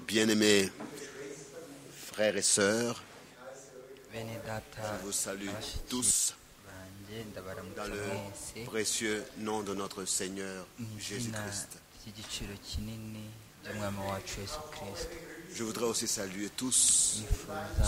Bien-aimés frères et sœurs, bene data je vous salue abashiki tous banjye dans ndabaramutsa mwese le précieux nom de notre Seigneur mu izina Jésus-Christ. ry'igiciro kinini ry'umwami wacu yesu kirisito Je voudrais aussi saluer tous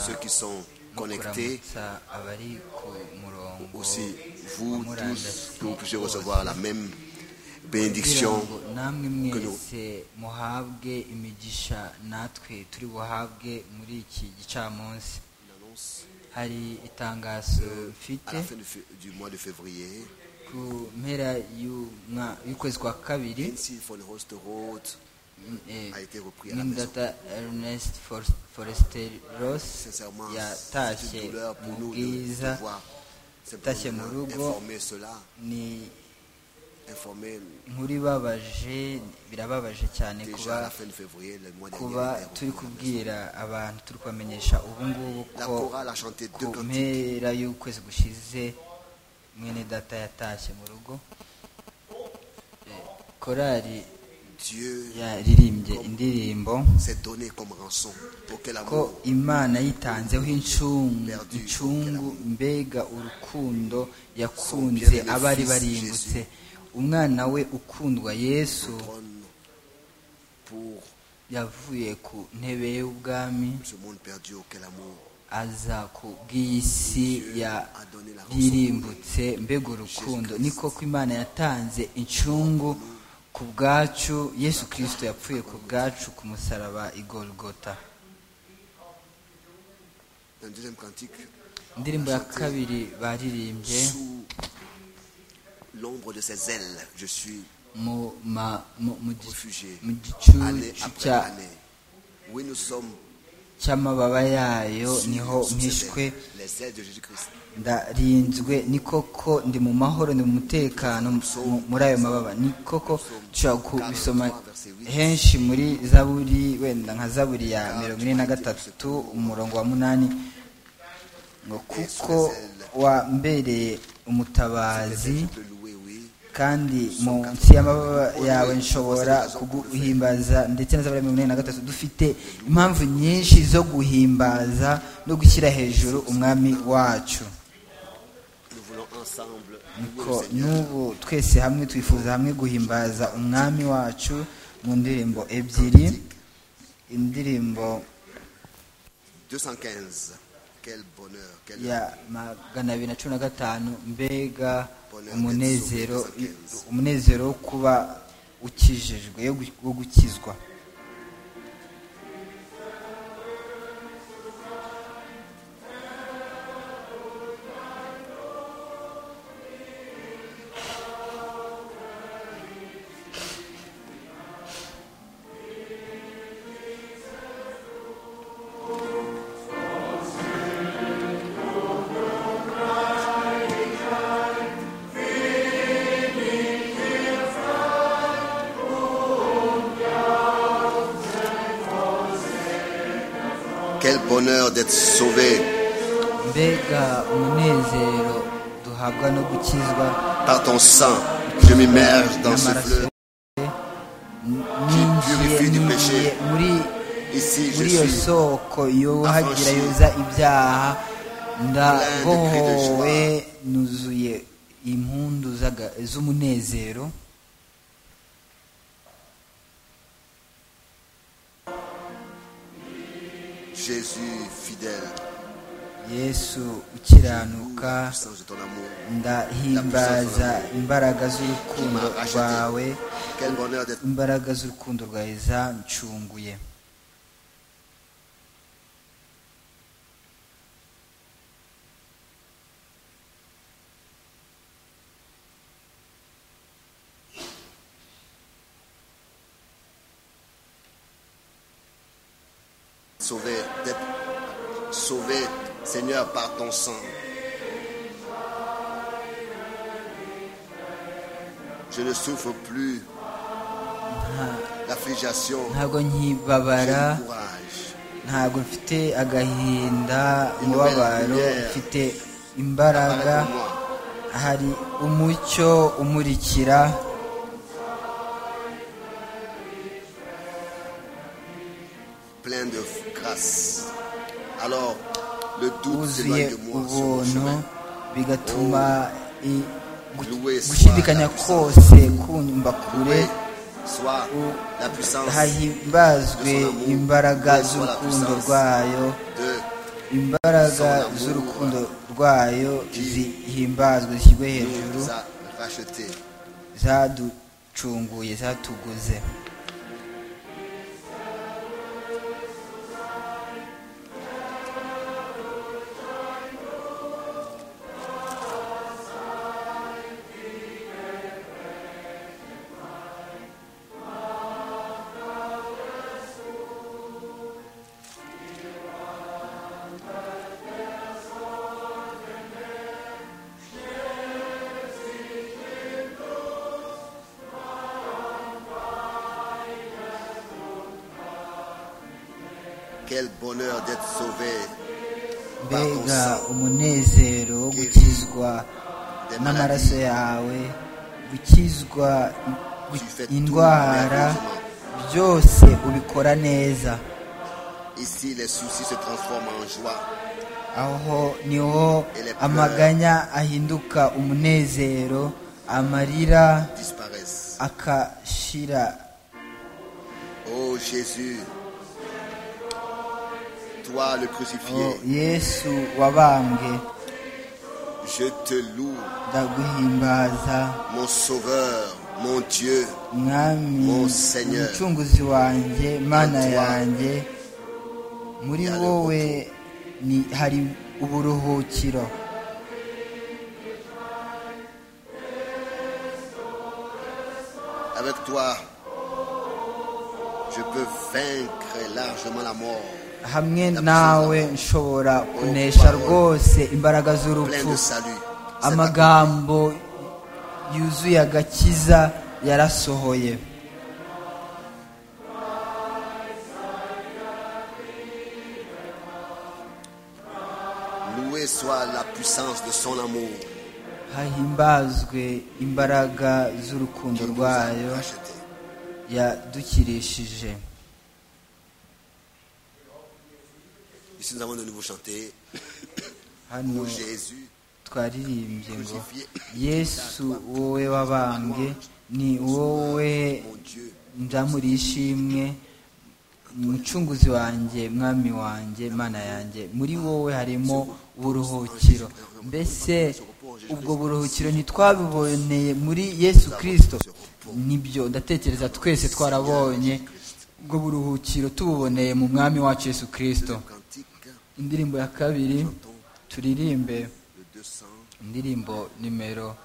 ceux qui sont no connectés, kuramutsa abari ku murongo aussi wa vous murandasi tous, que vous puissiez bose, recevoir la même kugira bénédiction. ngo namwe que nous- mwese muhabwe imigisha natwe turi buhabwe muri iki gicamunsi Une annonce hari itangazo à mfite la fin du f- du mois de février, ku mpera y'umwa- y'ukwezi kwa kabiri Nancy von Rosterroth eh, a été repris à la maison. n'indata ernest For- forester ross Sincèrement, c'est une yatashye douleur pour mu nous de de bwiza devoir Tâchez simplement Murugo. informer cela, ni informer nkuru ibabaje birababaje cyane déjà à la kuba fin de février, le mois dernier. kuba il était turi repris à la maison. kubwira abantu turi kubamenyesha ubu ngubu La ko chorale a chanté ku deux cantiques. mpera y'ukwezi gushize mwene data yatashye mu rugo Eh, korali Dieu yaririmbye indirimbo s'est donné comme rançon pour que ko l'amour imana yitanzeho incungu incungu mbega urukundo yakunze abari barimbutse umwana we ukundwa yesu trône pour yavuye ku ntebe y'ubwami ce monde perdu auquel l'amour aza ku bw'isi a donné la rançon. yaririmbutse mbega urukundo ni koko imana yatanze incungu ku bwacu yesu kirisito yapfuye ku bwacu ku musaraba i Golgotha Dans le deuxième cantique, indirimbo ya kabiri baririmbye sous l'ombre de ses ailes, je suis mu ma- mu- mu gi- réfugié. mu gicucu Année après cya- année. Oui, nous sommes cy'amababa yayo sur- niho sous ses mpishwe ailes, les ailes de Jésus-Christ. ndarinzwe ni koko ndi mu mahoro ndi mu mutekano mu- muri ayo mababa ni koko dushobora kubisoma henshi muri zaburi wenda nka zaburi ya mirongo ine na gatatu umurongo wa munani ngo kuko wambereye Peut-être umutabazi je peux louer, oui. kandi munsi y'amababa yawe nshobora kuguhimbaza ndetse na zaburi ya mirongo inani na gatatu dufite impamvu nyinshi zo guhimbaza no gushyira hejuru umwami wacu Nous voulons ensemble niko louer le Seigneur. n'ubu twese hamwe twifuza hamwe guhimbaza umwami wacu mu ndirimbo ebyiri indirimbo 215. Quel bonheur, quel ya magana abiri na cumi na gatanu mbega umunezero umunezero wo kuba ukijijwe yo gu- wo gukizwa Quel bonheur d'être sauvé mbega umunezero duhabwa no gukizwa par ton sang. Je m'immerge dans ce n'amaraso fleuve. ye, n- ninjiye purifie du ninjiye péché. muri Ici, je muri iyo suis soko yuhagira affranchi. yoza ibyaha Plein de cris de ndabohowe joie. nuzuye impundu z'aga- z'umunezero Jésus fidèle. yesu Loue ukiranuka la puissance de ton amour. ndahimbaza imbaraga z'urukundo Qui m'a racheté. rwawe Quel bonheur d'être imbaraga z'urukundo rwawe zancunguye sauvé, d'être sauvé, Seigneur, par ton sang. Je ne souffre plus l'affliction. ntabwo J'ai nkibabara le courage. ntabwo mfite agahinda umubabaro mfite Arrête imbaraga pour moi. hari umucyo umurikira Alors, le doute wuzuye s'éloigne de moi sur mon ubuntu chemin. bigatuma i- gu- Loué soit gushidikanya la puissance. kose kunyumva kure Loué soit la puissance hahimbazwe imbaraga z'urukundo rwayo de imbaraga z'urukundo rwayo zihimbazwe zishyirwe qui hejuru nous a rachetés. zaducunguye zatuguze Quel bonheur d'être sauvé par ton mbega sang. umunezero wo gukizwa Des n'amaraso maladies yawe gukizwa Tu fais tout indwara merveilleusement. byose ubikora neza Ici, les soucis se transforment en joie. aho niho amaganya ahinduka umunezero amarira Disparaissent. akashira Oh Jésus, toi le Oh, crucifié, yesu wabambwe je te loue, ndaguhimbaza mon sauveur, mon Dieu. mwami Oh, Seigneur. umucunguzi wanjye mana Toi. yanjye muri Il y a le wowe ni hari uburuhukiro Avec toi, je peux vaincre largement la mort, hamwe La nawe puissance. nshobora kunesha parole. rwose imbaraga plein z'urupfu de salut. C'est accompli. amagambo yuzuye agakiza yarasohoye Loué soit la puissance de son amour hahimbazwe imbaraga qui z'urukundo nous a rwayo rachetés. yadukirishije Ici, nous avons de nouveau chanté. hano Oh Jésus, twaririmbye ngo yesu wowe wabambwe ni wowe mon Dieu, ndamuri ishimwe mucunguzi wanjye mwami wanjye mana yanjye muri wowe harimo uburuhukiro mbese ubwo buruhukiro ntitwabiboneye muri yesu kirisito nibyo ndatekereza twese twarabonye ubwo buruhukiro tububoneye mu mwami wacu yesu kirisito cantique, indirimbo ya kabiri turirimbe le 200, indirimbo nimero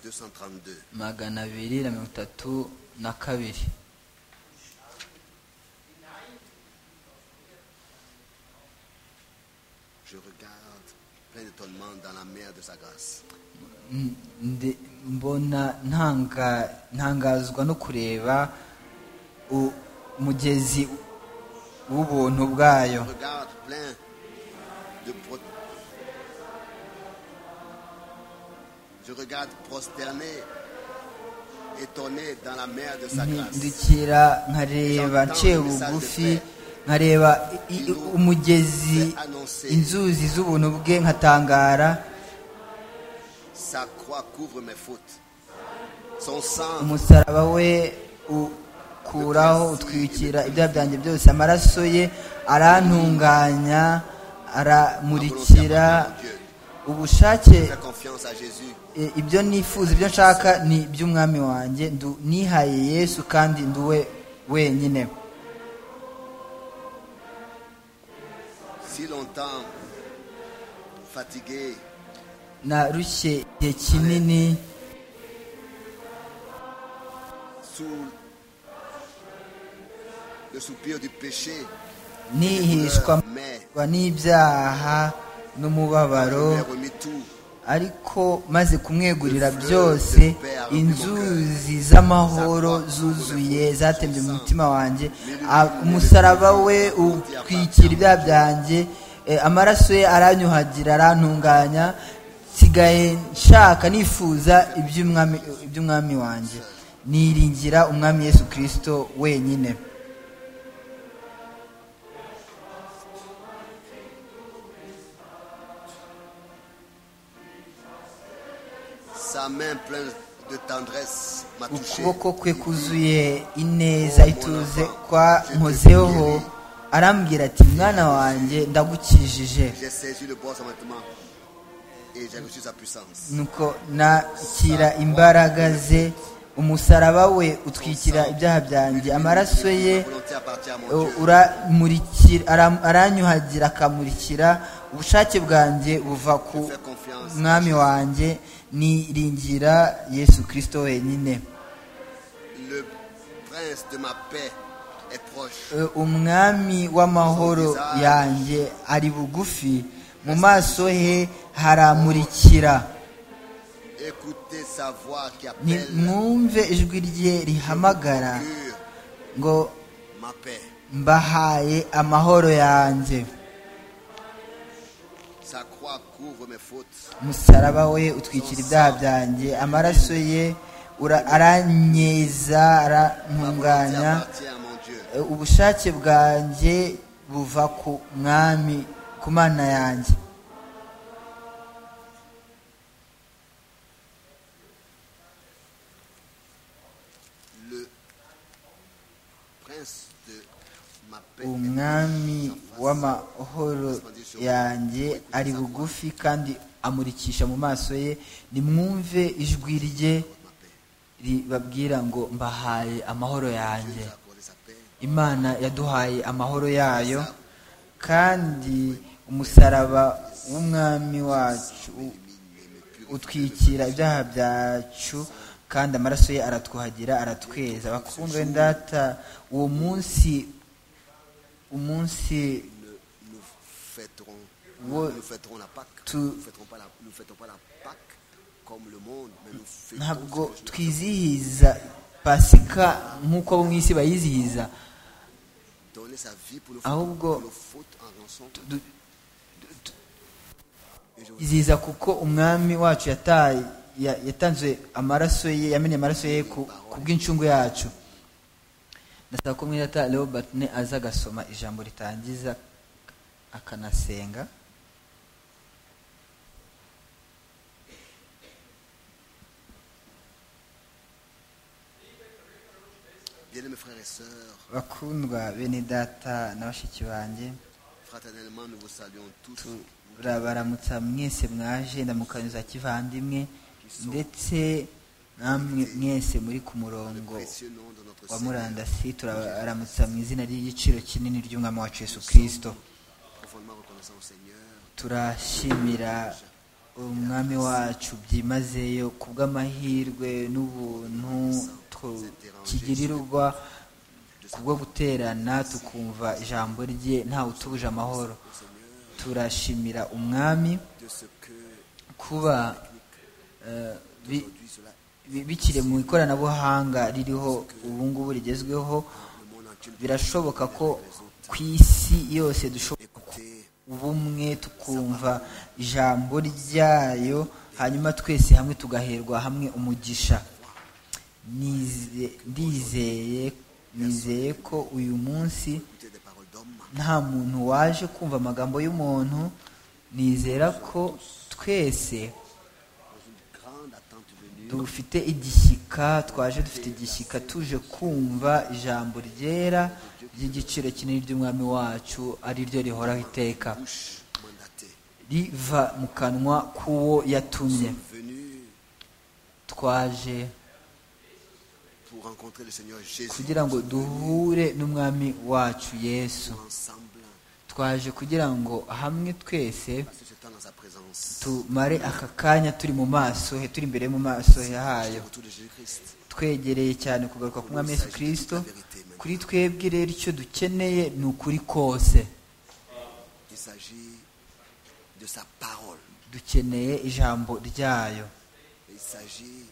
232. magana abiri na mirongo itatu na kabiri Je regarde plein d'étonnement dans la mer de sa grâce. Mm, ndi- mbona ntanga ntangazwa no kureba u- umugezi w'ubuntu bwayo Je regarde plein de pro- Je regarde prosterné, étonné dans la mer de sa grâce. mpindukira nkareba nciye bugufi nkareba i- i- umugezi inzuzi z'ubuntu bwe nkatangara Sa croix couvre mes fautes. Son sang umusaraba we ukuraho utwikira ibyaha byanjye byose amaraso ye arantunganya aramurikira ubushake fait confiance à Jésus. e, ibyo nifuza ibyo nshaka ni iby'umwami wanjye ndu- nihaye yesu kandi nduwe wenyine Si longtemps fatigué, narushye igihe kinini sous le soupir du péché, nihishwa mais n'ibyaha n'umubabaro j'ai remis tout. ariko maze kumwegurira byose inzuzi z'amahoro zuzuye zatembye mu mutima wanjye A- umusaraba we utwikira ibyaha byanjye Eh, amaraso ye aranyuhagira arantunganya nsigaye nshaka nifuza iby'umwami iby'umwami wanjye niringira umwami yesu kirisito wenyine Sa main pleine de tendresse m'a touché. ukuboko kwe kuzuye ineza ituze kwa nkozeho arambwira ati mwana wanjye ndagukijije J'ai saisi le bon sentiment et j'ai reçu sa puissance. nuko nakira imbaraga ze umusaraba we utwikira ibyaha byanjye amaraso ye Ma volonté appartient à mon u- Dieu. uramurikira ara- aranyuhagira akamurikira ubushake bwanjye buva ku Fais confiance. mwami wanjye niringira yesu kirisito wenyine Le prince de ma paix est proche. Eh, umwami w'amahoro yanjye ari bugufi mu maso he haramurikira Écoutez sa voix qui appelle nimwumve ijwi rye rihamagara pure ngo ma paix. mbahaye amahoro yanjye Sa croix couvre mes fautes. umusaraba we utwikira ibyaha byanjye amaraso ye ura- aranyeza Ma volonté arantunganya appartient à mon Dieu. Eh, ubushake bwanjye buva ku mwami ku mana yanjye Le prince de ma paix est umwami proche. w'amahoro yanjye ari bugufi kandi amurikisha mu maso ye nimwumve ijwi rye Ma paix. ribabwira ngo mbahaye amahoro yanjye Dieu nous a accordé sa paix. imana yaduhaye amahoro yayo kandi umusaraba w'umwami wacu u- utwikira ibyaha byacu kandi amaraso ye aratwuhagira aratweza bakundwe ndata uwo munsi umunsi Nous, nous fêterons, Ouais. nous fêterons la Pâque. Tu- Nous ne fêterons, pas la- nous fêtons pas la Pâque comme le monde, mais nous fêtons ntabwo ce que Jésus twizihiza pasika nk'uko abo mu isi bayizihiza a donné sa vie pour nos Ah, fautes, Hugo. pour nos fautes en rançon. Du- Et je vous izihiza kuko umwami wacu yataye ya- yatanze amaraso ye yamenye amaraso ye ku ku bw'incungu yacu ndasaba ko mwirata robert ne aza agasoma ijambo ritangiza akanasenga bien mes frères et sœurs, bakundwa bene data na bashiki banjye fraternellement nous vous saluons tous turabaramutsa mwese mwaje ndamukanyo za kivandimwe ndetse namwe mwese muri ku le murongo précieux nom de notre wa Seigneur. murandasi turabaramutsa mu izina ry'igiciro kinini ry'umwami wacu yesu kirisito Profondément reconnaissant au Seigneur turashimira umwami wacu byimazeyo ku bw'amahirwe n'ubuntu tukigirirwa ku bwo guterana tukumva ijambo rye ntawe utuje amahoro turashimira umwami de ce que kuba eh, bi- aujourd'hui cela bi- bikiri mu ikoranabuhanga ririho ubu ngubu rigezweho le monde entier nous birashoboka ko ku isi yose dushobora écouter ubumwe tukumva ijambo ryayo hanyuma twese hamwe tugaherwa hamwe umugisha Nize- ndizeye nizeye ko uyu munsi écouter des paroles d'hommes, nta muntu waje kumva amagambo y'umuntu nizera ko twese grande attente venue dufite igishyika twaje dufite igishyika tuje kumva ijambo ryera ry'igiciro kinini ry'umwami wacu ari ryo rihoraho iteka bouche mandatée riva mu kanwa k'uwo yatumye venue twaje pour rencontrer le Seigneur Jésus kugira ngo duhure n'umwami wacu yesu ensemble twaje kugira ngo hamwe twese passer ce temps dans sa présence tumare aka kanya turi mu maso he turi imbere mu maso he hayo au retour de Jésus-Christ twegereye cyane kugaruka ku mwami yesu kirisito kuri twebwe rero icyo dukeneye ni ukuri kose il s'agit de sa parole dukeneye ijambo ryayo il s'agit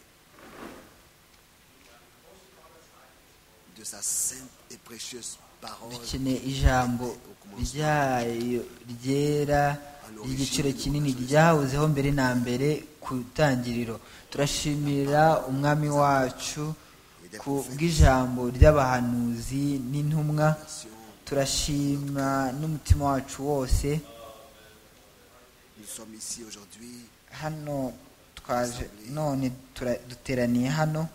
de sa sainte et précieuse parole dukeneye ijambo ryayo ryera ry'igiciro kinini ryahozeho mbere na mbere ku itangiriro turashimira umwami wacu ku bw'ijambo ry'abahanuzi n'intumwa turashima n'umutima wacu wose nous sommes ici aujourd'hui hano twaje none tura- duteraniye hano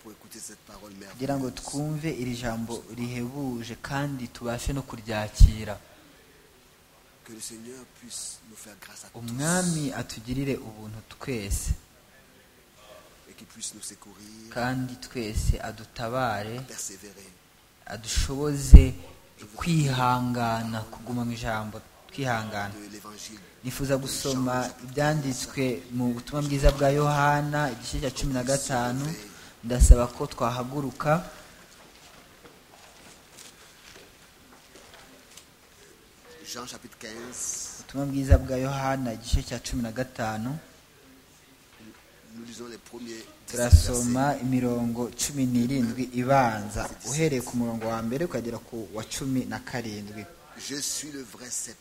pour écouter cette parole kugira ngo merveilleuse. twumve iri jambo rihebuje kandi tubashe no kuryakira Que le Seigneur puisse nous faire grâce à tous umwami atugirire ubuntu twese et qu'il puisse nous secourir, kandi twese adutabare persévérer. adushoboze kwihangana kuguma mu ijambo twihangana de l'évangile. nifuza gusoma ibyanditswe mu butumwa bwiza bwa yohana igice cya cumi na gatanu ndasaba ko twahaguruka Jean chapitre 15, ubutumwa bwiza bwa yohana igice cya cumi na gatanu nous lisons les premiers 17 turasoma imirongo cumi n'irindwi ibanza uhereye ku murongo wa mbere ukagera ku wa cumi na karindwi versets. Je suis le vrai cep.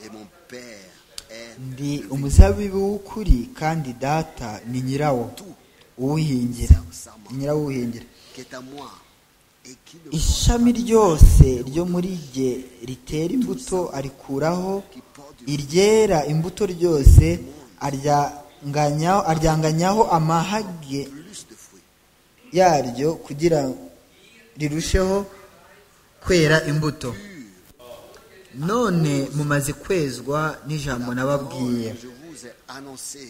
Et mon père est ndi le umuzabibu w'ukuri kandi data ni nyirawo vin- tout uwuhingira nyirawuhingira qui est à moi et qui ne ishami ryose ryo muri rye ritera imbuto arikuraho iryera imbuto ryose aryanganyaho aryanganyaho amahage plus de fruits. yaryo kugira rirusheho kwera imbuto none mumaze kwezwa n'ijambo nababwiye je vous ai annoncé.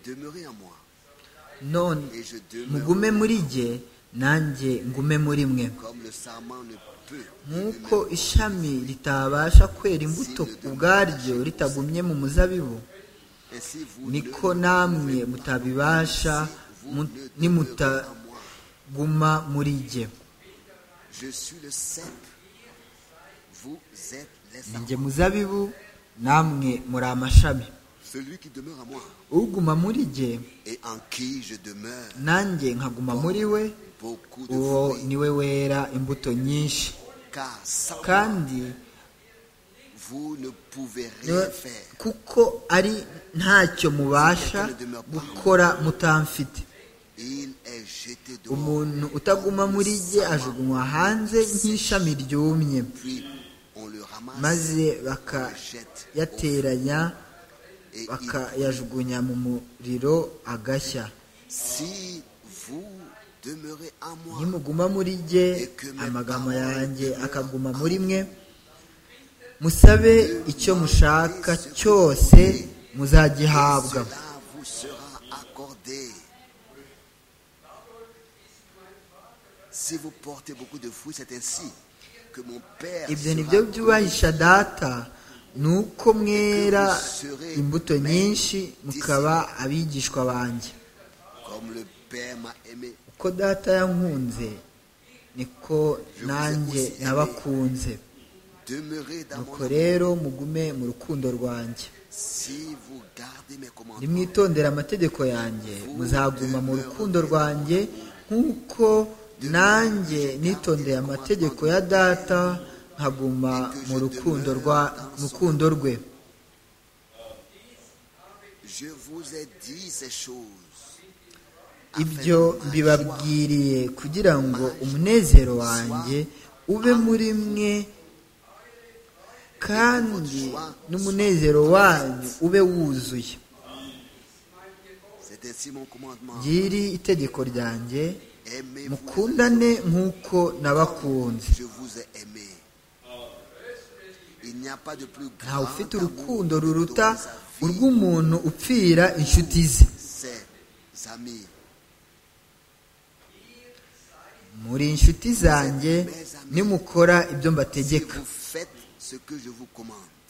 Demeurez en moi none et je demeure mugume muri jye nanjye ngume muri mwe comme le sarment ne peut nk'uko ishami ritabasha kwera imbuto ku bwaryo ritagumye mu muzabibu Ainsi vous niko ne- namwe mutabibasha mu- nimutaguma muri jye Je suis le cep. Vous êtes les ni sarments. jye muzabibu namwe muri amashami Celui qui demeure en moi uguma muri jye et en qui je demeure, nanjye nkaguma muri we beaucoup de uwo fruits, ni we wera imbuto nyinshi car sans moi, kandi vous ne pouvez niwe- rien faire. kuko ari ntacyo mubasha gukora mutamfite Il est jeté dehors, umuntu utaguma muri jye ajugunywa hanze nk'ishami ryumye puis on le ramasse, maze on le jette au feu, bakayateranya et il- bakayajugunya mu muriro agashya si vous demeurez en moi, nimuguma muri jye amagambo yanjye akaguma muri mwe musabe icyo mushaka cyose et muzagihabwa cela vous sera accordé. Si vous portez beaucoup de fruits, c'est ainsi que mon Père ibyo sera ni byo connu. byubahisha data ni uko mwera imbuto nyinshi mukaba abigishwa banjye Comme le Père m'a aimé, uko data yankunze niko nanjye nabakunze demeurez dans nuko mon amour. rero mugume mu rukundo rwanjye Si vous gardez mes commandements, nimwitondere amategeko yanjye muzaguma mu rukundo rwanjye nk'uko nanjye nitondeye amategeko ya data nkaguma mu rukundo rwa mu rukundo rwe je vous ai dit ces choses. ibyo afin que ma joie mbibabwiriye kugira ngo umunezero wanjye ube muri mwe kandi n'umunezero wanyu ube wuzuye C'est ainsi mon commandement. ryiri itegeko ryanjye Aimez-vous. mukundane nk'uko nabakunze Je vous ai aimé. Il n'y a pas de plus ntawe grand ufite amour urukundo que de ruruta donner sa vie urw'umuntu upfira inshuti ze ses amis. muri inshuti zanjye nimukora ibyo Si mbategeka vous faites ce que je vous commande,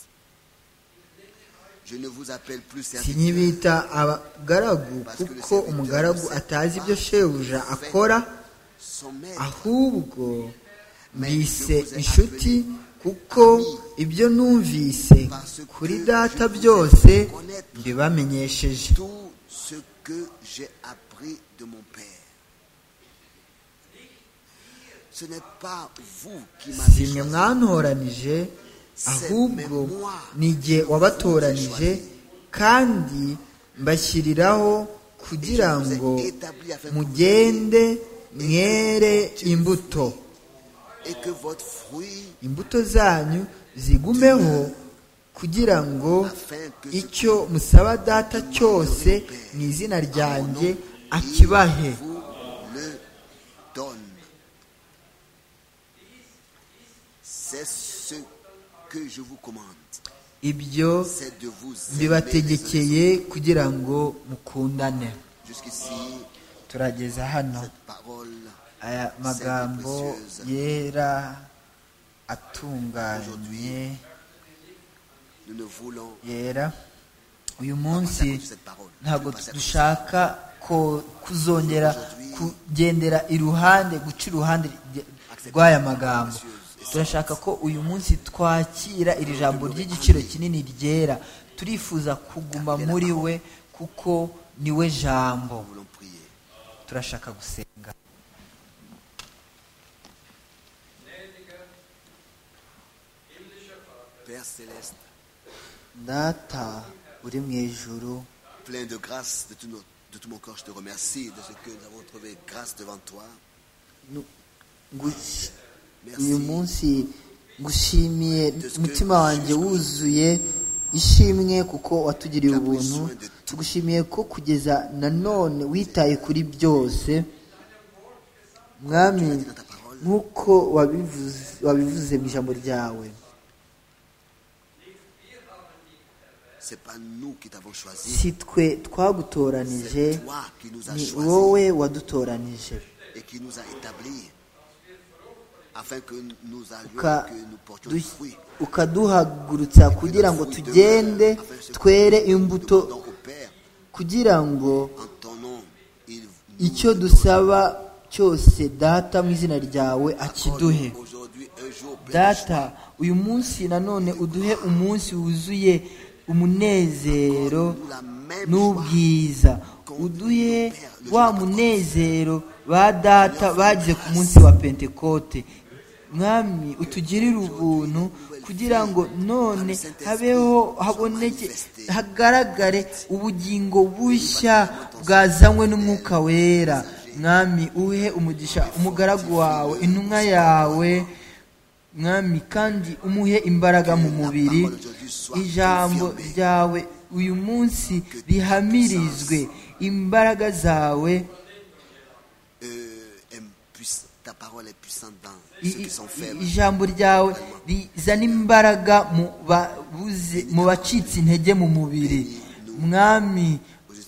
je ne vous appelle plus serviteur, sinyibita abagaragu kuko umugaragu atazi ibyo shebuja akora son maître. ahubwo mbise inshuti kuko ibyo numvise kuri data byose mbibamenyesheje Tout ce que j'ai appris de mon Père. Ce n'est pas vous qui si m'avez mwe choisi, mwantoranije ahubwo ni jye wabatoranije kandi mbashyiriraho kugira ngo mugende mwere imbuto et que votre fruit imbuto zanyu zigumeho kugira ngo icyo musaba data cyose mu izina ryanjye akibahe Il vous le donne. C'est ce que je vous commande. ibyo C'est de vous aimer les uns les autres. mbibategekeye kugira ngo mukundane Jusqu'ici, turageza hano cette parole, aya magambo yera atunganye nous ne voulons yera uyu pas munsi s'accomplir cette parole. Nous ne ntabwo voulons pas s'accomplir cette dushaka ko kuzongera kugendera iruhande guca iruhande rye- rw'aya magambo turashaka ko uyu munsi twakira iri jambo ry'igiciro kinini ryera turifuza kuguma muri we kuko ni we jambo Nous voulons prier. turashaka gusenga Père céleste, data uri mu ijuru plein de grâce de tout, notre- de tout mon corps, je te remercie de ce que nous avons trouvé grâce devant toi. nu- ngus- Merci. uyu munsi ngushimiye Parce que- umutima wanjye wuzuye ishimwe kuko watugiriye T'as pris ubuntu soin de tout. tugushimiye ko kugeza nanone witaye kuri byose mwami dans ta parole. nk'uko wabivuze wabivuze mu ijambo ryawe Ce n'est pas nous qui t'avons choisi, si twe twagutoranije c'est toi qui nous as ni choisi wowe wadutoranije et qui nous a établis afin que nous allions, Uka- que nous portions du du- fruit. ukaduhagurutsa kugira ngo tugende twere imbuto Demandons au Père, kugira ngo en ton nom, il nous icyo le dusaba cyose data mu izina ryawe donne. akiduhe Aujourd'hui, un jour, plein de data uyu munsi nanone uduhe umunsi wuzuye umunezero n'ubwiza uduhe wa munezero ba data bagize ku munsi wa pentekote mwami utugirire ubuntu kugira ngo none habeho haboneke hagaragare ubugingo bushya bwazanywe n'umwuka wera mwami uhe umugisha umugaragu wawe intumwa yawe mwami kandi umuhe imbaraga mu mubiri ijambo ryawe uyu munsi rihamirizwe imbaraga zawe Euh, est puiss- ta parole est puissante dans i- ceux qui sont i- faibles. ijambo ryawe rizana imbaraga mu babuze- mu bacitse intege mu mubiri mwami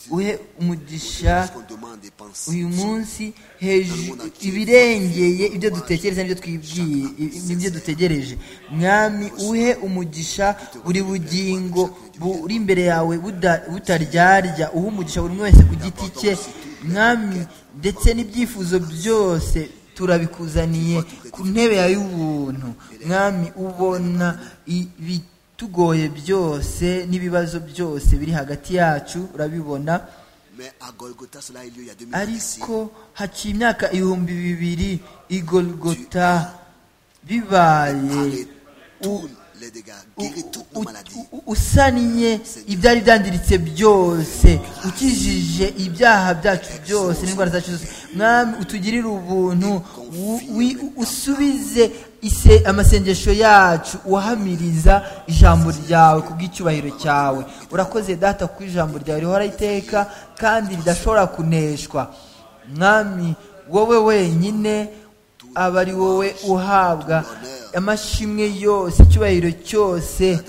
uhe umugisha C'est ce qu'on demande et pense. uyu munsi hejuru ibirengeye ibyo dutekereza n'ibyo twibwiye i- n'ibyo dutegereje mwami uhe umugisha buri bugingo buri imbere yawe buda- butaryarya uhe umugisha buri umwe wese ku giti cye mwami ndetse n'ibyifuzo byose turabikuzaniye ku ntebe yawe y'ubuntu mwami ubona ibitugoye byose n'ibibazo byose biri hagati yacu urabibona Mais à Golgotha, cela a eu lieu il y a 2000 ans ici. ariko haciye imyaka ibihumbi bibiri igorogota bibaye Tous les dégâts, guéris toutes nos u- maladies. u- usaniye ibyari byangiritse byose ukijije ibyaha byacu byose n'indwara zacu zose mwami utugirire ubuntu wu- wi- usubize ise amasengesho yacu uhamiriza ijambo ryawe kubw'icyubahiro cyawe urakoze data ku ijambo ryawe rihora iteka kandi ridashobora kuneshwa mwami wowe wenyine aba ari wowe uhabwa amashimwe yose icyubahiro cyose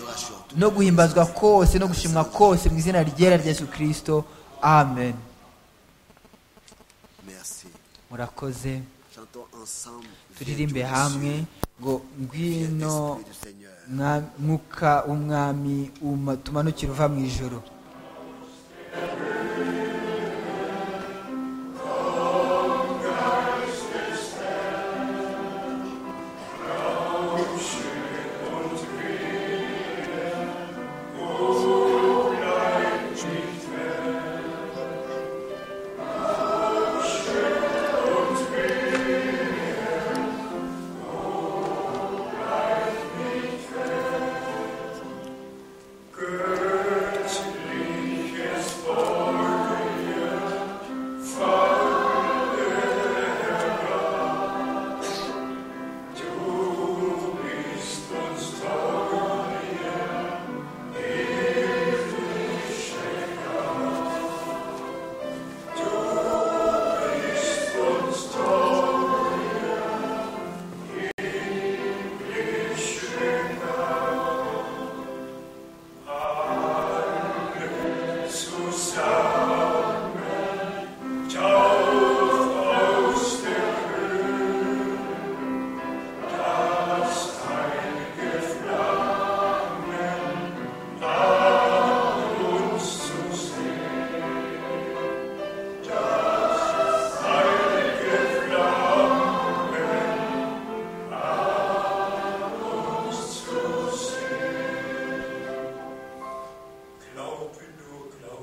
no guhimbazwa kose no gushimwa kose mu izina ryera rya yesu kirisito amen Merci. murakoze Chantons ensemble. Viens, turirimbe Dieu hamwe Jésus, ngo viens, ngwino Esprit du Seigneur. mwa- mwuka w'umwami uma- tumanukire uva mu ijoro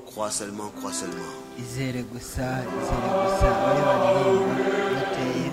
Crois seulement, crois seulement. izere gusa izere gusa bari baririmba bateye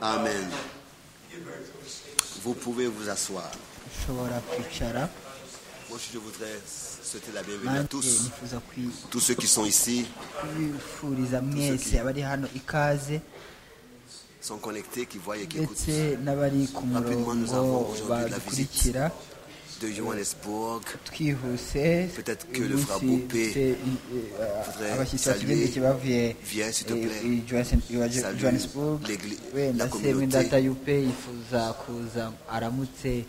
Amen. Vous pouvez vous asseoir. ushobora kwicara Moi, je voudrais souhaiter la bienvenue à nanjye tous. nifuza kwi- Tous ceux qui sont ici kubifuriza mwese abari hano ikaze sont connectés, qui voient et qui écoutent ndetse n'abari ku murongo badukurikira de Johannesburg. twihuse Peut-être que uyu le frère munsi Boupé dufite i- i- voudrait abashyitsi saluer. batugendeke bavuye Viens, s'il te eh, plaît. i Johannes- iwa Jo- Salue Johannesburg l'église, la wenda se communauté. Mwidata yupe yifuza kuza aramutse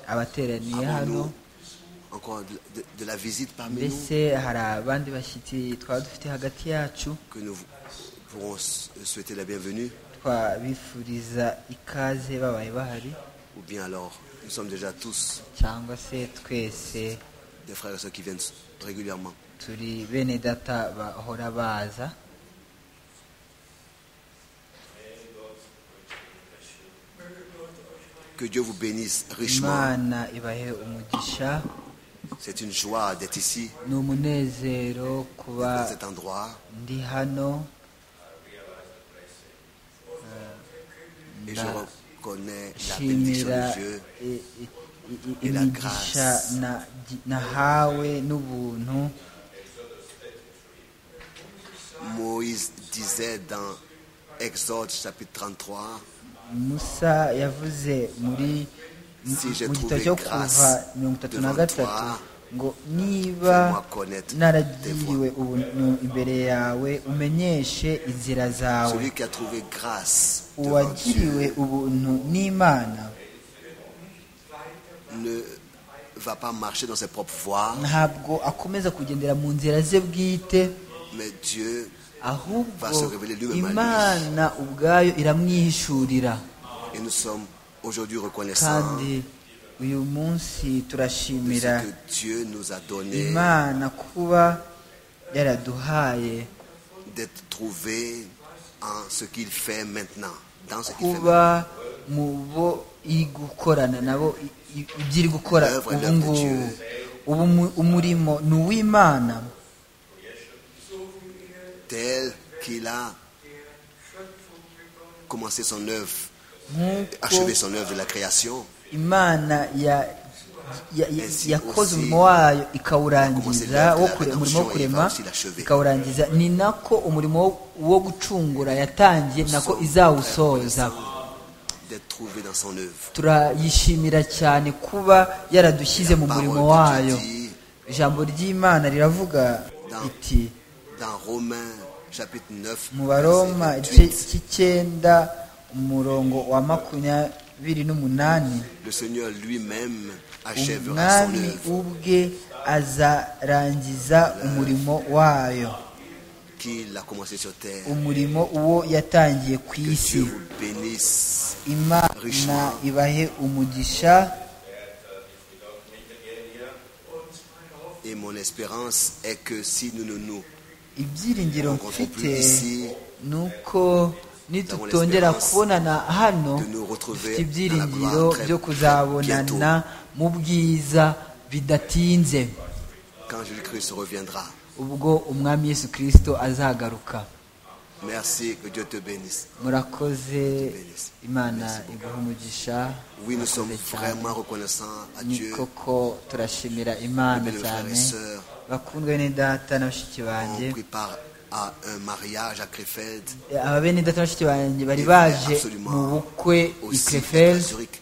abateraniye hano Nous, encore de, de- de la visite parmi nous, mbese hari abandi bashyitsi twaba dufite hagati yacu que nous pourrons s- souhaiter la bienvenue. twabifuriza ikaze babaye bahari Ou bien alors, nous sommes déjà tous cyangwa se twese des frères et sœurs qui viennent régulièrement. turi bene data bahora baza Que Dieu vous bénisse richement. imana ibahe umugisha C'est une joie d'être ici, ni umunezero dans kuba cet endroit. ndi hano Et je Bah. reconnais la bénédiction nshimira de Dieu. i- i- i- Et la imigisha grâce. na- nahawe n'ubuntu Moïse disait dans Exode chapitre 33, musa yavuze muri Si j'ai mu gitabo trouvé cyo grâce kuva mirongo itatu na devant gatatu toi, ngo niba fais-moi connaître tes voies. naragiriwe ubuntu imbere yawe umenyeshe inzira zawe Celui qui a trouvé grâce devant uwagiriwe Dieu ubuntu n'imana ne va pas marcher dans ses propres voies, ntabwo akomeza kugendera mu nzira ze bwite mais Dieu ahubwo Va se révéler lui-même à lui. imana ubwayo iramwihishurira et nous sommes aujourd'hui reconnaissants kandi uyu de munsi ce turashimira que Dieu nous a donné imana kuba yaraduhaye d'être trouvés en ce qu'il fait maintenant, dans ce qu'il fait maintenant. kuba mu bo iri gukorana nabo i- i- ibyo iri gukora L'œuvre et ubu l'œuvre de ngubu Dieu. ubu mu- umurimo ni uw'imana tel qu'il a commencé son œuvre, nk'uko achevé son œuvre de la création, imana ya- ya- ya- Ainsi yakoze aussi, umurimo wayo commencé ikawurangiza l'œuvre de wo la kure- umurimo rédemption wo et kurema va aussi l'achever. ikawurangiza ni nako umurimo wo- wo gucungura yatangiye nako izawusoza d'être trouvé dans son œuvre. turayishimira cyane kuba yaradushyize mu Parole murimo de Dieu wayo dit ijambo ry'imana riravuga Dans- riti dans Romains chapitre 9, mu baroma verset igice 28, cy'icyenda umurongo wa makumyabiri n'umunani le Seigneur lui-même achèvera son umwami œuvre ubwe azarangiza umurimo wayo qu'il a commencé sur terre. umurimo uwo yatangiye ku Que isi Dieu vous bénisse. imana ibahe umugisha Et mon espérance est que si nous ne nous ibyiringiro rencontrons mfite plus ici, ni uko nitutongera kubonana hano de nous retrouver dufite ibyiringiro dans la gloire très- byo kuzabonana mu bwiza bidatinze quand Jésus-Christ reviendra, ubwo umwami yesu kirisito azagaruka Merci, que Dieu te bénisse. murakoze imana iguha umugisha Oui, nous sommes murakoze cyane vraiment reconnaissants à ni Dieu, koko turashimira imana Mes frères cyane et sœurs. bakundwe ni data na bashiki banjye On prépare à un mariage à Krefeld, ababene data na bashiki banjye bari Et baje absolument mu bukwe i aussi à krefel Zurich,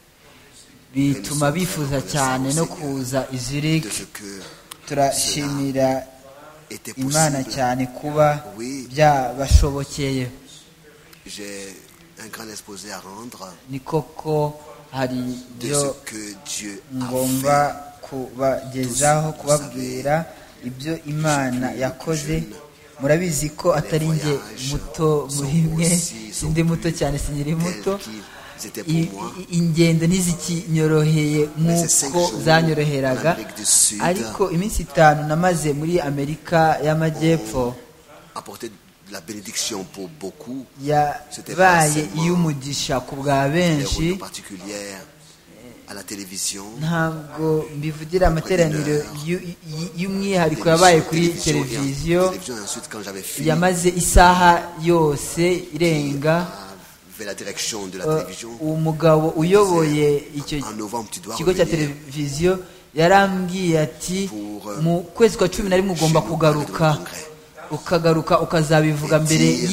bituma bifuza cyane no kuza i zurich de ce que turashimira était imana possible. cyane kuba Oui. byabashobokeye J'ai un grand exposé à rendre ni koko hari de ibyo ce que Dieu ngomba a fait. kubagezaho kubabwira ibyo imana yakoze murabizi ko atari nge muto muri mwe sindi muto cyane sinkiri muto Ils étaient I- pour moi. i- ingendo ntizikinyoroheye nk'uko zanyoroheraga ariko iminsi itanu namaze muri amerika y'amajyepfo Apporter de la bénédiction pour beaucoup. yabaye iy'umugisha ku bwa Des benshi réunions particulières à la télévision. ntabwo mbivugira amateraniro y'u- y- y'umwihariko yabaye kuri Télévision et en- televiziyo télévision et ensuite, quand j'avais fini, yamaze isaha yose irenga vers la direction de la eh, télévision. uwo mugabo uyoboye icyo En novembre, tu dois kigo cya revenir televiziyo yarambwiye ati pour, eh, mu kwezi kwa cumi na rimwe ugomba chez nous, kugaruka dans le congrès. ukagaruka ukazabivuga Et mbere dire ce que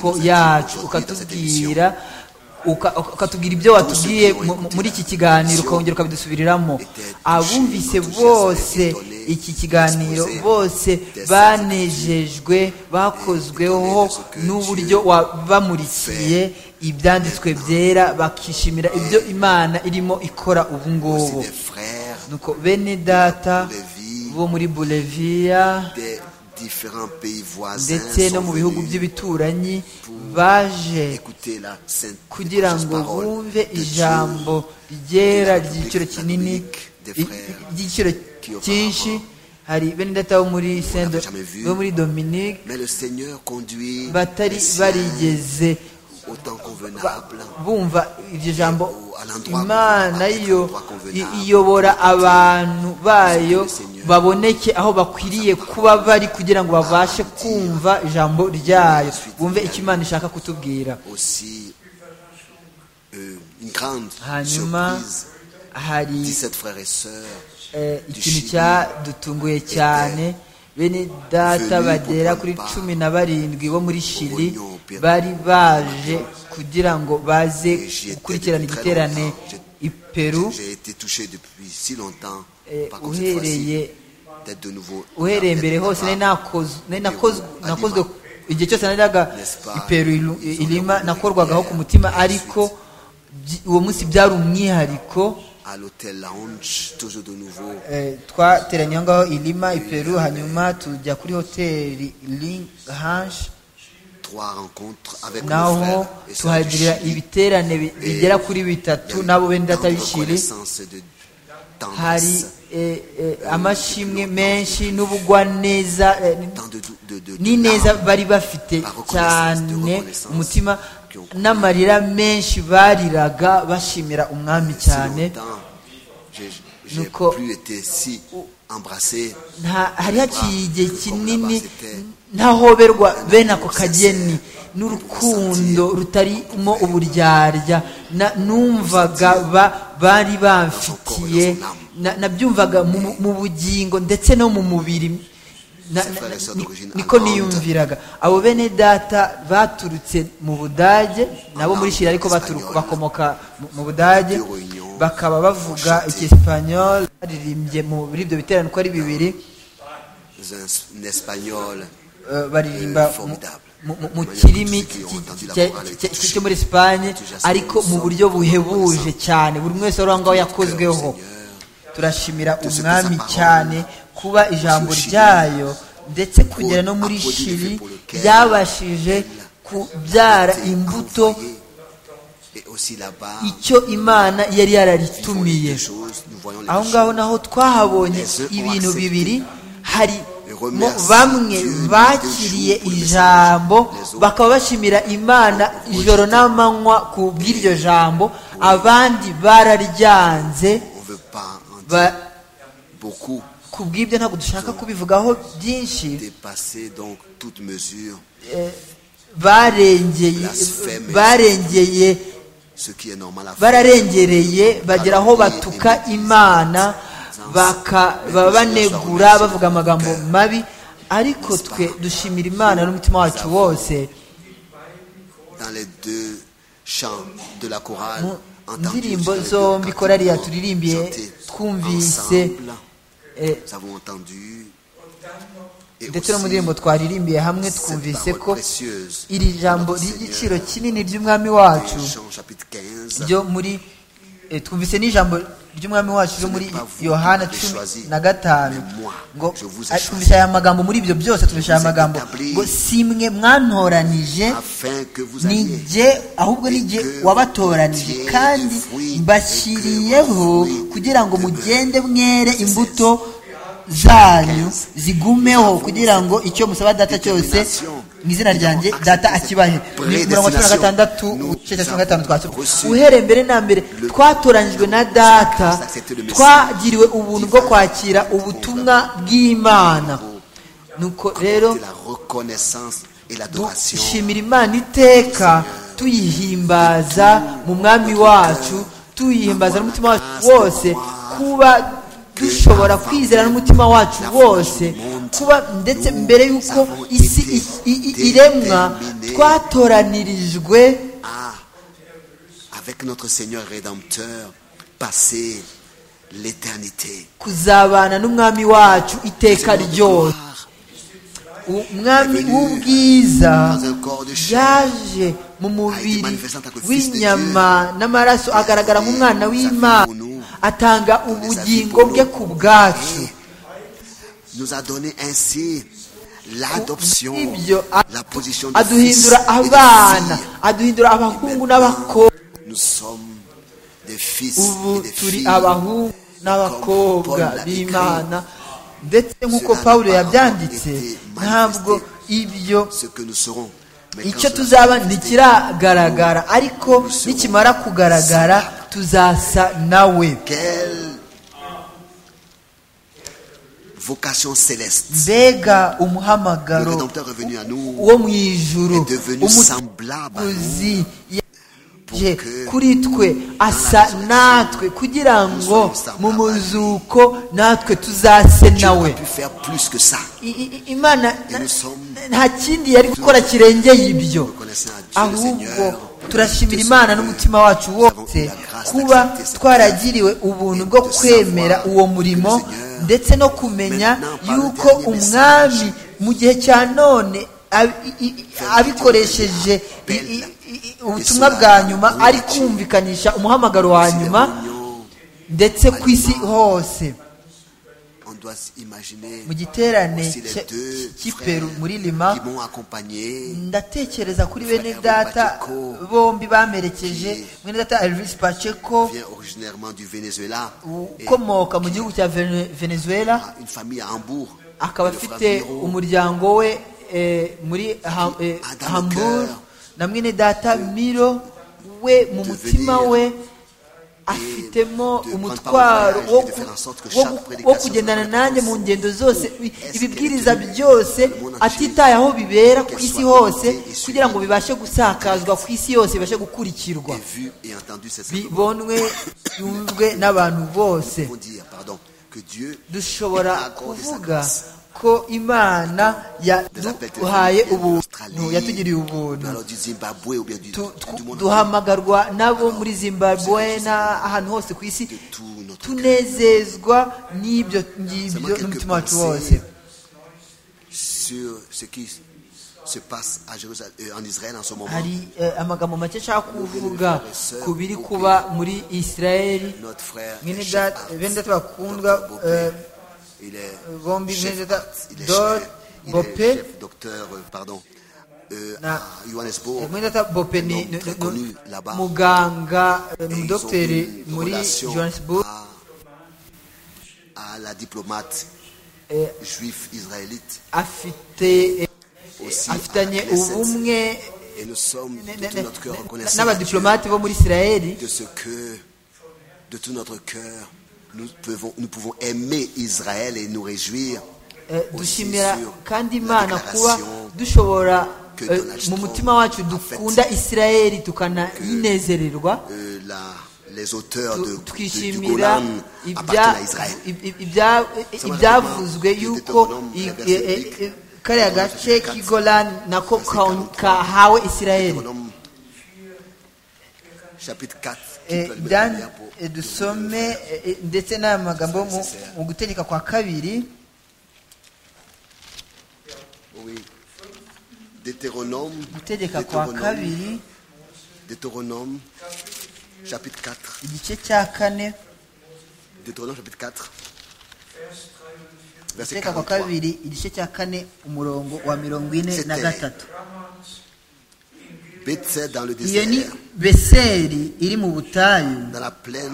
tu nous as dit yacu aujourd'hui dans cette ukatubwira uka- uka- ukatubwira ibyo ce watubwiye qui ont mu- mu- écouté muri la iki kiganiro émission ukongera ukabisubiriramo étaient touchés, abumvise enthousiasmés, bose étonnés, iki kiganiro exposés bose des banejejwe bakozweho étonnés de ce que n'uburyo Dieu wabamurikiye ibyanditswe byera bakishimira ibyo imana irimo ikora ubu Aussi ngubu des frères nuko bene data Bolivie, bo muri buleviya des différents pays voisins ndetse no sont mu bihugu venus by'ibituranyi baje écouter la sainte kugira la ngo parole bumve de ijambo Dieu. ryera de la ry'igiciro République kinini des i- frères ry'igiciro qui auparavant cyinshi hari bene data bo muri sendo jamais vu. bo muri dominique Mais le Seigneur conduit batari les siens barigeze au temps convenable. bumva iryo jambo à l'endroit imana convenable, yo à l'endroit convenable, i- iyobora abantu bayo que le Seigneur baboneke aho bakwiriye kuba bari kugira ngo babashe kumva ijambo ryayo bumve icyo imana ishaka kutubwira Aussi, euh, une grande hanyuma surprise. hari 17 frères et sœurs eh, du ikintu Chili cyadutunguye cyane bene data venus bagera pour kuri prendre cumi na barindwi bo muri shiri Union Européenne. bari baje kugira ngo baze Et j'y étais gukurikirana depuis très igiterane longtemps. J'ai- i peru J'ai été touché depuis si longtemps Eh, par contre cette uhereye- fois-ci d'être de nouveau. uhereye d'être mbere hose là-bas. nari nakoz- nari nakoz- Lima. nakozwe igihe cyose najyaga N'est-ce pas? i Peru ilu- Ils ont ilima leur nakorwagaho ku prière. mutima Et ensuite- ariko byi- uwo munsi byari umwihariko À l'hôtel Lounge, toujours de nouveau. Eh, twateranye aho ngaho ilima i peru hanyuma tujya kuri hoteli link hanshi Trois rencontres avec nos naho frères et sœurs du tuhagirira Chili. ibiterane bi- bigera kuri bitatu n'abo bene data b'ishiri reconnaissance de hari tendresse, eh, eh, amashimwe menshi n'ubugwaneza eh, tant de, dou- de, de, de n'ineza larmes. bari bafite La reconnaissance, de cyane reconnaissance umutima que on- n'amarira menshi bariraga bashimira umwami Si cyane longtemps, j'ai- j'ai Nous co- plus été si embrassé. Nta- hari haciye igihe kinini C'était ntahoberwa bene ako kageni n'urukundo rutarimo uburyarya na- numvaga ba- bari bamfitiye na- nabyumvaga mu mu bugingo ndetse no mu mubiri Na- na- na- ni- niko niyumviraga abo bene data baturutse mu budage nabo muri shira ariko baturuka bakomoka mu- mu budage bakaba bavuga icyesipanyol baririmbye muri ibyo biterane uko ari bibiri un, un espagnol eh, baririmba mu- mu- mu- mu kirimi ki- ki- ki- ki- cyo muri esipanye ariko mu buryo buhebuje cyane buri umwe wese wari aho ngaho yakozweho turashimira umwami cyane kuba ijambo ryayo ndetse kugera no muri shiri ryabashije kubyara imbuto et aussi là-bas. icyo imana yari nous voyons yararitumiye des choses, nous voyons les aho choses. ngaho naho twahabonye ibintu bibiri hari mo bamwe bakiriye ijambo bakaba bashimira imana ijoro n'amanywa ku bw'iryo jambo abandi bararyanze On ne veut pas en dire ba, beaucoup ku bw'ibyo ntabwo dushaka kubivugaho byinshi dépasser donc toute mesure barengeye Blasphème. barengeye ce qui est normal à faire. bararengereye bagera aho batuka imana baka- baba banegura bavuga amagambo mabi ariko twe dushimira imana n'umutima wacu wose Dans les deux chants de la chorale, mu entendus ndirimbo dans les deux zombi cantiques korariya qu'on turirimbiye chantait twumvise ensemble, eh, nous avons entendu et ndetse no mu aussi ndirimbo twaririmiye hamwe cette twumvise parole ko précieuse iri jambo de notre ry'igiciro Seigneur kinini ry'umwami dans wacu Jean chapitre 15 ryo muri eh, twumvise n'ijambo ry'umwami wacu ryo Ce muri n'est pas vous yohana qui cumi choisi, na gatanu mais moi, ngo je vous ai ah, choisi. twumvise aya magambo muri ibyo byose twumvise aya vous ai magambo établi. ngo si mwe mwantoranije afin que vous ni alliez jye ahubwo ni jye wabatoranije kandi mbashyiriyeho kugira ngo mugende mwere imbuto zanyu zigumeho kugira ngo icyo musaba data cyose mu izina ryanjye data akibahe ni mirongo cumi na gatandatu ubuce cya cumi na gatanu twasoma uhereye mbere na mbere twatoranijwe na data twagiriwe ubuntu bwo kwakira ubutumwa bw'imana nuko rero de la reconnaissance et l'adoration dushimira imana iteka tuyihimbaza mu mwami wacu tuyihimbaza n'umutima wacu wose kuba dushobora kwizera n'umutima wacu wose kuba ndetse mbere y'uko isi i- i- i- iremwa twatoranirijwe à, avec notre Seigneur Rédempteur, passer l'éternité. kuzabana n'umwami wacu iteka ryose umwami w'ubwiza Dans un corps de chair, yaje mu mubiri w'inyama n'amaraso agaragara nk'umwana w'imana atanga ubugingo bwe ku bwacu nous a donné ainsi l'adoption, ibyo la position de fils aduhindura et de abana fille. aduhindura abahungu n'abakobwa Nous sommes des fils ubu et des turi filles. abahungu n'abakobwa b'imana ndetse nk'uko pawulo yabyanditse ntabwo ibyo Ce que nous serons. Mais quand icyo cela tuzaba ntikiragaragara ariko nikimara kugaragara tuzasa nawe Quelle vocation céleste. mbega Le umuhamagaro Rédempteur est venu à nous, wo mu ijuru est devenu semblable à nous, umucuzi pour yaje que kuri twe asa natwe kugira ngo mu muzuko natwe tuzase Dieu a nawe pu faire plus que ça. I- i- imana Et nous sommes nta kindi yari gukora kirengeye ibyo reconnaissants à Dieu le ahubwo Seigneur. turashimira imana n'umutima wacu wose kuba twaragiriwe ubuntu bwo kwemera uwo murimo ndetse no kumenya yuko umwami mu gihe cya none ab- i- i- abikoresheje i- i- i- ubutumwa bwa nyuma ari kumvikanisha umuhamagaro wa Si les nyuma réunions, ndetse ku isi hose On doit imaginer mu giterane aussi les cye- deux cy'i frères peru muri lima qui m'ont accompagné. ndatekereza kuri bene data bombi bamerekeje bene data elvis pacheco vient originairement du Venezuela. Et ukomoka mu gihugu cya Vene- venezuela a une famille à Hambourg. akaba Et le frère afite Miro, umuryango we eh, muri Ha- eh, hamburg na mwene data miro we mu mutima we afitemo umutwaro wo ku- wo gu- wo kugendana nanjye mu ngendo zose i- ibibwiriza byose atitaye aho bibera ku isi hose kugira ngo bibashe gusakazwa ku isi yose bibashe gukurikirwa est vu et entendu cette bibonwe yumvwe n'abantu bose Nous pouvons dire, pardon, que Dieu dushobora nous a accordé sa kuvuga grâce. ko imana yaduhaye ubuntu yatugiriye Nous ubuntu allons du Zimbabwe ou bien du, Tu- du tw- monde duhamagarwa nabo muri zimbabwe n'ahantu hose ku isi de tout notre cœur. tunezezwa n'ibyo ngibyo Seulement quelques n'umutima wacu wose pensées sur ce qui se passe à Jérusalem, euh, en Israël en ce moment. hari eh, amagambo make nshaka kuvuga ku biri kuba muri israeli Notre frère, mwene est chef data art, bene data Dr. bakundwa Bopé. eh, il est bombi chef bene data art, il est Dor chef, il est Bopé. chef docteur, euh, pardon, euh, Na- à Johannesburg. eh, mwene data bope ni Un homme très ni- connu ni- là-bas. muganga eh, Et ils ont umudogiteri une muri relation johannesburg à, à la diplomate eh, juif israélite afite eh, aussi. à la afitanye Knesset. ubumwe Et nous sommes ne- de ne- tout notre cœur ne- reconnaissants à Dieu n'abadiplomate bo muri israeli de ce que, de tout notre cœur, nous pouvons, nous pouvons aimer Israël et nous réjouir Eh, aussi dushimira sur kandi la imana kuba déclaration dushobora que eh, Donald mu Trump mutima wacu a dukunda fait. isirayeli tukanayinezererwa euh, la- les auteurs de, Tu- de- du tukishimira Golan ibya- appartiennent à Israël. ib- ib- ibya- Ça va, ibyavuzwe Romain, yuko Deutéronome, i- verset e- e- huit, e- kariya Deutéronome gace verset k'igolani nako verset ka- 43. kahawe isirayeli Deutéronome, chapitre 4. qui Eh, peut le byan- lire pour- eh, dusome eh, eh, ndetse n'aya magambo mu- mu gutegeka kwa kabiri Oui. Deutéronome, gutegeka kwa kabiri Deutéronome, chapitre 4. igice cya kane Deutéronome, chapitre 4. Verset gutegeka kwa 43. kabiri igice cya kane umurongo wa mirongo ine na C'était- gatatu Bethsaida dans le iyo désert, ni beseri iri mu butayu dans la plaine,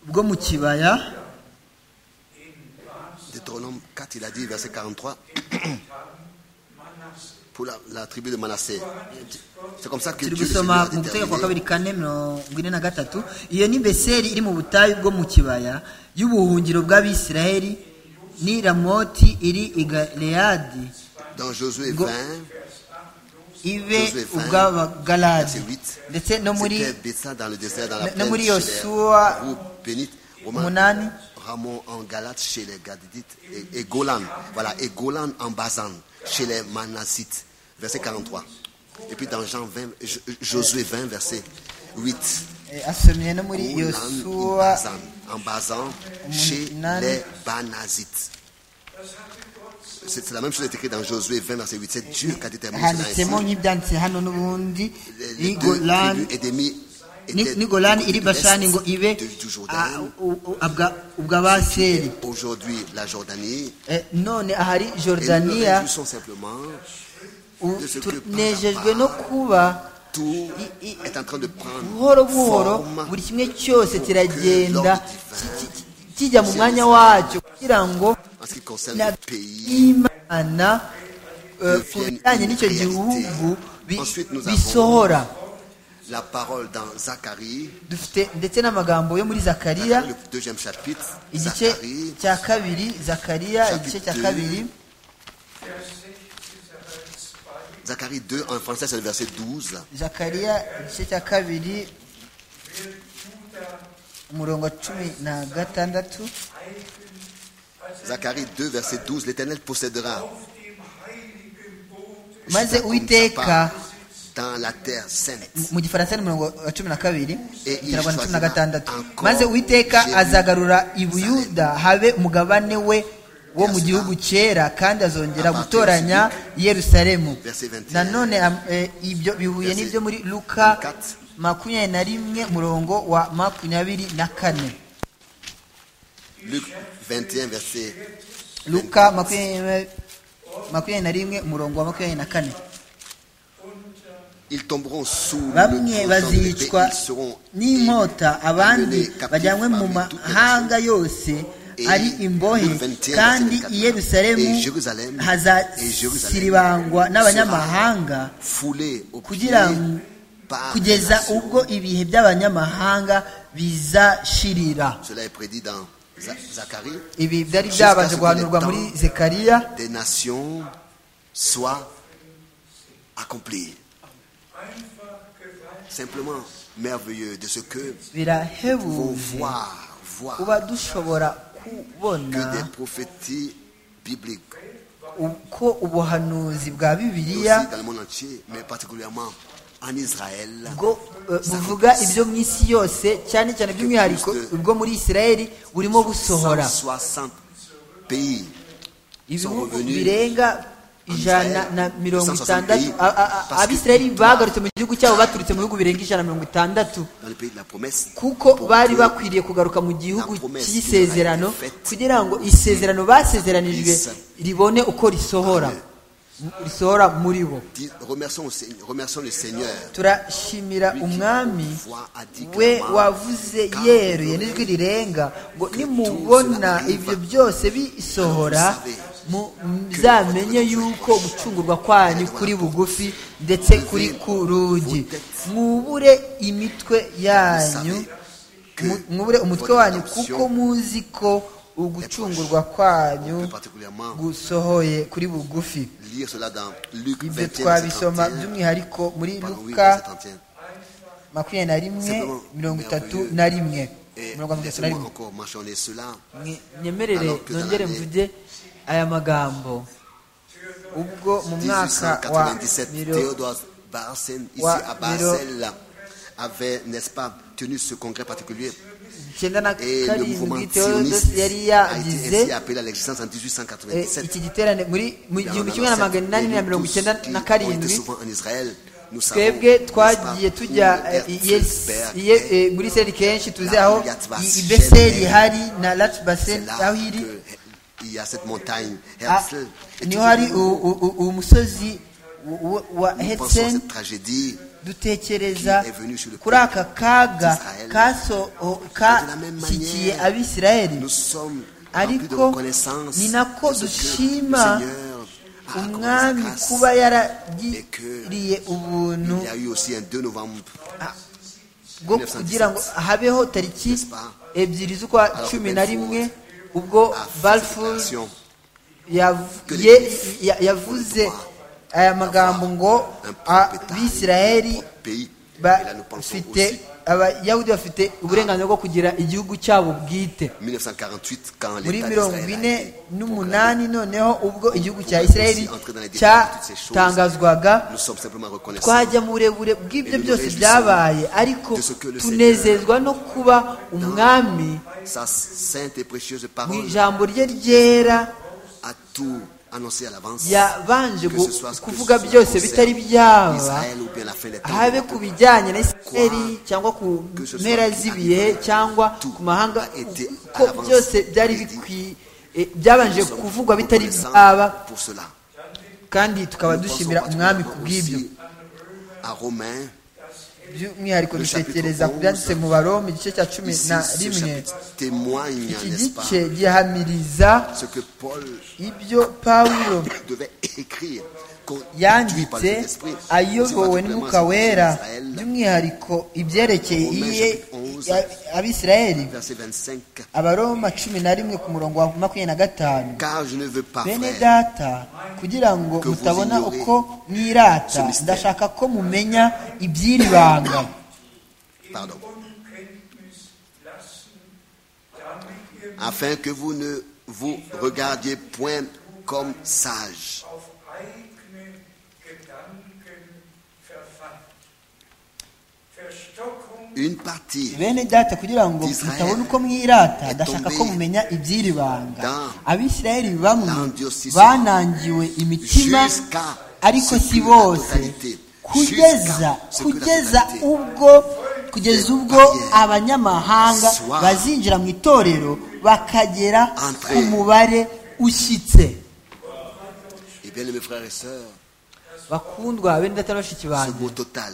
bwo mu kibaya Deutéronome 4, il a dit, verset 43, pour la, la tribu de Manassé. C'est comme ça que turi Dieu le Seigneur a gusoma mu gutegeka kwa déterminé kabiri kane mirongo ine na gatatu iyo ni beseri iri mu butayu bwo mu kibaya y'ubuhungiro bw'abisiraheli ni ramoti iri i galeyadi dans Josué Go- 20, ibe Josué vingt, ubw'abagaladi verset huit. ndetse no muri c'était Bethsaida dans le désert, dans la No- plaine, Nomuri chez les Yosua, groupes bénites, Romains, umunani Ramon en Galate chez les Gadidites et, et Golan, voilà, et Golan en Bazan chez les Manassites, verset 43. Et puis dans Jean 20, Jo- Josué 20, verset 8. eh, asomye no muri Golan en yosuwa Bazan, en Bazan chez Umunani. les Banazites. C'est c'est la même chose qui est écrite dans Josué 20, verset 8. C'est Dieu qui a déterminé cela ainsi. handitsemo nk'ibyanditse hano n'ubundi Les- ni les deux golani tribus et demi étaient ni golani du côté iri de bashani ngo l'est ibe de- du ah, Jourdain. u- u- abwa- ubw'abaseri Aujourd'hui, la Jordanie. Eh, none ahari Et nous nous jordaniya réjouissons simplement. u- de ce que tunejejwe par- no kuba Tout i- i- est en train de prendre buhoro buhoro forme. buri kimwe cyose kiragenda l'ordre divin ki- ki- kijya mu mwanya wacyo kugira ngo en ce qui concerne na le pays. imana eh, ku devienne bijyanye une n'icyo réalité. gihugu bi- Ensuite, nous avons- bisohora La parole dans Zacharie, dufite ndetse n'amagambo yo muri zakariya le deuxième chapitre, igice Zacharie, cya kabiri zakariya Chapitre igice cya deux. kabiri Zacharie 2, en français c'est le verset 12. zakariya igice cya kabiri umurongo wa cumi na gatandatu Zacharie 2, verset 12, l'Éternel possédera maze uwiteka dans la terre sainte. mu gifaransa ni umurongo wa cumi na kabiri Eh, ikinyarwanda cumi na yishwazira gatandatu encore maze uwiteka Jerusalem. azagarura i buyuda habe umugabane we wo mu Yes, gihugu ah. cyera kandi azongera Abatutsi. gutoranya i yerusalemu Verset 21. nanone am- eh, ibyo bihuye Verset n'ibyo muri luka 24. makumyabiri na rimwe murongo wa makumyabiri na kane Luc 21, verset luka makumyabiri makumyabiri na rimwe murongo wa makumyabiri na kane Ils tomberont sous le bamwe pouls d'Embébé, bazicwa ils seront n'inkota abandi bajyanywe mu mahanga yose ari imbohe kandi i yerusalemu hazasiribangwa n'abanyamahanga foulés au pied kugira par kugeza les nations. ubwo ibihe by'abanyamahanga bizashirira Cela est prédit dans Za- Zacharie. ibi byari byabanje guhanurwa muri zekariya Des nations soient accomplies. Simplement merveilleux de ce que vont birahebuje voir, voir kuba dushobora kubona que des prophéties bibliques uko ubuhanuzi bwa aussi bibiliya dans le monde entier, mais particulièrement en Israël. bwo eh, buvuga ibyo mu isi yose cyane cyane by'umwihariko ubwo muri isirayeli burimo busohora 160 pays ibihugu birenga ijana na mirongo itandatu A- a- a- abisirayeli Parce que- bagarutse mu gihugu cyabo baturutse mu bihugu birenga ijana na mirongo itandatu dans le pays de la promesse. kuko bari bakwiriye kugaruka mu gihugu cy'isezerano kugira ngo isezerano basezeranijwe ribone uko risohora risohora muri bo Dis- Remercions, au Seigneur- remercions le Seigneur. turashimira umwami we wavuze yeruye n'ijwi rirenga ngo nimubona ibyo byose bisohora mu- muzamenye yuko gucungurwa kwanyu kuri bugufi ndetse kuri ku rugi mwubure imitwe Vous savez yanyu que Mu- mwubure umutwe votre wanyu rédemption kuko muzi ko ugucungurwa kwanyu plus particulièrement gusohoye kuri bugufi lire cela dans Luc ibyo 21, twabisoma 51, by'umwihariko muri pardon, oui, luka verset 31. makumyabiri na rimwe Simplement, mirongo itatu merveilleux. na rimwe Et mirongo itatu na laissez-moi rimwe encore mentionner cela. Mwe- nyemerere Alors que dans nongere l'année- mvuge aya magambo ubwo mu mwaka wa 1897, miro- Théodore Barcel, ici wa- à Basel, avait, n'est-ce pas, tenu ce congrès particulier. icyenda na Et le mouvement karindwi sioniste teodos yari a été ainsi yagize appelé à l'existence en eh, 1897. iki giterane muri mu Et en gihumbi kimwe na magana inani na mirongo icyenda na qui ont été karindwi souvent en Israël, nous savons, twebwe n'est-ce pas, twagiye où tujya eh, Herzl yes- Berg iye- est. eh, muri isirayeli kenshi tuzi aho Yatbas- i- i beseri Shemer. hari na lati C'est baseni là aho iri que il y a cette montagne. Ah, Herzl est niho toujours hari venu. u- u- u- umusozi w- w- wa Nous pensons à hetseni cette tragédie. dutekereza Qui est venu sur le kuri aka kaga d'Israël. kashyikiye abisirayeli Nous sommes remplis de ariko reconnaissance ni nako de ce que dushima le Seigneur a accordé umwami grâce. kuba et que yaragiriye ubuntu Il y a eu aussi un 2 novembre. bwo kugira ngo habeho tariki n'est-ce pas? ebyiri z'ukwa Alors que cumi na Belfort rimwe ubwo a fait cette balfour déclaration. yav- Que les ye- Juifs ya- yavuze ont le droit aya magambo ngo Un propre État, un abisirayeli propre pays. Et là, nous pensons aussi bafite abayahudi bafite uburenganzira bwo kugira igihugu cyabo bwite 1948 quand muri l'État mirongo d'Israël a ine été n'umunani noneho ubwo igihugu cya Nous pouvons isirayeli aussi entrer dans les détails de toutes ces choses. cyatangazwaga Nous sommes simplement reconnaissants twajya mu burebure bw'ibyo Et nous byose réjouissons byabaye ariko de ce que le tunezezwa no kuba umwami sa sainte et précieuse mu parole ijambo rye ryera a tout annoncé à l'avance. Que yabanje gu- ce soit ce que kuvuga ce byose concerne bitari byaba Israël ou bien la fin des temps. habe ku bijyanye na isirayeli cyangwa ku Que ce soit mpera qui z'ibihe arrive, cyangwa tout ku mahanga a été ko avancé, byose byari prédit. bikwiye byabanje Nous sommes kuvugwa bitari reconnaissants byaba pour cela. kandi tukaba Nous pensons dushimira umwami ku particulièrement bw'ibyo aussi à Romains, by'umwihariko Le chapitre dutekereza ku 11, byanditse mu barome igice cya cumi ici, na ce rimwe chapitre témoigne, iki n'est-ce pas, gice gihamiriza ce que Paul ibyo pawulo devait écrire, conduit par le yanditse Saint-Esprit. C'est ayobowe particulièrement n'umwuka ce que wera Israël, by'umwihariko ibyerekeye Romains iye chapitre 11, ya- abisirayeli verset 25, abaroma cumi na rimwe ku murongo wa makumyabiri na gatanu car je ne veux pas, bene frère, data kugira ngo Que vous mutabona ignorez uko mwirata ce mystère. ndashaka ko mumenya iby'iri banga pardon, afin que vous ne vous regardiez point comme sages, une partie bene data kugira ngo Israel mutabona uko mwirata est ndashaka tombée ko mumenya iby'iri banga dans abisirayeli bamwe dans Dieu si- banangiwe imitima jusqu'à ariko ce si que la bose totalité, kugeza jusqu'à ce que la kugeza totalité ubwo kugeza des ubwo barrières abanyamahanga soient bazinjira mu itorero bakagera ku entrées. mubare ushyitse Et bien, mes frères et sœurs, bakundwa bene data na bashiki ce banjye mot total,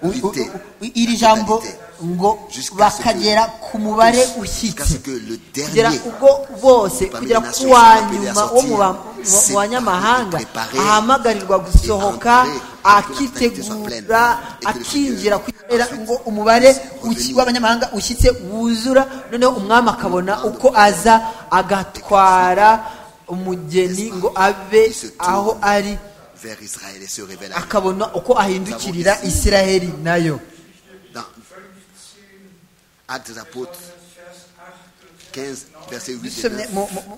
U- u- totalité, u- iri jambo ngo Jusqu'à ce que- bakagera ku mubare jusqu'à ce ushyitse que le kugera dernier ubwo bose kugera ku wa nyuma wo mu ba- mu- mu banyamahanga ahamagarirwa gusohoka akitegura akinjira kugira ngo umubare uki- w'abanyamahanga ushyitse wuzura noneho umwami akabona uko aza agatwara umugeni ngo abe aho ari vers Israël et se révèle à lui. akabona uko ahindukirira isiraheli nayo Dans Actes des Apôtres 15, verset 8 et dusomye 9. mu mu- mu-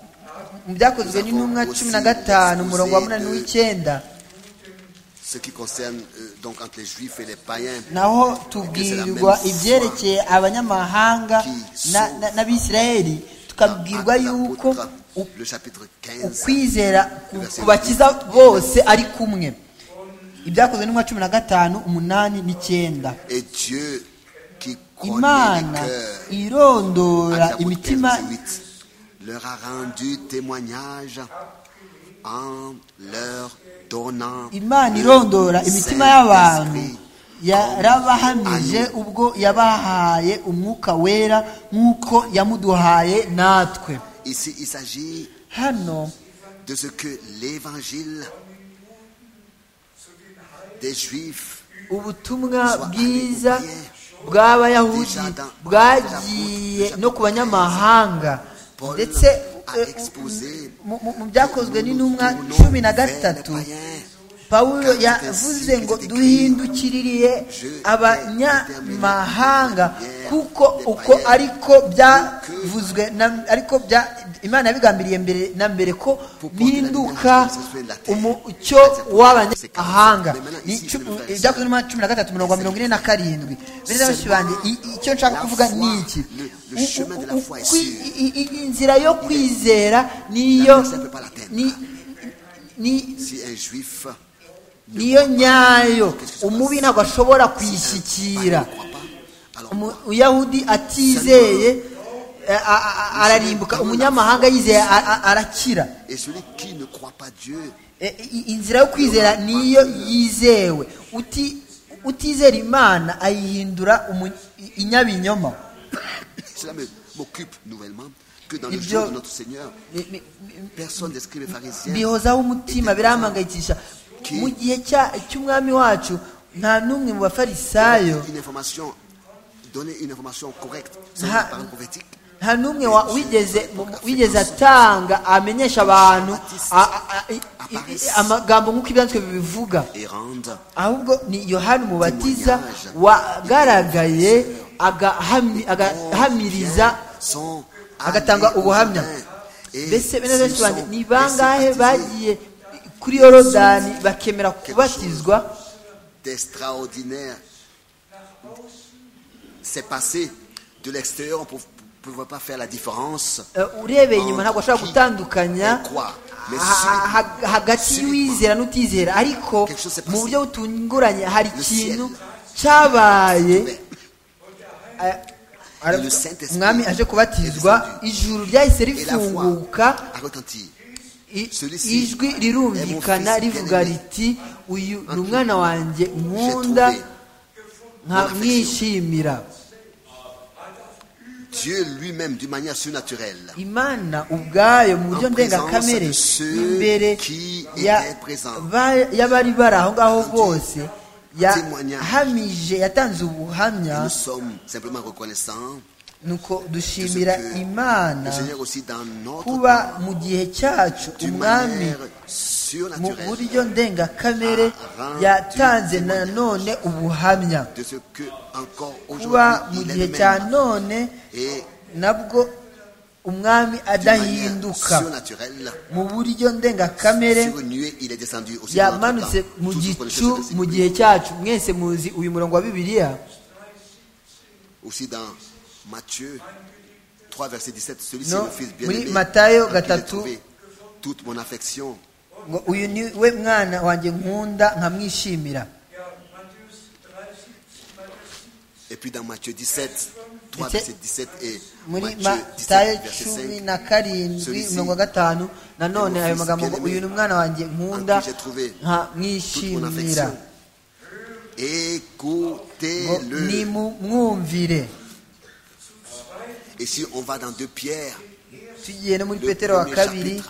mu byakozwe n'intumwa cumi na gatanu umurongo wa munani w'icyenda Ce qui concerne euh, donc entre les Juifs et les païens, naho tubwirwa ibyerekeye abanyamahanga na- na- n'abisirayeli dans tukabwirwa Actes des yuko Apôtres, u- le chapitre 15, ukwizera ku- kubakiza bose ari kumwe ibyakozwe n'umwa cumi na gatanu umunani n'icyenda et Dieu qui connaît les imana cœurs, Actes irondora des Apôtres 15, imitima verset 8, leur a rendu témoignage en leur donnant imana le irondora imitima y'abantu Saint-Esprit yarabahamije ubwo yabahaye umwuka wera nk'uko yamuduhaye natwe Ici, il s'agit hano de ce que l'évangile des Juifs ubutumwa bwiza bw'abayahudi bwagiye no ku banyamahanga ndetse eh, mu- mu- mu byakozwe n'intumwa cumi na gatatu pawulo yavuze ngo duhindukiririye abanyamahanga kuko uko ariko byavuzwe na- ariko bya- imana yabigambiriye mbere na mbere ko mpinduka umucyo w'abanyamahanga Ni cu- ibyakozwe n'intumwa cumi na gatatu mirongo mirongo ine na karindwi bene bashiki banjye i- i- icyo nshaka kuvuga ni iki U- u- u- kwi- i- i- inzira yo kwizera niyo ni- ni Si un juif niyo nyayo umubi ntabwo ashobora kuyishyikira ne croit pas, alors umuyahudi atizeye eh, a- a- a- ararimbuka umunyamahanga yizeye a- a- arakira et celui qui ne croit pas Dieu, Eh, i- inzira yo kwizera niyo yizewe Uti- utizera imana ayihindura umu- i- inyabinyoma cela me- m'occupe nouvellement que dans Il le dit- jour de notre Seigneur, Ni- ni- ni- personne des scribes et pharisiens bihozaho umutima birampangayikisha Ki- mu gihe cya- cy'umwami wacu nta n'umwe mu bafarisayo une information, donner une information correcte, c'est Ah. une parole prophétique. nta n'umwe wa- wigeze mu- wigeze atanga amenyesha abantu a- a- a- i- i- amagambo nk'uko ibyanditswe bibivuga et rendre ahubwo ni yohani umubatiza wagaragaye agahami- agahamiriza son agatanga amené aux ubuhamya. humains. Et mbese bene s'ils benshi banjye sont- ni et bangahe s'ils bagiye kuri yorodani bakemera kubatizwa d'extraordinaire s'est passé de l'extérieur, on ne pouvait pas faire la différence. Eh, urebeye inyuma ntabwo ashobora gutandukanya ha- ha- hagati y'uwizera n'utizera ariko mu buryo butunguranye hari ikintu cyabaye eh, ara- umwami aje kubatizwa ijuru ryahise rifunguka À retentir. i- ijwi rirumvikana rivuga riti uyu ni umwana wanjye nkunda nkamwishimira Dieu lui-même, d'une manière surnaturelle, imana ubwayo mu buryo En présence ndengakamere de ceux imbere qui ya- étaient présents. ba- y'abari bari aho ngaho bose témoignage. yahamije yatanze et ubuhamya nous sommes simplement reconnaissants nuko de ce dushimira que imana le Seigneur aussi dans notre temps, kuba mu gihe cyacu d'une umwami manière mu surnaturelle, buryo ndengakamere yatanze nanone ubuhamya de ce que encore kuba aujourd'hui mu il est gihe le même. cya none et nabwo umwami d'une manière adahinduka surnaturelle mu buryo ndengakamere sur une nuée il est descendu aussi dans notre yamanutse temps. Tous vous mu connaissez gicu ce verset mu gihe cyacu mwese muzi uyu murongo wa bibiliya aussi dans Matthieu 3 verset 17 celui-ci Non, mon fils muri bien-aimé Matayo en qui j'ai gatatu. trouvé toute mon affection ngo uyu ni we mwana wanjye nkunda nkamwishimira et puis dans Matthieu 17 3 Ndetse verset 17 et muri Matthieu 17 matayo verset cumi 5 na karindwi Celui-ci, mirongo gatanu nanone mon ayo fils magambo ngo bien-aimé, uyu ni umwana wanjye en nkunda qui j'ai trouvé toute mon nkamwishimira affection ngo écoutez-le nimumwumvire et si on va dans 2 Pierre tugiye no muri Le petero wa premier kabiri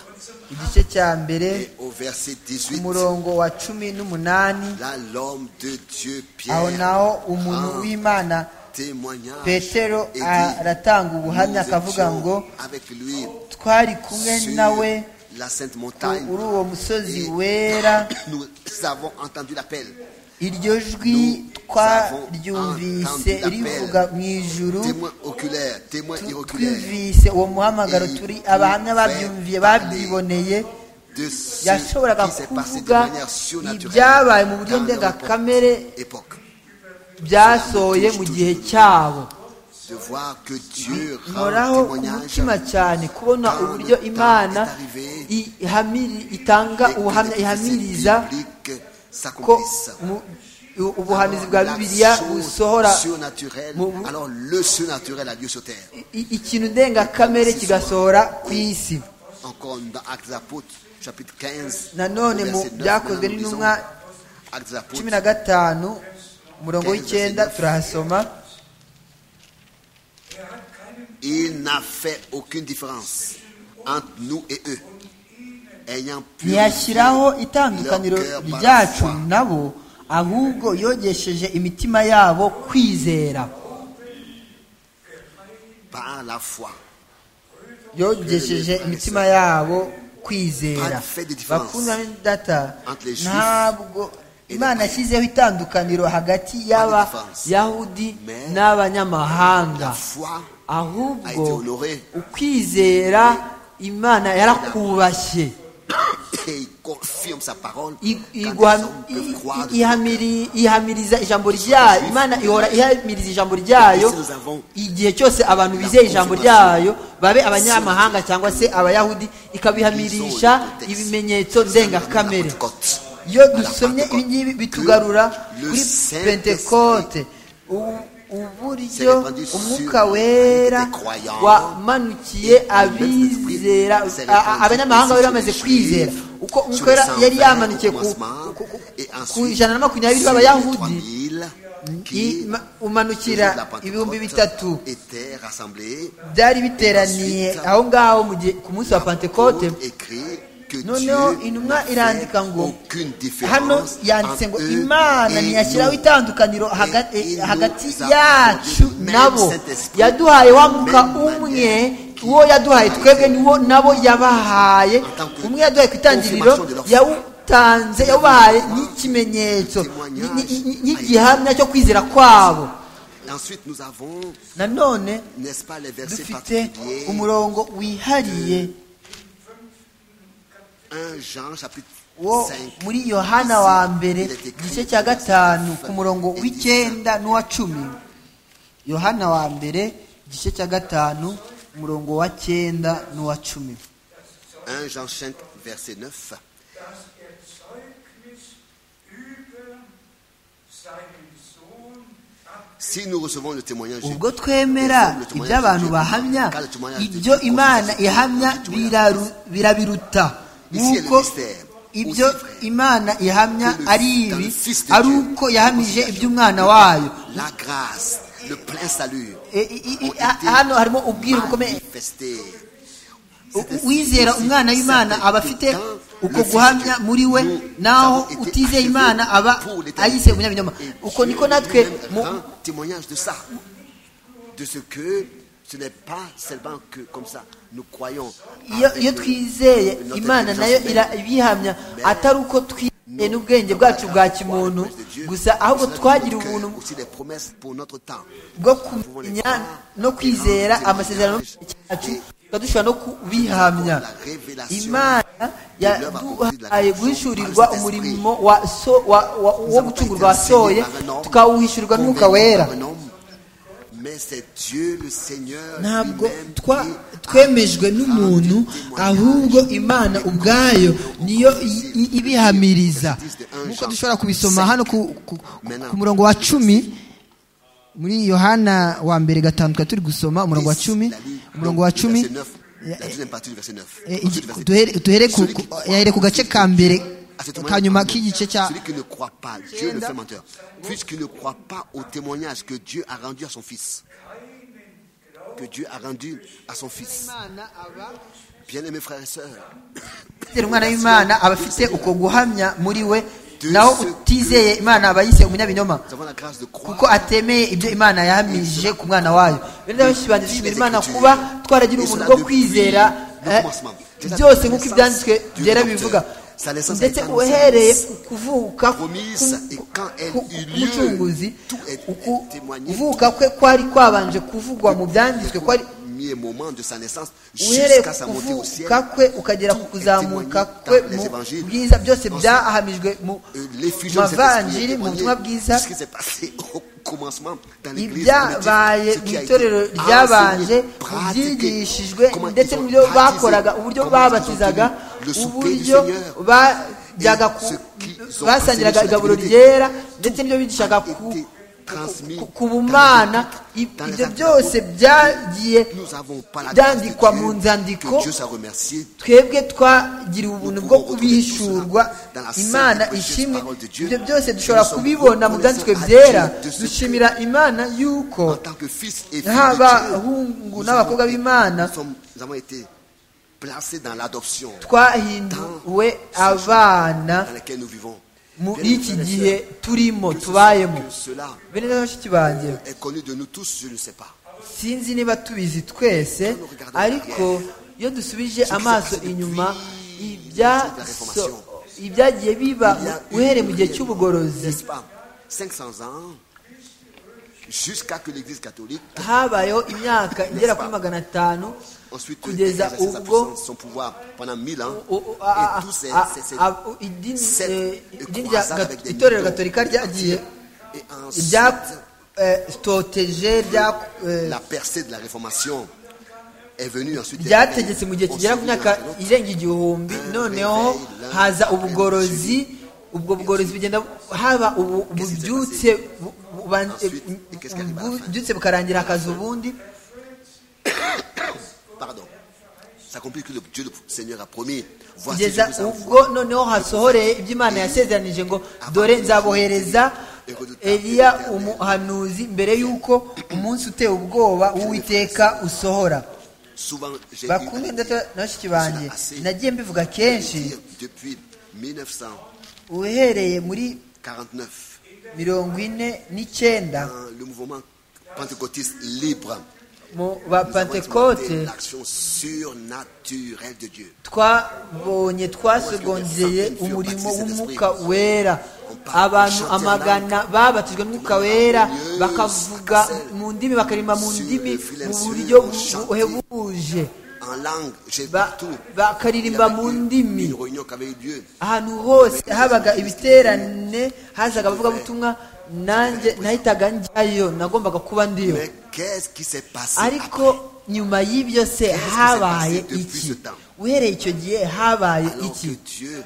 igice cya mbere et au verset 18 umurongo wa cumi n'umunani Là, l'homme de Dieu, aho naho Pierre, umuntu rend w'imana témoignage petero et dit, aratanga Nous ubuhamya akavuga étions ngo avec lui twari kumwe sur nawe la sainte montagne uri uwo musozi Et wera nous avons entendu l'appel iryo jwi Nous twaryumvise avons entendu rivuga l'appel. mu ijuru témoin oculaire témoin tu- iroculaire twumvise uwo muhamagaro Et turi nous abahamya fait babyumviye parler. babyiboneye de ce yashoboraga qui s'est passé de kuvuga manière surnaturelle ibyabaye mu buryo dans leur ndengakamere époque byasohoye mu gihe cyabo de voir que Dieu nkoraho rend ku témoignage mutima cyane kubona uburyo imana ihamiri- itanga et que ubuhamya les prophéties ihamiriza bibliques ko s'accomplissent. mu- u- ubuhanuzi bwa La bibiliya chose busohora surnaturelle, mu- mu- alors le surnaturel a lieu sur terre. i- ikintu ndengakamere kigasohora ku isi Encore dans Actes des Apôtres, chapitre 15. nanone au mu verset 9, byakozwe nous lisons n'intumwa Actes des Apôtres, cumi na gatanu umurongo w'icyenda turahasoma Il n'a fait aucune différence entre nous et eux, ayant purifié ntiyashyiraho leur itandukaniro cœur par la ryacu foi. nabo ahubwo yogesheje imitima yabo kwizera par la foi. yogesheje imitima yabo kwizera Pas de différence. bakundwa data Entre les Juifs ntabwo et imana les Grecs. yashyizeho itandukaniro hagati différence. y'abayahudi Mais La n'abanyamahanga foi a été ahubwo honorée ukwizera imana yarakubashye et il confirme sa parole. I- Quand les iguha- hommes i- peuvent croire de i- ihamiri- ihamiriza ijambo ryayo imana ihora ihamiriza ijambo ryayo Ici, nous avons igihe cyose abantu bizeye ijambo ryayo babe abanyamahanga cyangwa se abayahudi ikabihamirisha ibimenyetso ndengakamere iyo dusomye ibi ngibi bitugarura kuri pentekote u- uburyo umwuka wera wamanukiye abizera a- a- abanyamahanga bari bamaze kwizera uko umwuka wera yari yamanukiye ku- ku- ku- ku ijana na makumyabiri b'abayahudi ima- umanukira ibihumbi bitatu byari biteraniye aho ngaho mu gihe ku munsi wa pentekote noneho intumwa irandika ngo hano yanditse ngo imana ntiyashyiraho itandukaniro haga- eh, hagati yacu nabo yaduhaye wa mwuka umwe uwo yaduhaye twebwe niwo nabo yabahaye umwe yaduhaye ku itangiriro yawutanze yawubahaye n'ikimenyetso ni- ni- ni- n'igihamya cyo kwizera kwabo ensuite nous avons nanone n'est-ce pas les versets dufite particuliers umurongo wihariye 1 Jean chapitre wo 5 muri yohana wa mbere Il est écrit igice cya gatanu ku murongo et w'icyenda n'uwa cumi yohana wa mbere igice cya gatanu umurongo wa cyenda n'uwa cumi 1 Jean 5 verset 9 dass er Zeugnis über seinen Sohn ab si nous recevons le témoignage ubwo twemera ibyo abantu bahamya ibyo imana ihamya biraru- birabiruta nk'uko ibyo imana ihamya ari ibi ari uko yahamije iby'umwana wayo la grâce le plein salut E- i- i- i- ha- hano harimo ubwiru bukomeye manifesté uwizera umwana w'imana aba afite uko guhamya muri we naho utizeye imana aba ayise umunyabinyoma uko niko natwe mu- un témoignage de ça de ce que ce n'est pas seulement que comme ça nous croyons iyo avec, iyo euh, twizeye notre imana nayo intelligence ira- ibihamya atari uko twizeye n'ubwenge bwacu bwa kimuntu gusa ahubwo twagira ubuntu aussi des promesses pour notre temps. bwo kumenya no kwizera amasezerano yacu tukadushobora no kubihamya imana yaduhaye guhishurirwa umurimo wa so, wa, wa, wo gucungurwa wasoye tukawuhishurirwa n'umwuka wera Mais c'est Dieu le Seigneur ntabwo lui-même twa- qui twemejwe n'umuntu ahubwo imana ubwayo niyo i- i- ibihamiriza nk'uko dushobora kubisoma hano ku, ku, ku murongo wa cumi muri yohana wa mbere gatanu twari turi gusoma umurongo wa cumi umurongo wa cumi La deuxième partie du verset 9. eh, igi- duhere- duhere ku- ku- yahere ku gace ka mbere ka nyuma k'igice cya Celui qui ne croit pas, Dieu le fait menteur. Puisqu'il ne croit pas au témoignage que Dieu a rendu à son fils. Que Dieu a rendu à son fils. Bien-aimés frères et sœurs, utizera umwana w'imana aba afite uko guhamya muri we naho utizeye imana aba yise umunyabinyoma nous avons la grâce de croire. kuko atemeye ibyo imana yahamije ku mwana wayo rero rero benshi banjye dushimira imana kuba twaragira ubuntu bwo kwizera eh, byose nk'uko ibyanditswe byera bibivuga ndetse uhereye ku kuvuka ku- ku- ku- k'umucunguzi uku- kuvuka kwe kwari kwabanje kuvugwa mu byanditswe kwari premier moment de sa naissance uhereye jusqu'à sa ku montée au ciel. kuvuka kwe ukagera ku kuzamuka kwe mu bwiza byose byahamijwe mu Euh, L'effusion de cet esprit mavanjiri est mu témoignée butumwa bwiza de ce qui s'est passé au commencement dans l'église ibyabaye primitive, ce qui a mu été itorero ryabanje enseigné, mu pratiqué, byigishijwe comment ils ndetse ont n'ibyo baptisé, bakoraga uburyo comment ils ont babatizaga obtenu le souper du uburyo Seigneur. bajyaga Et ku- ce qu'ils ont basangiraga enseigné sur la igaburo divinité. ryera ndetse n'ibyo bigishaga a ku été ku- transmis ku- ku bumana dans les I- ibyo actes des byose byagiye Nous n'avons pas la grâce de byandikwa mu Dieu, nzandiko que Dieu soit remercié twebwe twagiriwe ubuntu bwo kubihishurwa imana ishimwe ibyo byose dushobora kubibona mu byanditswe byera dushimira imana y'uko en tant que fils et fille nk'abahungu Nous n'abakobwa avons été- b'imana nous sommes- nous avons été placés dans l'adoption twahinduwe abana dans laquelle nous vivons. muri Bien-aimés iki frères et gihe sœurs, turimo que ce- tubayemo que cela bene na bashiki banjye est connu de nous tous, je ne sais pas. sinzi niba tubizi twese ariko iyo dusubije amaso inyuma ibyaso- ibyagiye biba uhereye mu gihe cy'ubugorozi n'est-ce pas 500 ans, jusqu'à que l'Église catholique, habayeho imyaka igera kuri magana atanu ensuite kugeza exerce sa ubwo puissance, son pouvoir pendant 1000 ans, o- o- et a- a- tous ces, a- ces- ces- a- u- idini- cette eh, idini rya croisade avec gat- des itorero mythos gatolika ryagiye et ensuite ryatoteje la percée de la Réformation est venue ensuite. ryategetse mu gihe kigera ku Ensuite, myaka l'autre, irenga igihumbi noneho haza ubugorozi ubwo bugorozi bugenda haba ubu- ububyutse bu- buban- ububyutse bukarangira hakaza ubundi Pardon. Ça compris que le Dieu, le Seigneur a promis. Voici je kugeza vous envoie. ubwo noneho hasohoreye ibyo imana yasezeranije ngo dore nzabohereza eliya umuhanuzi mbere y'uko umunsi uteye ubwoba w'uwiteka usohora Souvent, j'ai eu à bakunde ndetse dire, na bashiki banjye cela assez. nagiye mbivuga kenshi dire depuis 1949, uhereye muri mirongo ine n'icyenda dans le mouvement pentecôtiste libre, mu bapantekote c'est l'action surnaturelle de Dieu. twabonye twasogongeye umurimo w'umwuka wera abantu amagana babatijwe n'umwuka wera bakavuga mu ndimi bakaririmba mu ndimi mu buryo buhebuje En langue, j'ai Ba- partout. bakaririmba Il y mu avait eu ndimi Une réunion qu'avait eu Dieu. ahantu hose habaga ibiterane hazaga abavugabutumwa nanjye nahitaga njyayo nagombaga kuba ndiyo Mais qu'est-ce qui s'est passé ariko après nyuma y'ibyo se habaye iki uhereye icyo gihe habaye alors que iki Dieu,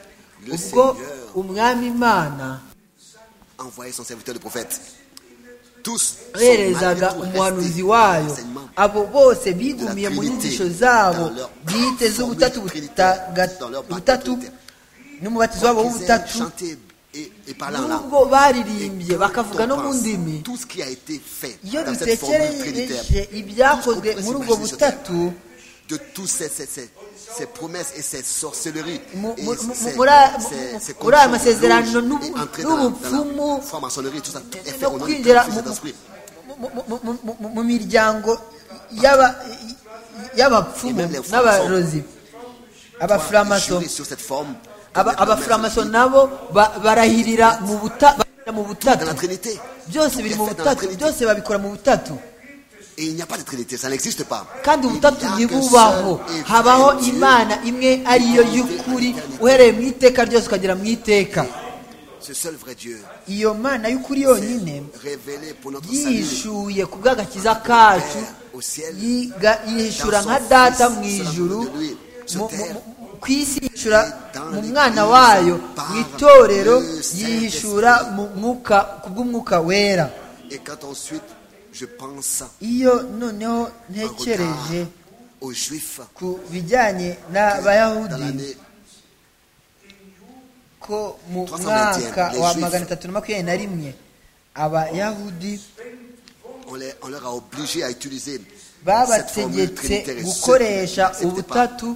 le ubwo Seigneur, umwami imana envoyait son serviteur le prophète. Tous sont yoherezaga malgré tout umuhanuzi restés wayo dans l'enseignement abo bose bigumiye mu nyigisho zabo bwite z'ubutatu butaga- butatu n'umubatizo wabo w'ubutatu chanté et, et parlant en langue. nubwo baririmbye Et quand bakavuga on no mu pense ndimi Tout ce qui a été fait iyo dans cette formule trinitaire, dutekereje ibyakozwe tout ce qu'on muri peut s'imaginer ubwo sur butatu terre, de toutes ces, ces, ces, ces promesses et ces sorcelleries, Mu- et mu- ces- mu- ces- muri aya- ces- ces muri aya conditions masezerano louches n'ubu- et entrer dans la- n'ubupfumu, dans la franc-maçonnerie, tout ça, tout est fait no au nom du kwinjira Fils et mu- de l'Esprit. mu- mu- mu- mu- mu- mu miryango y'aba- y'abapfumu n'abarozi abafuramaso Jurer sur cette forme, de Aba- mettre la main abafuramaso sur le nabo ba- barahirira mu buta- barahirira mu dans la butatu Trinité. byose Tout est biri mu fait dans la butatu Trinité. byose babikora mu butatu Et il n'y a pas de Trinité, ça n'existe pas. kandi Il n'y a ubutatu qu'un ntibubaho seul et habaho vrai Dieu. imana imwe ariyo y'ukuri uhereye mu iteka ryose ukagera mu iteka Ce seul vrai Dieu iyo mana y'ukuri yonyine révélé pour notre salut yishuye ku bw'agakiza kacu au ciel, yiga- yishyura nka data mu ijuru mu- mu- mu- ku isi yishyura mu mwana wayo mu itorero yihishura mu mwuka ku bw'umwuka wera Et quand ensuite je pense iyo noneho en regard ntekereje aux Juifs ku bijyanye dans n'abayahudi l'année ko mu mwaka wa magana atatu na makumyabiri na rimwe abayahudi on, les- on leur a obligé à utiliser cette formule babategetse trinitaire et ceux qui gukoresha n'acceptaient pas ubutatu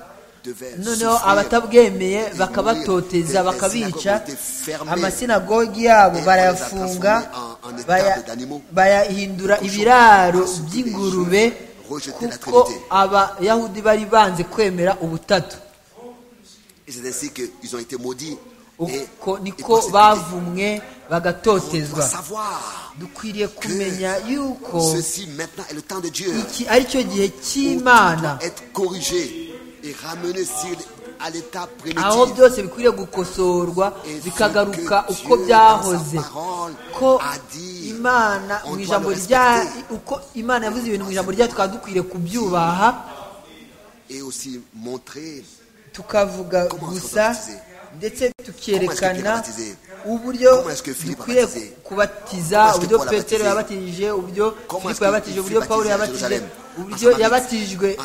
devaient noneho souffrir. abatabwemeye Et bakabatoteza mourir. bakabica Les synagogues amasinagogi yabo Et barayafunga on les a transformés en- en étable baya- d'animaux. bayahindura Cochons, ibiraro insultés, by'ingurube rejetés la kuko Trinité. abayahudi bari banze kwemera ubutatu Et c'est ainsi qu'ils ont été maudits. Et uko et niko prosélytés. bavumwe On doit bagatotezwa savoir dukwiriye kumenya yuko que ceci maintenant est le temps de Dieu. iki ari cyo gihe cy'imana doit être corrigé et ramené sur- à l'état aho primitif. byose bikwiriye gukosorwa bikagaruka uko byahoze ko imana mu ijambo rya uko imana yavuze ibintu mu ijambo ryayo tukaba dukwiriye kubyubaha Et aussi montrer tukavuga gusa ndetse tukerekana uburyo dukwiriye kubatiza uburyo petero yabatije uburyo filipo yabatije uburyo pawulo yabatije uburyo yabatijwe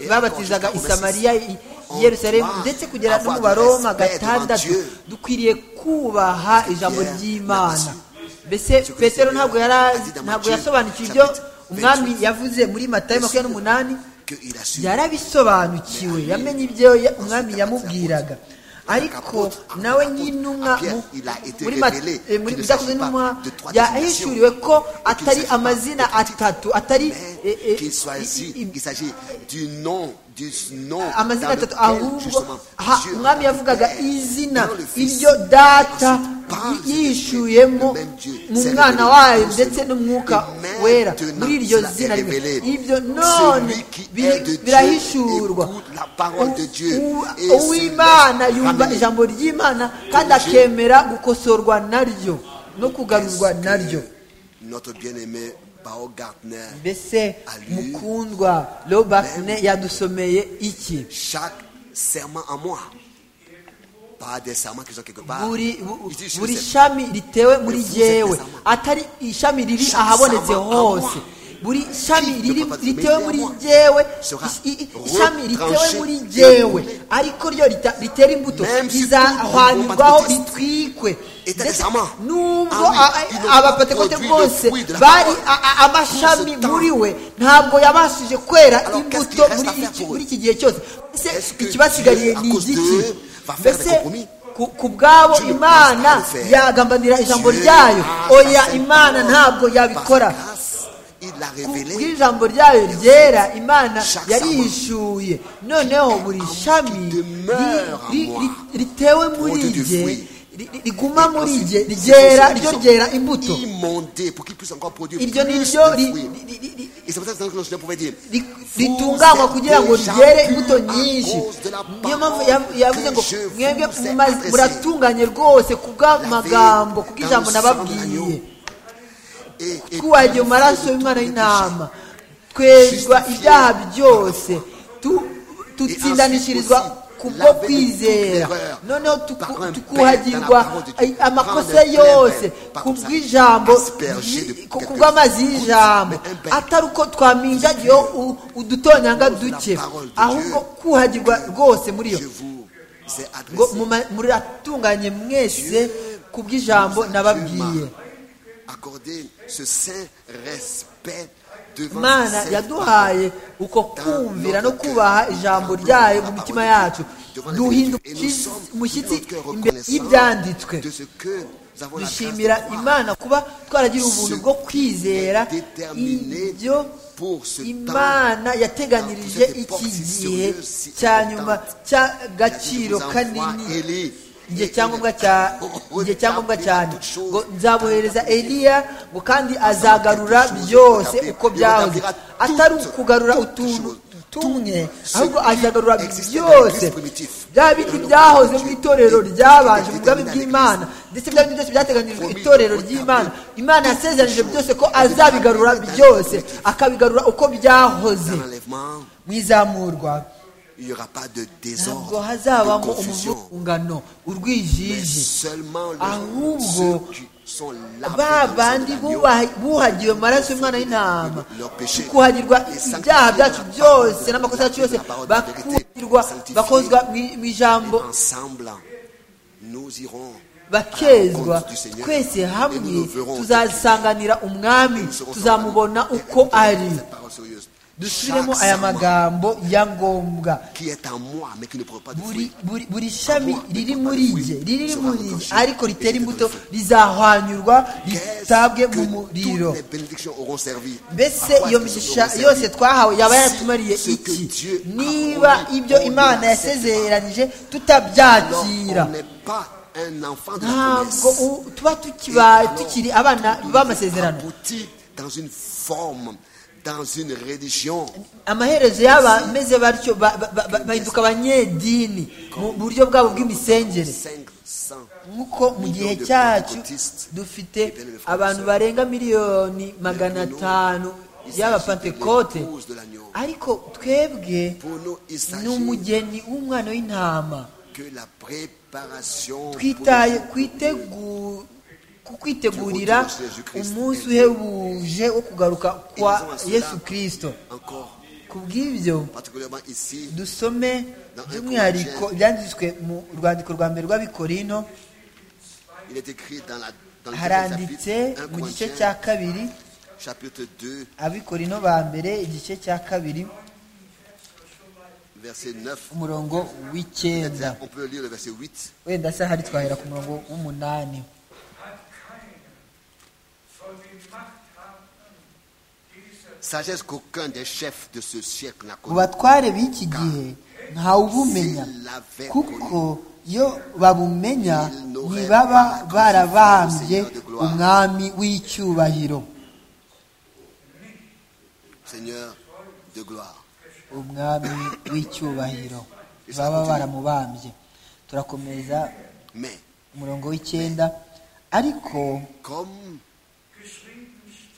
babatizaga isamariya i yerusalemu ndetse kugera no mu baroma gatandatu dukwiriye kubaha ijambo ry'imana mbese petero ntabwo yari azi- ntabwo yasobanukiwe ibyo umwami yavuze muri matayo makumyabiri n'umunani qu'il a su. yarabisobanukiwe yamenye ibyo ya- umwami yamubwiraga ariko nawe à nk'intumwa Pierre, mu- il a été muri Ma- révélé eh, muri qu'il ne byakozwe s'agit pas n'intumwa de trois désignations, yahishuriwe ko mais qu'il atari s'agit pas amazina de titres, atatu atari eh, eh, mais qu'il soit ainsi, i- i- qu'il s'agit du nom, du nom amazina dans atatu lequel, ahubwo justement, aha, Dieu umwami yavugaga Père, izina dans le Fils, iryo data ensuite par le yishuyemo Dieu, le même Dieu, mu c'est mwana révélé wayo dans ce ndetse nom. n'umwuka Et maintenant, wera muri iryo cela est zina rimwe révélé. ibyo Celui none qui bi- est de Dieu birahishurwa écoute la parole de Dieu U- et u- se uw'imana laisse yumva ramener. ijambo ry'imana kandi Dieu. akemera gukosorwa naryo no kugarurwa Est-ce naryo que Notre bien-aimé Baumgartner, mbese Allure. mukundwa robakune yadusomeye iki chaque serment à moi, pas des serments qui sont quelque part. buri Il dit, je buri sais. shami ritewe muri Vous jyewe êtes des atari ishami riri Chaque ahabonetse sama hose à moi. buri shami Qui ne riri peut pas- ritewe mais à muri moi jyewe sera i- i- ishami ritewe retranché muri et jyewe annulé. ariko ryo rita- ritera imbuto Même si tout rizahwanirwaho le monde ritwikwe Et t'as Ndetse des amants. nubwo Ah oui, a- ils n'ont pas abapentekote produit le bose fruit de la bari parole. a- a- amashami Tout ce temps. muri we ntabwo yabashije kwera Alors, qu'est-ce imbuto qu'il reste muri à faire iki- pour muri eux? iki gihe cyose Ese Est-ce que ikibasigariye Dieu, à ni cause igiki d'eux, va faire des mbese compromis? ku- ku bwabo Dieu ne imana peut pas le faire. yagambanira ijambo Dieu ryayo a oya sa imana parole. ntabwo Par yabikora sa grâce, Il l'a Ku révélé. bw'ijambo ryayo ryera imana Chaque yarihishuye noneho buri homme shami qui demeure en ri- ri- moi, ri- ritewe muri produit du jye fruit. ri- ri- riguma muri Ensuite, jye ce sont ryera ceux qui ryo sont ryera imbuto Immondés pour qu'ils puissent encore produire plus iryo ni de ryo ri- fruits. ri- ri- ri- Et c'est pour ça que le Seigneur pouvait dire ri- Vous ritunganywa êtes kugira ngo déjà ryere purs imbuto à nyinshi cause de la niyo mpamvu parole yav- yavuze que ngo je vous mwebwe ai muma- adressée. muratunganye rwose ku bw'amagambo ku dans le sang de bw'ijambo nababwiye l'agneau. Et- et twubaha purifié iryo maraso de y'umwana tous les péchés. w'intama twezwa ibyaha byose Tu- tutsindanishirizwa kubwo kwizera noneho tuku- tukuhagirwa ay- amakosa yose ku bw'ijambo ry- ku ku bw'amazi y'ijambo atari uko twaminjagiyeho u- udutonyanga duke ahubwo kuhagirwa rwose muri yo Je vous ai adressé. ngo muma- muratunganye mwese ku bw'ijambo nababwiye Accorder ce saint respect devant imana cette yaduhaye uko kumvira no kubaha ijambo ryayo mu mitima yacu duhinda umushyitsi imbere y'ibyanditswe dushimira imana kuba twaragira ubuntu bwo kwizera ibyo imana yateganyirije iki gihe cya nyuma cy'agaciro kanini igihe cyangombwa cya igihe cyangombwa cyane ngo nzabohereza eliya ngo kandi azagarura byose uko byahoze atari ukugarura utuntu tumwe ahubwo azagarura byose bya bindi byahoze mu itorero ryabanje mu bwami bw'imana ndetse bya bindi byose byateganyirijwe itorero ry'imana imana yasezeranije byose ko azabigarura byose akabigarura uko byahoze Dans l'enlèvement, mu izamurwa il n'y aura pas de ntabwo désordre, de hazabamo confusion, umuvungano mais urwijiji seulement les- Ahubwo, ceux qui sont lavés ba dans le sang de bandi l'agneau. bubaha- buhagiwe amaraso y'umwana w'intama Leur péché. kuhagirwa Et ibyaha sanctifié byacu la parole byose de- n'amakosa yacu yose la parole de vérité. bakuhagirwa Sanctifié. bakozwa mu- mu ijambo ensemble, nous irons bakezwa rencontre du Seigneur. twese Et nous hamwe nous verrons. tuzasanganira umwami Nous serons tuzamubona ensemble. Et uko ari retenons cette parole sérieuse. dusubiremo Chaque aya serment magambo ya ngombwa qui est en moi, mais qui ne produit pas de buri fruits. buri buri shami riri muri jye riri muri jye ariko ritera imbuto rizahwanyurwa ritabwe Qu'est-ce mu que muriro toutes les bénédictions auront servi mbese À quoi iyo est-ce que migisha seront yose servies twahawe yaba Si yaratumariye ce que iki Dieu a niba promis, ibyo on imana ne l'accepte yasezeranije Alors, tutabyakira on n'est pas un enfant de la ntabwo promesse. u- tuba tukibaye tukiri abana b'amasezerano abouti dans une forme, dans une religion. amaherezo y'abameze batyo ba- ba- ba- ba- bahinduka abanyedini mu buryo bwabo bw'imisengere 500 nk'uko mu gihe cyacu dufite abantu barenga miliyoni magana atanu y'abapantekote ariko twebwe pour nous, il ni s'agit umugeni w'umwana w'intama que la préparation pour twitaye le jour kwitegu- ku kwitegurira umunsi uhebuje wo kugaruka kwa yesu kirisito encore, ku bw'ibyo particulièrement ici, dusome by'umwihariko ibyanditswe mu rwandiko rwa mbere rw'abikorino il est écrit dans, la, dans le deuxième haranditse chapitre, 1 mu gice Corinthiens, cya kabiri chapitre 2, abikorino ba mbere igice cya kabiri verset 9. umurongo w'icyenda On peut lire le verset 8. wenda se hari twahera ku murongo w'umunani hat keiner von den Machthabern dieser Sagesse qu'aucun des chefs de ce siècle n'a mu connue. batware b'iki gihe ntawubumenya kuko iyo babumenya ntibaba barabambye umwami w'icyubahiro Seigneur de gloire. umwami w'icyubahiro baba baramubambye turakomeza Mais umurongo w'icyenda ariko comme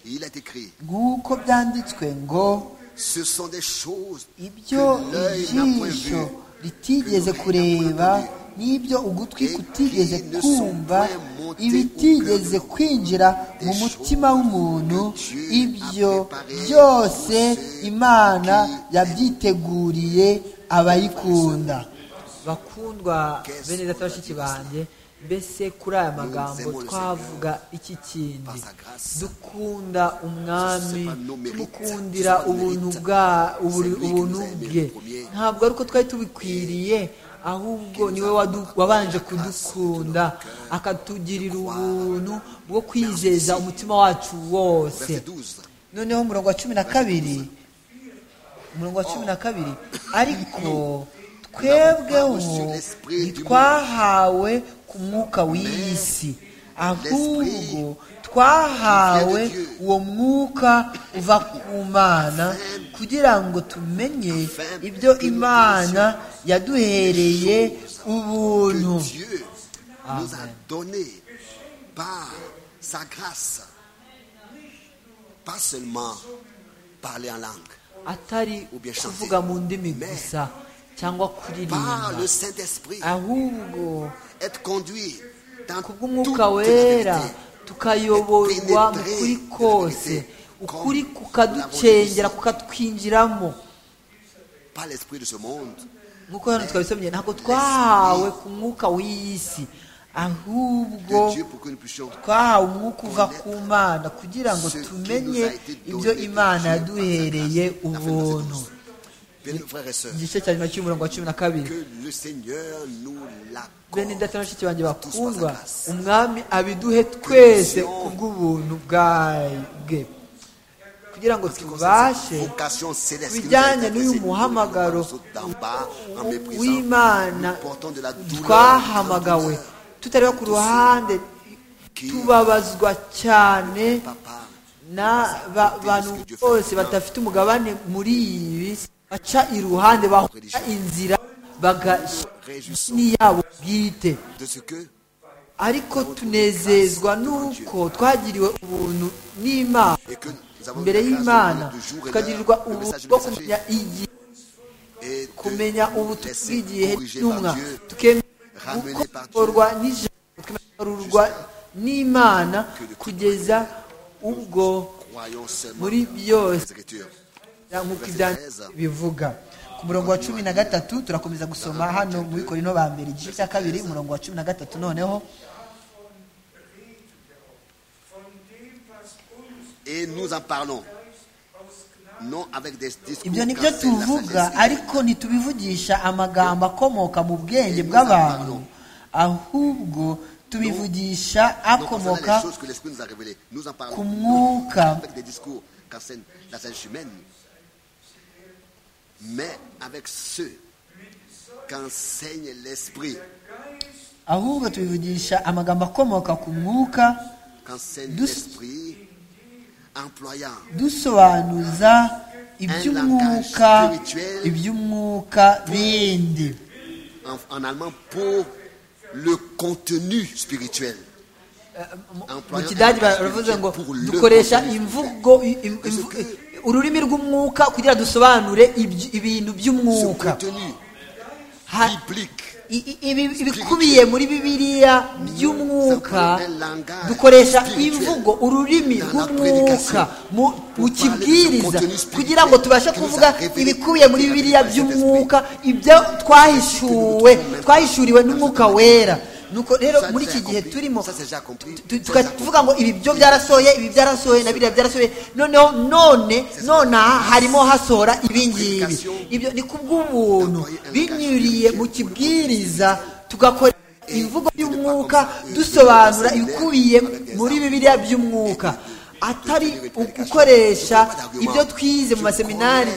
il est écrit, nk'uko byanditswe ngo ce sont des choses ibyo que l'œil n'a point ijisho vues, ritigeze kureba n'ibyo ugutwi kutigeze kumva ibitigeze kwinjira mu mutima w'umuntu ibyo byose imana yabyiteguriye abayikunda bakundwa bene data bashiki banjye mbese kuri aya magambo twavuga iki kindi dukunda umwami tumukundira ubuntu bwa uburi- ubuntu bwe ntabwo ari uko twari tubikwiriye ahubwo niwe wadu- wabanje kudukunda akatugirira ubuntu bwo kwizeza umutima wacu wose verset 12. noneho umurongo wa cumi na kabiri umurongo wa cumi na kabiri ariko twebweho ntitwahawe ku mwuka w'iyi si ahubwo twahawe uwo mwuka uva ku mana kugira ngo tumenye ibyo imana yaduhereye ubuntu que Dieu nous a Amen. donné par sa grâce, pas seulement parler en langue, atari Ou bien chanter. kuvuga mu ndimi Mais gusa cyangwa par le kuririmba Saint-Esprit, ahubwo être conduit dans toute kubw'umwuka la wera vérité. tukayoborwa mu Pénétrer kuri la kose vérité ukuri comme kukaducengera l'avons dit. kukatwinjiramo Pas l'esprit de ce monde, nk'uko hano twabisomye ntabwo twahawe ku mwuka w'iyi si ahubwo de Dieu pour que nous puissions twahawe umwuka uva ku mana kugira ngo tumenye ibyo imana yaduhereye ubuntu Bien, frères et sœurs, igice cya nyuma cy'umurongo wa cumi na kabiri que le Seigneur nous bene l'accorde. data na bashiki banjye bakundwa umwami abiduhe twese kubw'ubuntu bwaye bwe kugira ngo tubashe vocation céleste qui nous a bijyanye été n'uyu adressée, muhamagaro nous d'en bas, en méprisant, w'imana nous portons de la douleur, twahamagawe de la douleur tutari ku ruhande qui- tubabazwa cyane Papa, n'abantu bose badafite umugabane muri ibi baca iruhande bahora inzira réjouissons bagashiyabo bwite de ce que ariko tunezezwa n'uko twagiriwe ubuntu n'imana et que nous avons imbere la grâce de y'imana connaître le jour et tukagirirwa l'heure, le ubuntu message bwo du messager, kumenya igihe et de kumenya ubutumwa laisser bw'igihe corriger par n'intumwa Dieu, tukemera ramené par Dieu, gukorwa n'ijambo tukemerwa n'imana kugeza ubwo croyons seulement muri les byose Écritures. nk'uko ibyanditswe bivuga ku murongo wa cumi na gatatu turakomeza gusoma hano muri korino ba mbere igice cya kabiri umurongo wa cumi na gatatu noneho von dem, was uns Et nous en parlons, non avec des discours. ibyo ni car byo c'est la tuvuga sagesse ariko ntitubivugisha amagambo akomoka mu bwenge bw'abantu ahubwo tubivugisha Donc, akomoka concernant les choses que l'Esprit nous a révélées, nous en parlons ku mwuka avec des discours qu'enseigne la sagesse humaine, mais avec ceux qu'enseigne l'Esprit, ahubwo tubivugisha amagambo akomoka ku mwuka qu'enseigne Douce- l'Esprit, employant dusobanuza iby'umwuka iby'umwuka bindi en, en allemand pour le contenu spirituel. mu kidage baravuze ngo dukoresha imvugo i- im- imvu- i- ururimi rw'umwuka kugira dusobanure ibyu- ibintu Ce by'umwuka contenu Ha- biblique, i- i- ibi- ibikubiye muri bibiliya by'umwuka dukoresha imvugo ururimi rw'umwuka mu- mu kibwiriza kugira ngo tubashe kuvuga ibikubiye muri bibiliya by'umwuka ibyo twahishuwe twahishuriwe n'umwuka wera nuko rero Ça, muri c'est iki gihe accompli. turimo Ça, c'est déjà accompli. tu- Ça, tuka- c'est accompli. tuvuga ngo ibi byo byarasohoye ibi byarasohoye na biriya byarasohoye noneho none nonaha harimo hasohora ibingibi ibyo ni kubw'ubuntu binyuriye mu kibwiriza tugakora imvugo y'umwuka dusobanura ibikubiye muri bibiliya by'umwuka atari ugukoresha ibyo twize mu maseminari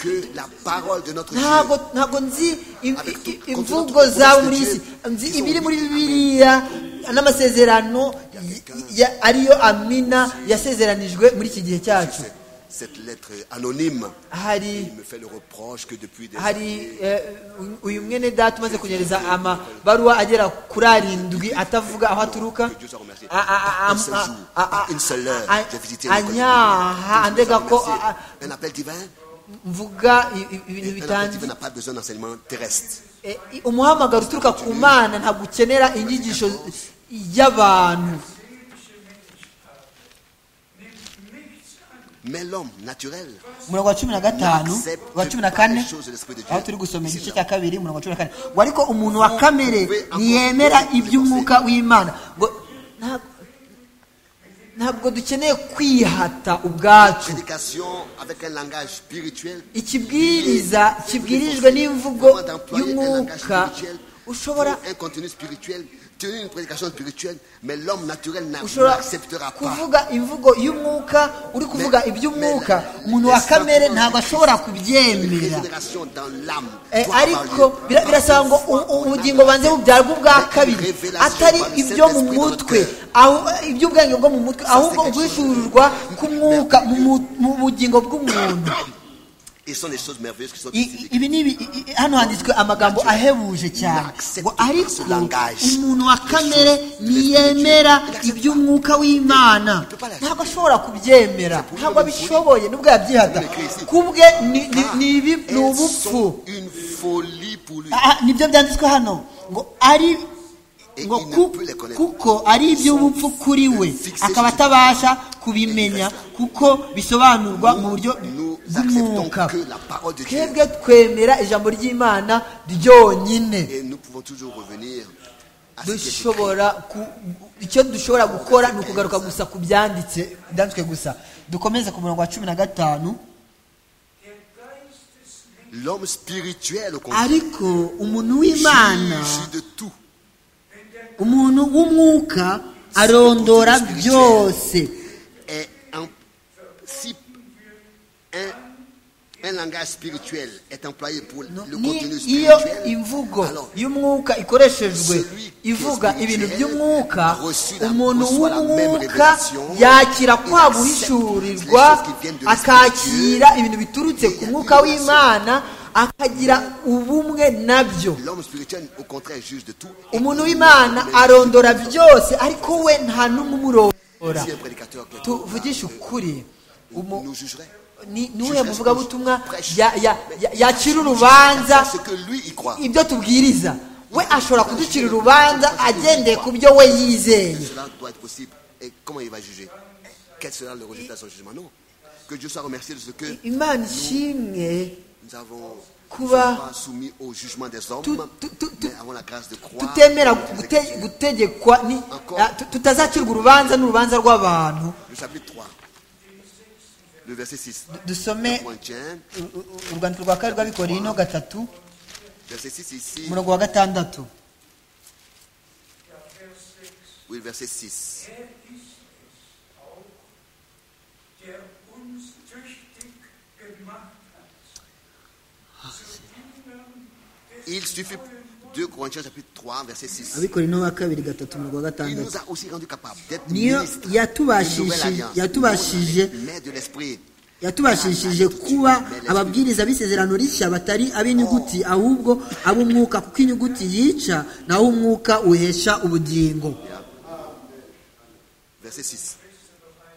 que la parole de notre ntabwo Dieu ntabwo nzi i- Avec i- tout- imvugo contre notre za propre buri Dieu, isi nzi ils ont ibiri muri dit amen. bibiliya n'amasezerano y- ya- ariyo amina yasezeranijwe muri iki gihe cyacu cette- cette lettre anonyme. hari Il me fait le reproche que depuis des hari eh, uyu mwene data umaze kunyereza amabaruwa agera kuri arindwi atavuga aho aturuka Que Dieu soit remercié. A- a- a- Un seul a- jour, a- a- une seule heure, a- j'ai visité le anyaha andega ko a- a- un appel divin, mvuga i- i- ibintu un appel divin bitangiye n'a pas besoin d'enseignement terrestre. Eh, i- umuhamagaro uturuka ku mana ntabwo ukenera inyigisho y'abantu Mais l'homme naturel umurongo wa cumi na gatanu n'accepte wa cumi na pas les kane choses de l'esprit de Dieu. aho turi gusomera igice S'il cya kabiri umurongo wa cumi na kane ngo ariko umuntu wa kamere ntiyemera iby'umwuka w'imana ngo nta- ntabwo dukeneye kwihata ubwacu prédication avec un langage spirituel ikibwiriza kibwirijwe n'imvugo y'umwuka ushobora pour un contenu spirituel, tenir une prédication spirituelle, mais l'homme naturel n'a- ushobora n'acceptera pas. kuvuga imvugo y'umwuka uri kuvuga iby'umwuka umuntu wa kamere ntabwo ashobora kubyemera Régénération dans l'âme. Eh, doit ariko parler bira- par birasaba ngo la foi, u- u- en ubugingo banze bubyarwe ubwa kabiri atari ibyo mu mutwe aho iby'ubwenge bwo mu mutwe ahubwo uguhishururwa k'umwuka mu mu- mu bugingo bw'umuntu Et ce sont des choses merveilleuses qui sont I- ici i- ibi ni ibi- i- i- hano handitswe amagambo ahebuje cyane ngo ariko umuntu wa kamere ntiyemera iby'umwuka w'imana ntabwo ashobora kubyemera ntabwo abishoboye n'ubwo yabyihata kubwe ni- ni- ni ibi- ni Elles ubupfu sont une folie pour lui. Ah, nibyo byanditswe hano ngo ari Et ngo il ne ku- peut les connaître. kuko ari iby'ubupfu kuri we Fixé akaba sur- atabasha kubimenya kuko bisobanurwa mu buryo Nous acceptons bw'umwuka que la parole de Dieu twebwe twemera ijambo ry'imana ryonyine et nous pouvons toujours revenir à ce qui est écrit. dushobora ku- icyo dushobora gukora ni ukugaruka gusa ku byanditse byanditswe gusa dukomeze ku murongo wa cumi na gatanu Der Geist des Menschen L'homme spirituel, au contraire, ariko umuntu w'imana juge de tout. umuntu w'umwuka arondora byose Est en- si un, un langage spirituel est employé pour No, le ni contenu iyo spirituel, imvugo alors y'umwuka ikoreshejwe celui qui ivuga est ibintu spirituel by'umwuka reçu la- umuntu reçoit la même w'umwuka révélation, yakira il kwa accepte les guhishurirwa choses qui viennent de akakira l'esprit ibintu biturutse il y ku a mwuka une relation. w'imana akagira ubumwe nabyo l'homme spirituel, au contraire, juge de tout. Et umuntu il w'imana ne arondora byose ariko we nta n'umwe umurondora Si un prédicateur qui est tuvugishe ukuri umu- nous jugerait. ni ni Je uwuhe reste muvugabutumwa prêche. ya- ya- ya- yakira urubanza ce que lui il croit. ibyo tubwiriza we ashobora kuducira urubanza agendeye ku byo we yizeye Cela doit être possible. Et comment il va juger Quel sera le résultat de son jugement Non. Que Dieu soit remercié de ce que imana ishimwe nous avons nous Kuba- sommes pas soumis au jugement des hommes, Tu- tu- tu- tu- mais avons la grâce de croire. tutemera et de gute- Dieu. gutegekwa ni- ah, tu- tutazacirwa urubanza n'urubanza rw'abantu Le chapitre 3, le verset 6. dusome Corinthiens, u- u- urwandiko rwa kabiri rw'abikorino gatatu verset 6 ici. umurongo wa gatandatu Oui, le verset 6. Er ist es auch, der uns tüchtig gemacht hat. Zu Dienern des Il suffit, 2 Corinthiens chapitre 3, verset 6. abikorino ba kabiri gatatu umurongo wa Il nous a aussi rendu capables d'être niyo ministres d'une nouvelle yatubashishije alliance, yatubashije mais de l'esprit. yatubashishije kuba ababwiriza b'isezerano rishya batari ab'inyuguti ahubwo ab'umwuka kuko inyuguti yica naho umwuka uhesha ubugingo Verset 6.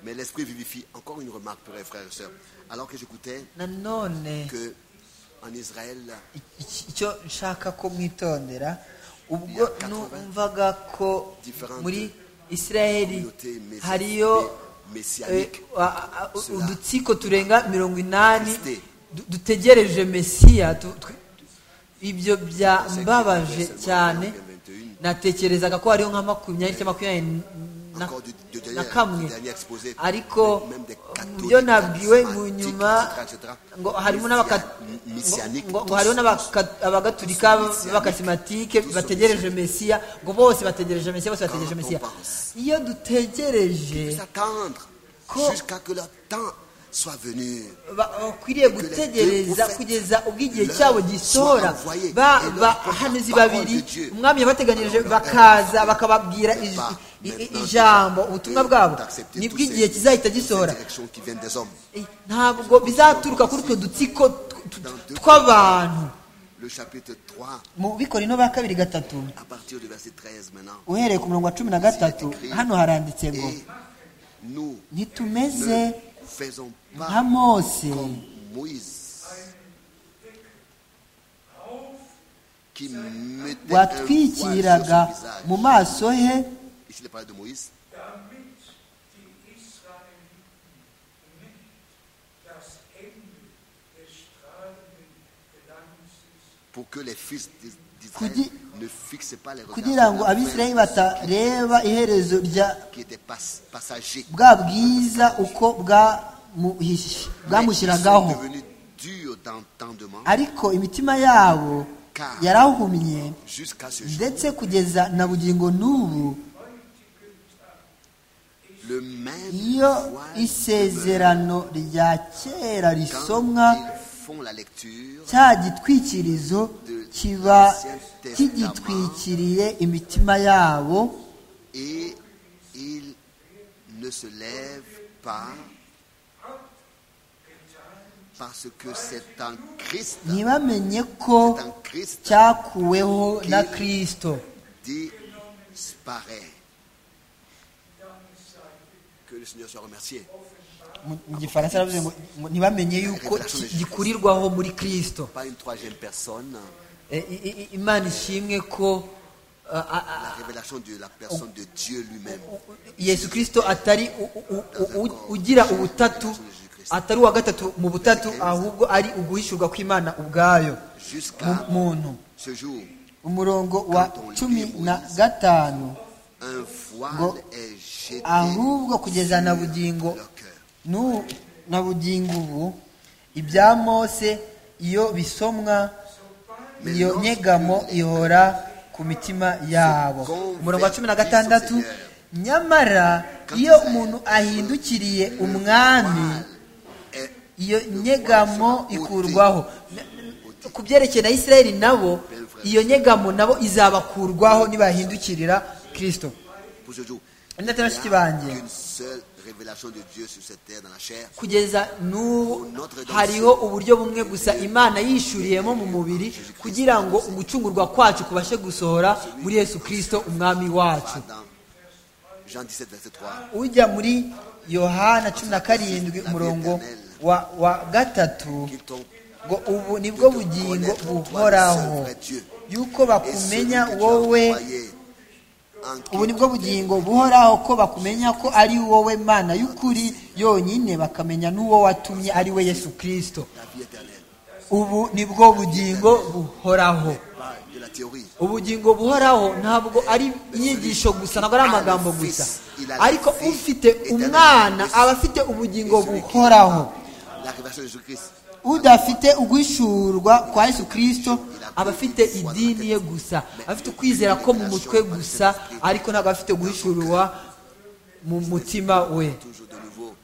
Mais l'esprit vivifie. Encore une remarque, frères et frères et sœurs. Alors que j'écoutais nanone que en Israël, iki- icyo nshaka ko mwitondera ubwo numvaga ko muri isiraheli communauté messi- hariyo eh, messianique, a- a- a- Cela. udutsiko turenga mirongo inani Christé. du- dutegereje mesiya tu- tu- ibyo byambabaje cyane Verset 21. natekerezaga ko hariho nka makumyabiri cyangwa makumyabiri na- Encore du- du dernier- na kamwe du dernier exposé, ariko même des mu byo catholiques, nabwiwe mu charismatiques, nyuma etc., etc., ngo harimo missia- n'abaka- mi- messianique, ngo ngo tous, hariho tous, n'abaka- abagaturika messianique, b'abakasimatike tous bategereje mesiya ngo bose bategereje mesiya bose bategereje Quand on mesiya pense. iyo dutegereje s'attendre Quand- jusqu'à que le temps soit venu. ba- bakwiriye Que les gutegereza deux kugeza ubwo igihe leur cyabo gisohora soit envoyé ba et leur bahanuzi parole babiri de Dieu. umwami yabateganirije Alors, leur bakaza parole bakababwira de ij- part, i- i- maintenant, ijambo tu vas ubutumwa bwabo d'accepter nibwo tous igihe ces- kizahita toutes ces gisohora directions qui viennent des hommes. Eh, ntabwo bizaturuka kuri utwo dutsiko tw- tw- Dans deux tw'abantu Le chapitre 3, mu bikorino ba kabiri gatatu à partir du verset 13 maintenant. uhereye ku murongo wa cumi na gatatu hano haranditse ngo Et nous ntitumeze ne faisons nka pas mose comme Moïse qui mettait un voile watwikiraga sur son visage. mu maso he Ici, il parle de Moïse. damit die Israeliten nicht das Ende des strahlenden Glanzes pour que les fils d'Is- d'Israël Kudi- ne fixent pas les regards kugira ngo sur la abisirayeli fin batareba iherezo rya qui était pas- passager. bwa bwiza uko bwamuhish- Mais ils sont bwamushyiragaho devenus durs d'entendement ariko imitima yabo Car- yarahumye jusqu'à ce jour. ndetse kugeza na bugingo n'ubu Le même iyo voile isezerano rya kera demeure risomwa quand ils font la lecture cya gitwikirizo kiba kigitwikiriye imitima yabo et ils ne se lèvent pas parce que c'est en Christ, ntibamenye ko c'est en Christ cyakuweho na kirisito disparaît. Que le Seigneur soit remercié. Mu- mu gifaransa aravuze ngo ngo ntibamenye yuko ko ki- gikurirwaho muri kristo Pas une troisième personne. Eh, i- i- imana ishimwe ko ah, ah, La ah, révélation de la personne de Dieu lui-même. yesu kirisito atari u- u- u- u- ugira ubutatu atari uwa gatatu mu butatu ahubwo ari uguhishurwa kw'imana ubwayo mu Jusqu'à muntu ce jour, umurongo wa cumi na gatanu un Ngo- voile est jeté ahubwo kugeza na bugingo sur leur cœur. n'u- na bugingo ubu ibya mose iyo bisomwa iyo nyegamo ihora ku mitima yabo umurongo wa cumi na gatandatu nyamara iyo umuntu ahindukiriye umwami Est- iyo nyegamo ikurwaho Na- na- ku byerekeye na isirayeli nabo iyo nyegamo nabo izabakurwaho nibahindukirira kirisito Pour ce jour, Ndatera bashiki il banjye n'y a qu'une seule révélation de Dieu sur cette terre dans la chair. kugeza n'ubu hariho uburyo bumwe gusa imana yishyuriyemo mu mubiri kugira ngo ugucungurwa kwacu kubashe gusohora muri yesu kirisito umwami wacu Dans Jean 17, verset 3. ujya muri yohana cumi na karindwi umurongo wa, wa gatatu Qu'ils t'ont ngo ubu nibwo bugingo buhoraho yuko Et celui bakumenya que tu as wowe envoyé, en qui ubu nibwo bugingo buhoraho ko bakumenya ko ari wowe mana y'ukuri yonyine bakamenya n'uwo watumye ari we yesu kirisito la vie éternelle. ubu nibwo bugingo buhoraho Pas de la théorie. ubugingo buhoraho ntabwo ari inyigisho gusa ntabwo ari amagambo gusa ariko ufite umwana aba afite ubugingo buhoraho buhoraho La révélation de Jésus-Christ. udafite uguhishurwa kwa yesu kirisito aba afite idini ye gusa afite ukwizera ko mu mutwe gusa ariko ntabwo afite guhishurwa mu mutima we Toujours de nouveau,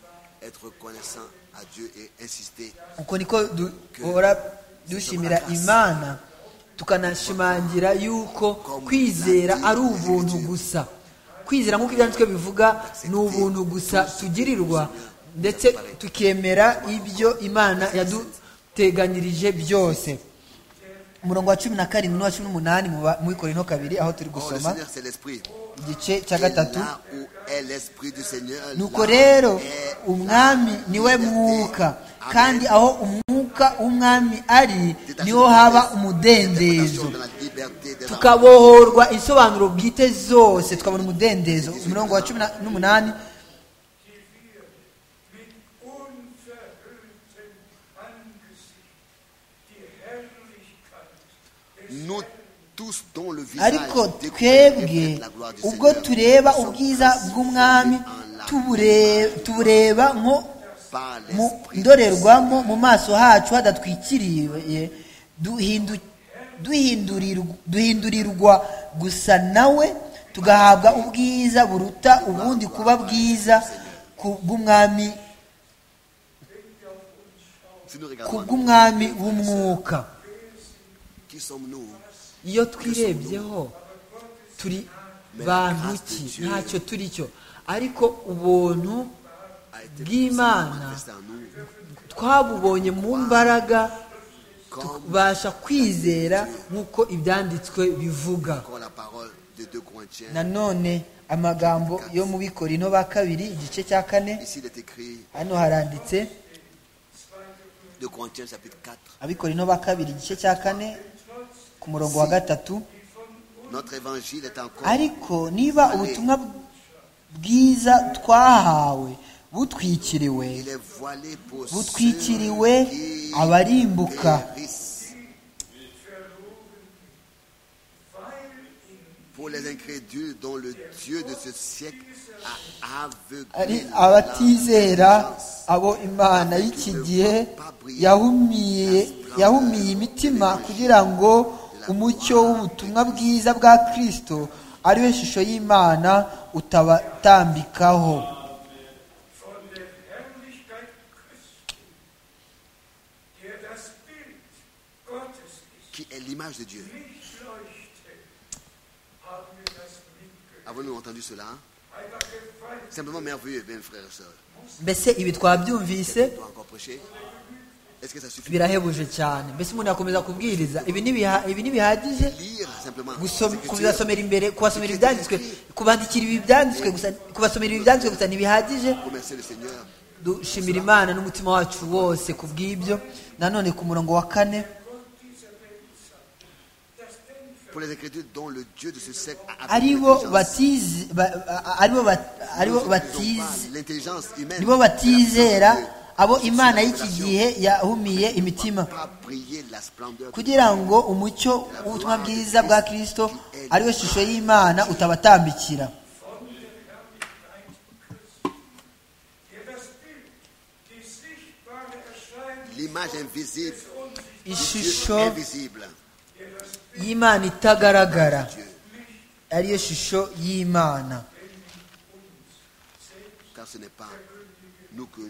être reconnaissant à Dieu et insister. uko niko duhora dushimira imana tukanashimangira yuko kwizera ari ubuntu gusa kwizera nk'uko ibyanditswe bivuga ni ubuntu gusa tugirirwa ndetse tukemera ibyo imana yaduteganyirije byose umurongo wa cumi na karindwi n'uwa cumi n'umunani mu ba- mu ikorino kabiri aho turi Or, le gusoma Seigneur, c'est l'Esprit. igice Et cya gatatu là où est l'Esprit du Seigneur, nuko là rero est umwami la niwe liberté. mwuka Amen. kandi aho umwuka w'umwami ari niho haba umudendezo Dans la liberté des enfants. tukabohorwa isobanuro bwite zose hose tukabona umudendezo umurongo wa cumi na- n'umunani mit unverhülltem Angesicht die Herrlichkeit des Nous tous dont le visage ariko découvert twebwe reflète la gloire du ubwo Seigneur tureba sont ubwiza bw'umwami transformés en tubure- tubureba nko par mu l'Esprit ndorerwamo mu maso hacu hadatwikiriye duhindu- duhindurirw- duhindurirwa gusa nawe tugahabwa ubwiza buruta ubundi kuba bwiza ku bw'umwami Si nous ku regardons à nous, bw'umwami w'umwuka qui sommes-nous iyo twirebyeho turi bantu ki ntacyo turi cyo ariko ubuntu a été bw'imana manifesté en nous twabubonye mu mbaraga comme, tubasha kwizera nk'uko ibyanditswe bivuga comme la parole de 2 Corinthiens. nanone amagambo yo mu bikorino ba kabiri igice cya kane Ici, il est écrit hano haranditse 2 Corinthiens chapitre 4. abikorino ba kabiri igice cya kane ku murongo wa gatatu Notre évangile est encore ariko niba ubutumwa bwiza twahawe butwikiriwe Il est voilé pour ceux butwikiriwe qui abarimbuka périssent. Pour les incrédules dont le Dieu de ce siècle a ari aveuglé abatizera l'intelligence. abo imana y'iki gihe yahumiye yahumiye imitima kugira ngo umucyo w'ubutumwa bwiza bwa kirisito ariwe shusho y'imana utabatambikaho von der Herrlichkeit Christi, der das Bild Gottes ist, qui est l'image de Dieu. nicht leuchte, haben wir das mitgehört. Avons-nous entendu cela Einfach gefallen, Simplement merveilleux, bien frères et sœurs. mbese ibi twabyumvise On doit encore prêcher. Est-ce que ça suffit birahebuje cyane mbese umuntu yakomeza kubwiriza ibi ntibiha- ibi ntibihagije Lire simplement. gusoma- les Écritures. kubasomera imbere kubasomera ibyanditswe kubandikira ibi byanditswe gusa kubasomera ibi byanditswe gusa ntibihagije Remercier le Seigneur. dushimira imana n'umutima wacu wose ku bw'ibyo nanone ku murongo wa kane Pour les incrédules dont le Dieu de ce siècle a aveuglé aribo l'intelligence. batizi ba- a- aribo bat- aribo Nous n'utilisons pas batizi L'intelligence humaine. nibo La batizera puissance de Dieu. abo imana y'iki Révélation. gihe yahumiye imitima Pas briller la splendeur de kugira ngo umucyo w'ubutumwa bwiza bwa kirisito ariwe shusho y'imana utabatambikira der das Bild, die sichtbare Erscheinung, l'image invisible, ishusho Dieu invisible, y'imana itagaragara Dieu. ariyo shusho y'imana Car ce n'est pas nous que.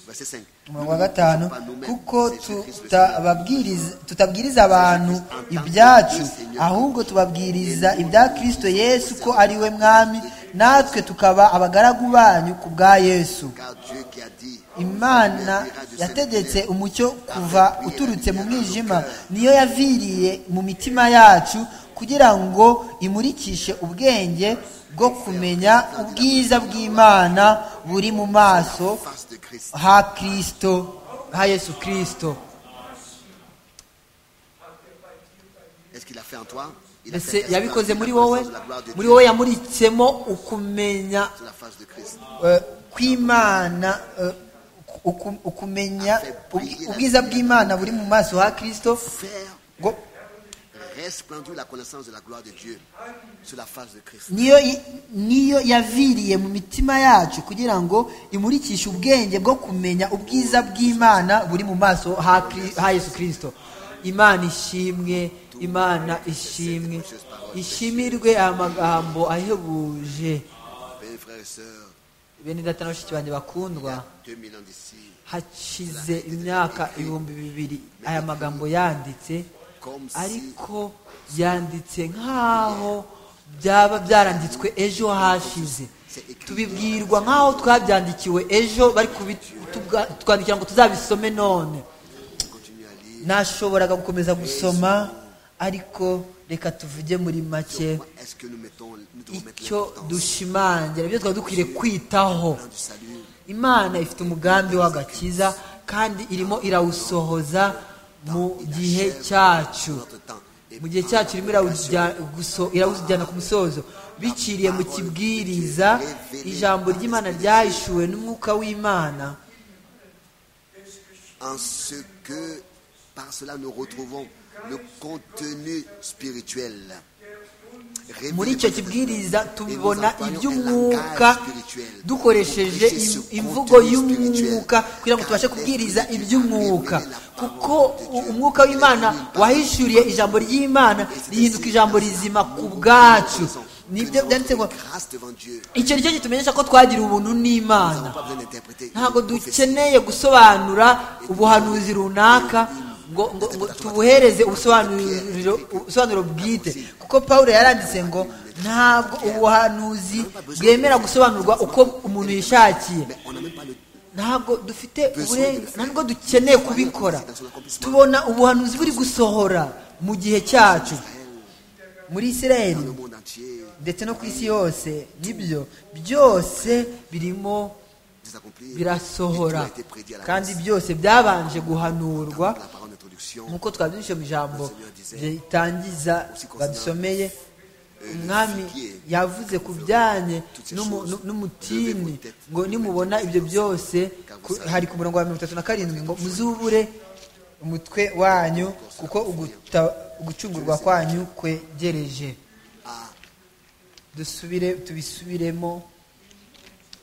Verset 5. umurongo wa gatanu kuko tutababwiriza- tutabwiriza abantu ibyacu ahubwo tubabwiriza ibya kirisito yesu ko ari we mwami natwe tukaba abagaragu banyu ku bwa yesu Car Dieu qui a dit. imana yategetse umucyo kuva uturutse mu mwijima niyo yaviriye mu mitima yacu kugira ngo imurikishe ubwenge bwo kumenya ubwiza bw'imana buri mu maso Face de Christ. ha kirisito ha yesu kirisito Est-ce qu'il a fait en toi Il a fait mbese exploser yabikoze la muri wowe muri connaissance de la gloire de Dieu wowe yamuritsemo ukumenya sur la face de Christ. eh, kw'imana eh, uku- ukumenya ubwi- ubwiza bw'imana buri mu maso ha kirisito Faire ngo- resplendir la connaissance de la gloire de Dieu sur la face de Christ. niyo i- niyo yaviriye mu mitima yacu kugira ngo imurikishe ubwenge bwo kumenya ubwiza bw'imana buri mu maso ha Kri- ha yesu kirisito imana ishimwe imana ishimwe ishimirwe aya magambo ahebuje Bien, frères et sœurs, bene data na bashiki banjye il y a bakundwa 2000 ans d'ici, hakize imyaka ibihumbi bibiri aya magambo yanditse ariko yanditse nk'aho byaba byaranditswe ejo hashize tubibwirwa nk'aho twabyandikiwe ejo bari kubi- tubwa- twandikira ngo tuzabisome none on continue à lire. nashoboraga gukomeza gusoma ariko reka tuvuge muri make Comment est-ce que nous mettons, nous devons mettre icyo l'importance dushimangira ibyo twari dukwiriye kwitaho du salut imana ifite umugambi w'agakiza kandi irimo irawusohoza mu gihe cyacu notre temps et mu gihe cyacu irimo irawujya- guso- irawujyana ku musozo biciriye mu kibwiriza ijambo ry'imana ryahishuwe n'umwuka w'imana en ce que Par cela, nous retrouvons le contenu spirituel. Révélé muri par icyo le kibwiriza Et nous tubona employons iby'umwuka un langage spirituel. dukoresheje Nous prêchons ce imvugo contenu y'umwuka spirituel. kugira ngo tubashe Car kubwiriza l'esprit de Dieu iby'umwuka révèle la parole kuko de Dieu. umwuka w'imana Il révèle wahishuriye ijambo ry'imana rihinduka ijambo rizima ku bwacu nibyo byanditse ngo grâce devant Dieu. icyo ni cyo gitumenyesha ko twagira ubuntu Nous n'imana n'avons pas besoin d'interpréter. une ntabwo prophétie. dukeneye gusobanura ubuhanuzi runaka ngo ngo- ngo tubuhereze ubusobanuriro ubusobanuro bwite kuko pawulo yaranditse ngo ntabwo ubuhanuzi bwemera gusobanurwa uko umuntu yishakiye Mais on n'a même pas le temps. ntabwo dufite uburenganzira ntabwo dukeneye kubikora tubona ubuhanuzi buri gusohora mu gihe cyacu muri isirayeli Le monde entier ndetse no ku isi yose nibyo byose birimo des accomplis. birasohora Et tout a été prédit à l'avance. kandi byose byabanje Par guhanurwa La parole d'introduction. nk'uko twabyinjije mu ijambo ritangiza badusomeye umwami yavuze ku bijyanye n'umu- nu- n'umutini ngo nimubona ibyo byose ku- hari ku murongo wa mirongo itatu na karindwi ngo muzubure umutwe wanyu kuko uguta- ugucungurwa kwanyu kwegereje Ah, dusubire tubisubiremo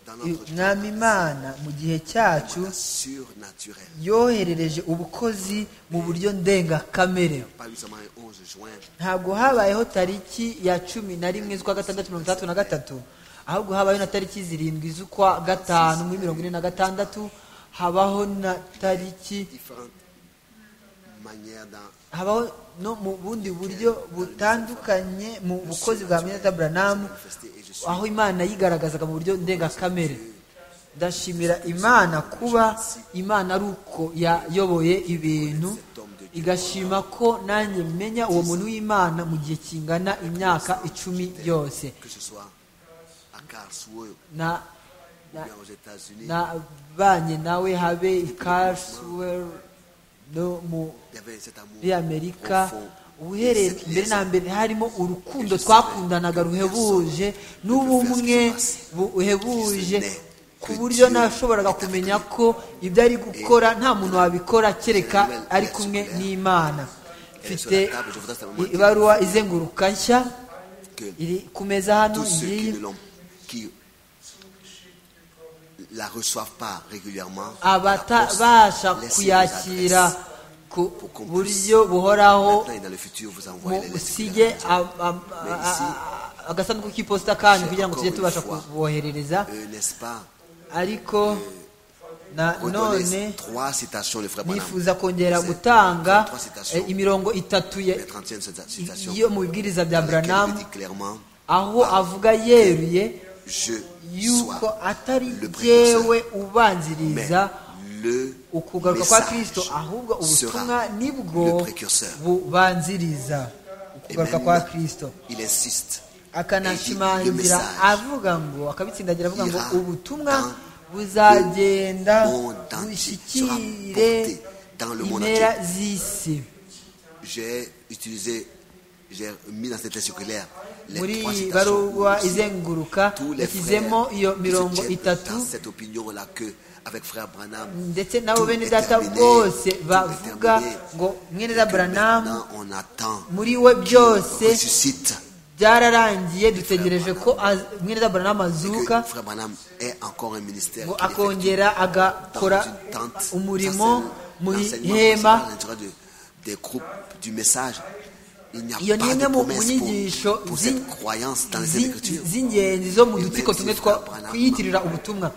dans notre umwami imana mu gihe cyacu surnaturel. yoherereje ubukozi mu buryo ndengakamere Pas seulement un 11 juin. ntabwo habayeho tariki ya cumi na rimwe z'ukwa gatandatu mirongo itandatu na gatatu ahubwo habayeho na tariki zirindwi z'ukwa gatanu muri mirongo ine na gatandatu habaho na tariki Différentes manières dans habaho no mu bundi buryo butandukanye mu bukozi bwa minata buranamu manifester et je suis aho imana yigaragazaga mu buryo ndengakamere ndashimira imana kuba imana ari uko yayoboye ibintu igashima ko nanjye menya uwo muntu w'imana mu gihe kingana imyaka icumi yose que ce soit à Karlsruhe na ou na- bien aux États-Unis. nabanye nawe habe i Carswell no mu Il y avait cet amour muri amerika profond. uhereye Cette mbere na liaison mbere harimo urukundo twakundanaga ruhebuje n'ubumwe buhebuje ku buryo nashoboraga kumenya ko ibyo ari gukora nta muntu wabikora kereka ari kumwe n'imana mfite ibaruwa izenguruka nshya que iri ku meza hano tous ceux qui ngiyi ne l'ont qui la reçoivent pas régulièrement abatabasha laissez-nous kuyakira l'adresse. ku buryo buhoraho Maintenant et dans le futur, vous envoyez mu les lettres. usige a- a- a- a- agasanduku k'iposita kanyu kugira ngo tujye Encore tubasha une fois. kuboherereza Euh, N'est-ce pas ariko na Redonnez none trois citations, le frère Branham. nifuza kongera gutanga trois citations. eh, imirongo itatu ya- Les 30e citation. yo mu bibwiriza bya dans laquelle buranamu il dit clairement aho avuga yeruye Je yuko sois atari le précurseur, jyewe mais ubanziriza le ukugaruka kwa kristo ahubwo ubutumwa sera nibwo le précurseur. bubanziriza Et ukugaruka même kwa kristo Il insiste. Et il dit, le akanashimangira message avuga ngo akabitsindagira avuga ngo ira ubutumwa dans le monde entier, buzagenda bushyikire sera porté dans le monde impera entier. z'isi J'ai utilisé, j'ai mis dans cette lettre circulaire les muri trois baruwa citations. izenguruka Tous les yashyizemo frères iyo qui se mirongo tiennent itatu dans cette opinion-là que, avec frère Branham, ndetse nabo tout bene est data terminé, bose tout est bavuga terminé, ngo mwene et za que buranamu maintenant, on attend, muri we byose ressuscite, byararangiye dutegereje ko az- mwene za buranamu et azuka que frère Branham ait encore un ministère ngo qu'il effectue. akongera agakora dans une tente. umurimo Ça, c'est mu l'enseignement ihema principal à l'intérieur de- des groupes du message. Il n'y a Iyo ni pas imwe de mu promesse nyigisho pour, pour z'in- cette croyance dans les z'in- Écritures. z'ingenzi zo mu Et dutsiko même tumwe si twa Branham- twiyitirira ubutumwa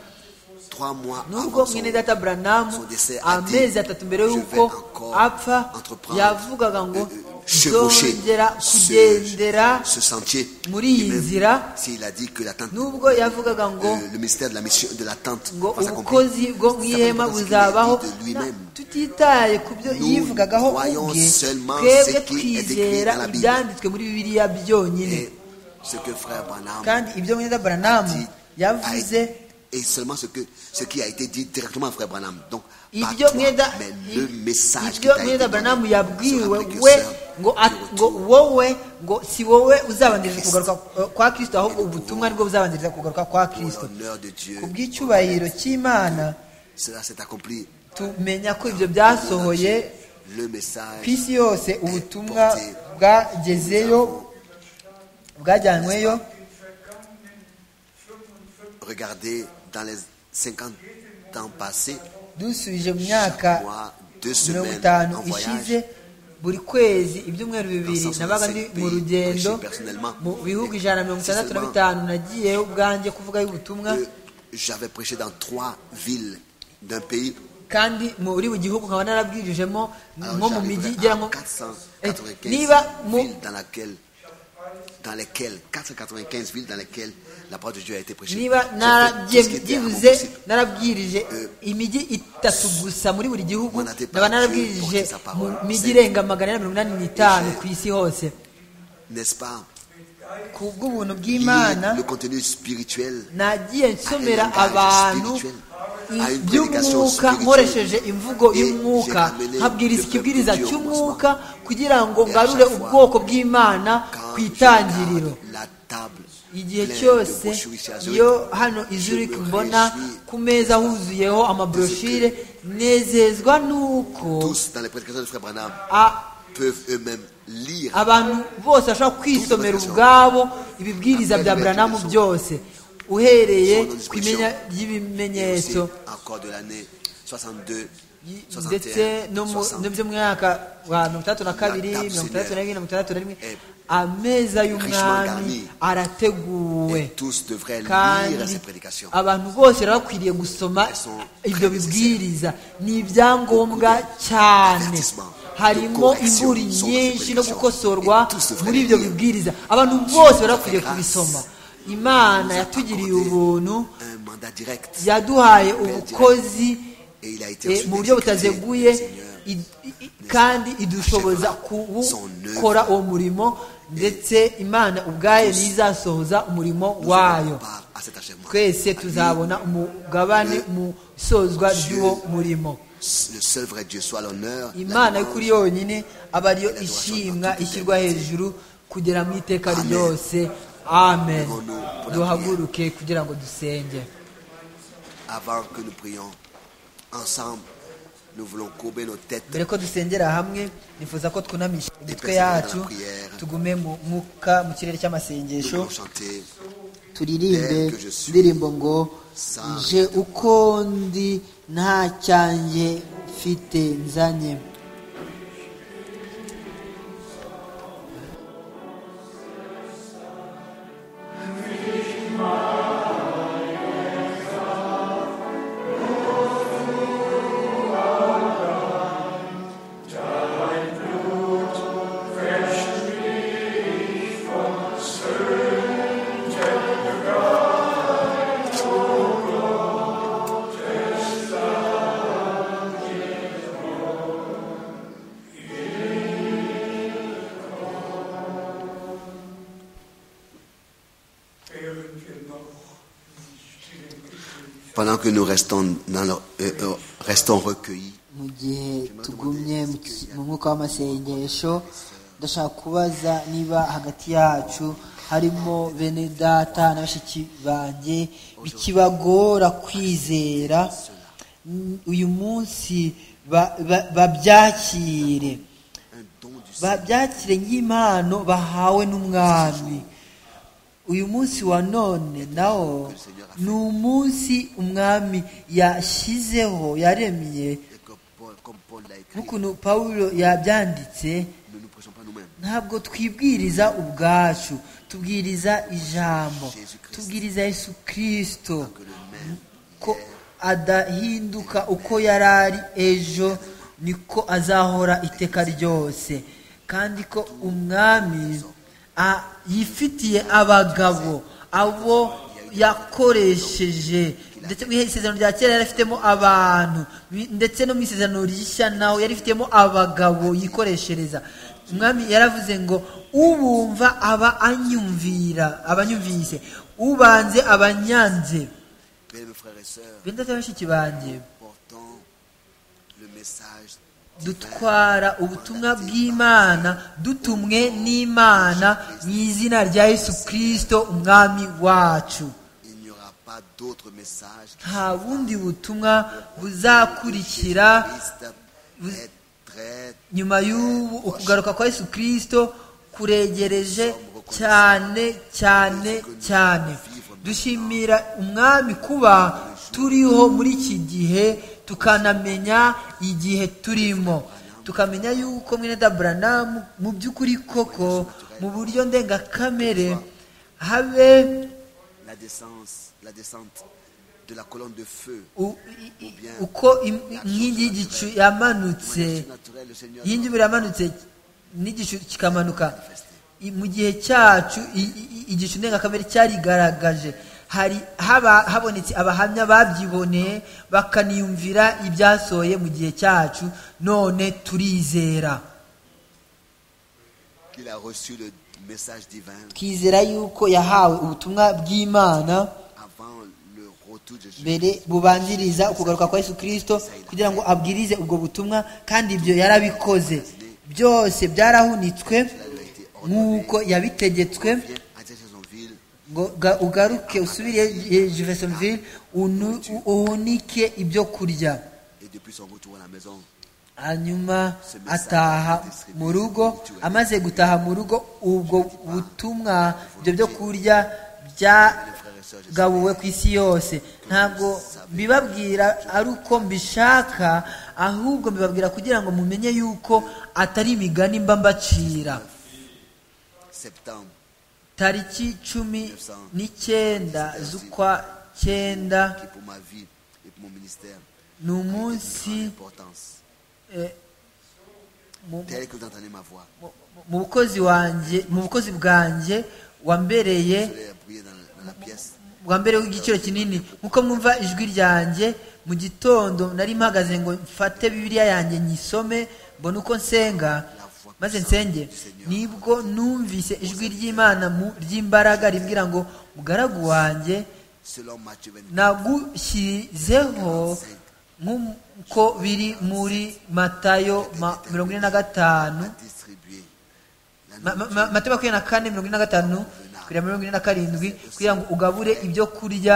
Trois mois nubwo avant son, mwene data buranamu son décès, a dit, amezi atatu mbere Je vais y'uko encore apfa entreprendre, yavugaga ngo euh, euh, chevaucher nzongera kugendera ce, ce sentier. muri iyi Et même nzira, S'il a dit que l'attente, nubwo yavugaga ngo euh, le ministère de la mission, de l'attente, ngo va s'accomplir. ubukozi bwo mu ihema Certainement parce qu'il a buzabaho dit de lui-même. tutitaye ku byo Nous yivugagaho croyons ubwe seulement twebwe ce qui est écrit twizera dans la Bible. ibyanditswe muri bibiliya byonyine Et ce que frère Branham kandi ibyo mwenda buranamu dit a yavuze été- et seulement ce, que, ce qui a été dit directement à Frère Branham. Donc, pas ibyo toi, mwenda mais le message qui ibyo t'a été mwenda donné buranamu sera yabwiwe précurseur we du ngo at- retour. ngo wowe ngo si wowe uzabanziriza Christ. kugaruka eh, kwa kristo ahubwo ubutumwa nibwo buzabanziriza kugaruka kwa Pour kristo l'honneur de Dieu, ku bw'icyubahiro cy'imana cela s'est accompli tumenya ko ibyo byasohoye le message ku isi yose ubutumwa bwagezeyo bwajyanyweyo regardez dans les 50 ans passés, dusubije mu myaka chaque mois, deux mirongo semaines itanu en ishize voyage. buri kwezi ibyumweru bibiri Dans nabaga ndi 165 mu rugendo pays personnellement. mu bihugu ijana na mirongo Si itandatu na seulement- bitanu nagiyeho ubwanjye kuvugayo ubutumwa Euh, J'avais prêché dans trois villes d'un pays. kandi muri buri gihugu nkaba narabwirijemo Alors, nko mu j'arriverai mijyi à igera nko Eh, 495 niba mu villes dans laquelle dans lesquelles 495 villes dans lesquelles la parole de Dieu a été prêchée. niba J'ai fait naragiye tout ce qui était à mon byibuze possible. narabwirije imijyi itatu gusa muri buri gihugu Mon até nkaba pas narabwirije Dieu porte sa mu parole. mijyi C'est- irenga magana ane na mirongo inani n'itanu ku isi hose N'est-ce pas ku bw'ubuntu bw'imana Lire Le contenu spirituel nagiye nsomera Ay, abantu spiritual. Ay, predication by'umwuka spiritual. nkoresheje imvugo Et j'ai y'umwuka ramené nkabwiriza le ikibwiriza peuple Dieu au cy'umwuka kugira ngo Et à ngarure chaque fois, ubwoko bw'imana quand ku je itangiriro regarde la table igihe pleine de cyose brochures chez Azuric, iyo hano je izurika me mbona réjouis. ku meza huzuyeho amabroshire nezezwa n'uko Tous dans les prédications de Frère Branham a- peuvent eux-mêmes lire abantu bose bashobora kwisomera ubwabo ibibwiriza bya buranamu byose uhereye ku imenya et aussi ry'ibimenyetso encore de l'année 62, y- 61, ndetse no mu 60. no by'umwaka wa mirongo itandatu na kabiri La table mirongo itandatu na rimwe mirongo itandatu na rimwe est ameza y'umwami garnie. arateguwe Et tous devraient lire kandi ces prédications. abantu bose rero bakwiriye gusoma sont ibyo bibwiriza ni ibyangombwa cyane avertissement, harimo correction imburi sont nyinshi ces no prédictions. gukosorwa Et tous devraient muri ibyo lire. bibwiriza abantu bose bari bakwiriye grâce. kubisoma imana nous a yatugiriye accordé ubuntu un mandat direct yaduhaye direct. ubukozi et il a été eh, ensuite mu buryo exécuté. butaziguye Le Seigneur i- i- kandi idushoboza achèvera son œuvre. kuwukora uwo murimo ndetse imana ubwayo tous- nizasohoza umurimo nous wayo aurons part à cet achèvement. twese À lui, tuzabona umugabane mu isozwa ry'uwo murimo Le seul vrai Dieu soit l'honneur. imana la y'ukuri louange. yonyine aba ariyo ishimwa ishyirwa hejuru kugera mu iteka ryose amen duhaguruke kugira ngo dusenge Avant que nous prions ensemble, nous voulons courber nos têtes. mbere ko dusengera hamwe nifuza ko twunamisha imitwe yacu tugume mu mwuka mu kirere Nous cy'amasengesho voulons chanter turirimbe Tel que je suis, indirimbo ngo sans je uko ndi nta cyanjye mfite nzanye pendant que nous restons, dans le- euh, euh, restons recueillis. mu gihe tugumye mu ki- mu mwuka w'amasengesho ndashaka kubaza niba hagati yacu harimo bene data na bashiki banjye bikibagora kwizera mm, uyu munsi ba- ba- babyakire Un don du Seigneur. babyakire nk'impano bahawe n'umwami uyu munsi wa none nawo ni umunsi umwami yashyizeho yaremye Et que Paul- comme Paul l'a écrit, nk'ukuntu pawulo yabyanditse nous ne prêchons pas nous-mêmes. ntabwo twibwiriza ubwacu tubwiriza ijambo tubwiriza yesu kirisito Que le même ko adahinduka uko yari ari ejo niko azahora iteka ryose kandi ko umwami a- yifitiye abagabo abo yakoresheje ndetse mu isezerano rya kera yari afitemo abantu Mi- ndetse no mu isezerano rishya naho yari ifitemo abagabo yikoreshereza umwami yaravuze ngo ubumva aba anyumvira abanyumvise ubanze abanyanze Bien, mes frères et sœurs, benda bashiki banjye portons le message divin dutwara ubutumwa bw'imana dutumwe n'imana mu izina rya yesu kirisito umwami wacu Il n'y aura pas d'autre message. nta bundi butumwa buzakurikira Christ Vous- est très nyuma y'ubu ukugaruka kwa yesu kirisito kuregereje cyane cyane cyane dushimira umwami kuba turiho muri iki gihe tukanamenya igihe turimo tukamenya yuko mwene daburanamu mu by'ukuri koko mu buryo ndengakamere habe la descente, la descente de la colonne de feu. u- i- i- uko im- inkingi y'igicu yamanutse inkingi y'umuriro yamanutse n'igicu kikamanuka I- mu gihe cyacu i- i- igicu ndengakamere cyarigaragaje hari haba habonetse abahamya babyiboneye bakaniyumvira ibyasohoye mu gihe cyacu none turizera Il a reçu le message divin twizera yuko yahawe ubutumwa bw'imana avant le retour de Jésus. mbere bubanziriza ukugaruka kwa yesu kirisito kugira ngo abwirize ubwo butumwa kandi ibyo yarabikoze byose byarahunitswe nk'uko yabitegetswe Viens à Jacksonville, ngo ga- ugaruke usubire eh, jeffersonville unu- u- uhunike ibyo kurya et depuis son retour à la maison, hanyuma ataha mu rugo amaze gutaha mu rugo ubwo butumwa ibyo byo kurya bya frères et sœurs, je gabuwe ku isi yose ntabwo mbibabwira ari uko mbishaka ahubwo mbibabwira kugira ngo mumenye yuko atari imigani mba mbacira septembre tariki cumi n'icyenda z'ukwa cyenda qui pour ma vie et pour mon ministère ni a une umunsi importance. eh, mu- Tel que vous entendez ma voix, mu- mu bukozi wanjye mu bukozi bwanjye wambereye vous allez prier dans, dans la pièce. bwa mbere w'igiciro kinini nkuko mwumva ijwi ryanjye mu gitondo nari mpagaze ngo mfate bibiliya yanjye nyisome mbone uko nsenga maze nsenge nibwo numvise ijwi ry'imana mu- ry'imbaraga rimbwira ngo mugaragu wanjye Selon Matthieu 24, nagushyizeho nk'uko biri muri matayo ma- mirongo ine na gatanu distribuer la Ma- ma- nourriture ma- mateo makumyabiri na kane mirongo ine na gatanu kugera muri mirongo ine na karindwi kugira ngo ugabure ibyo kurya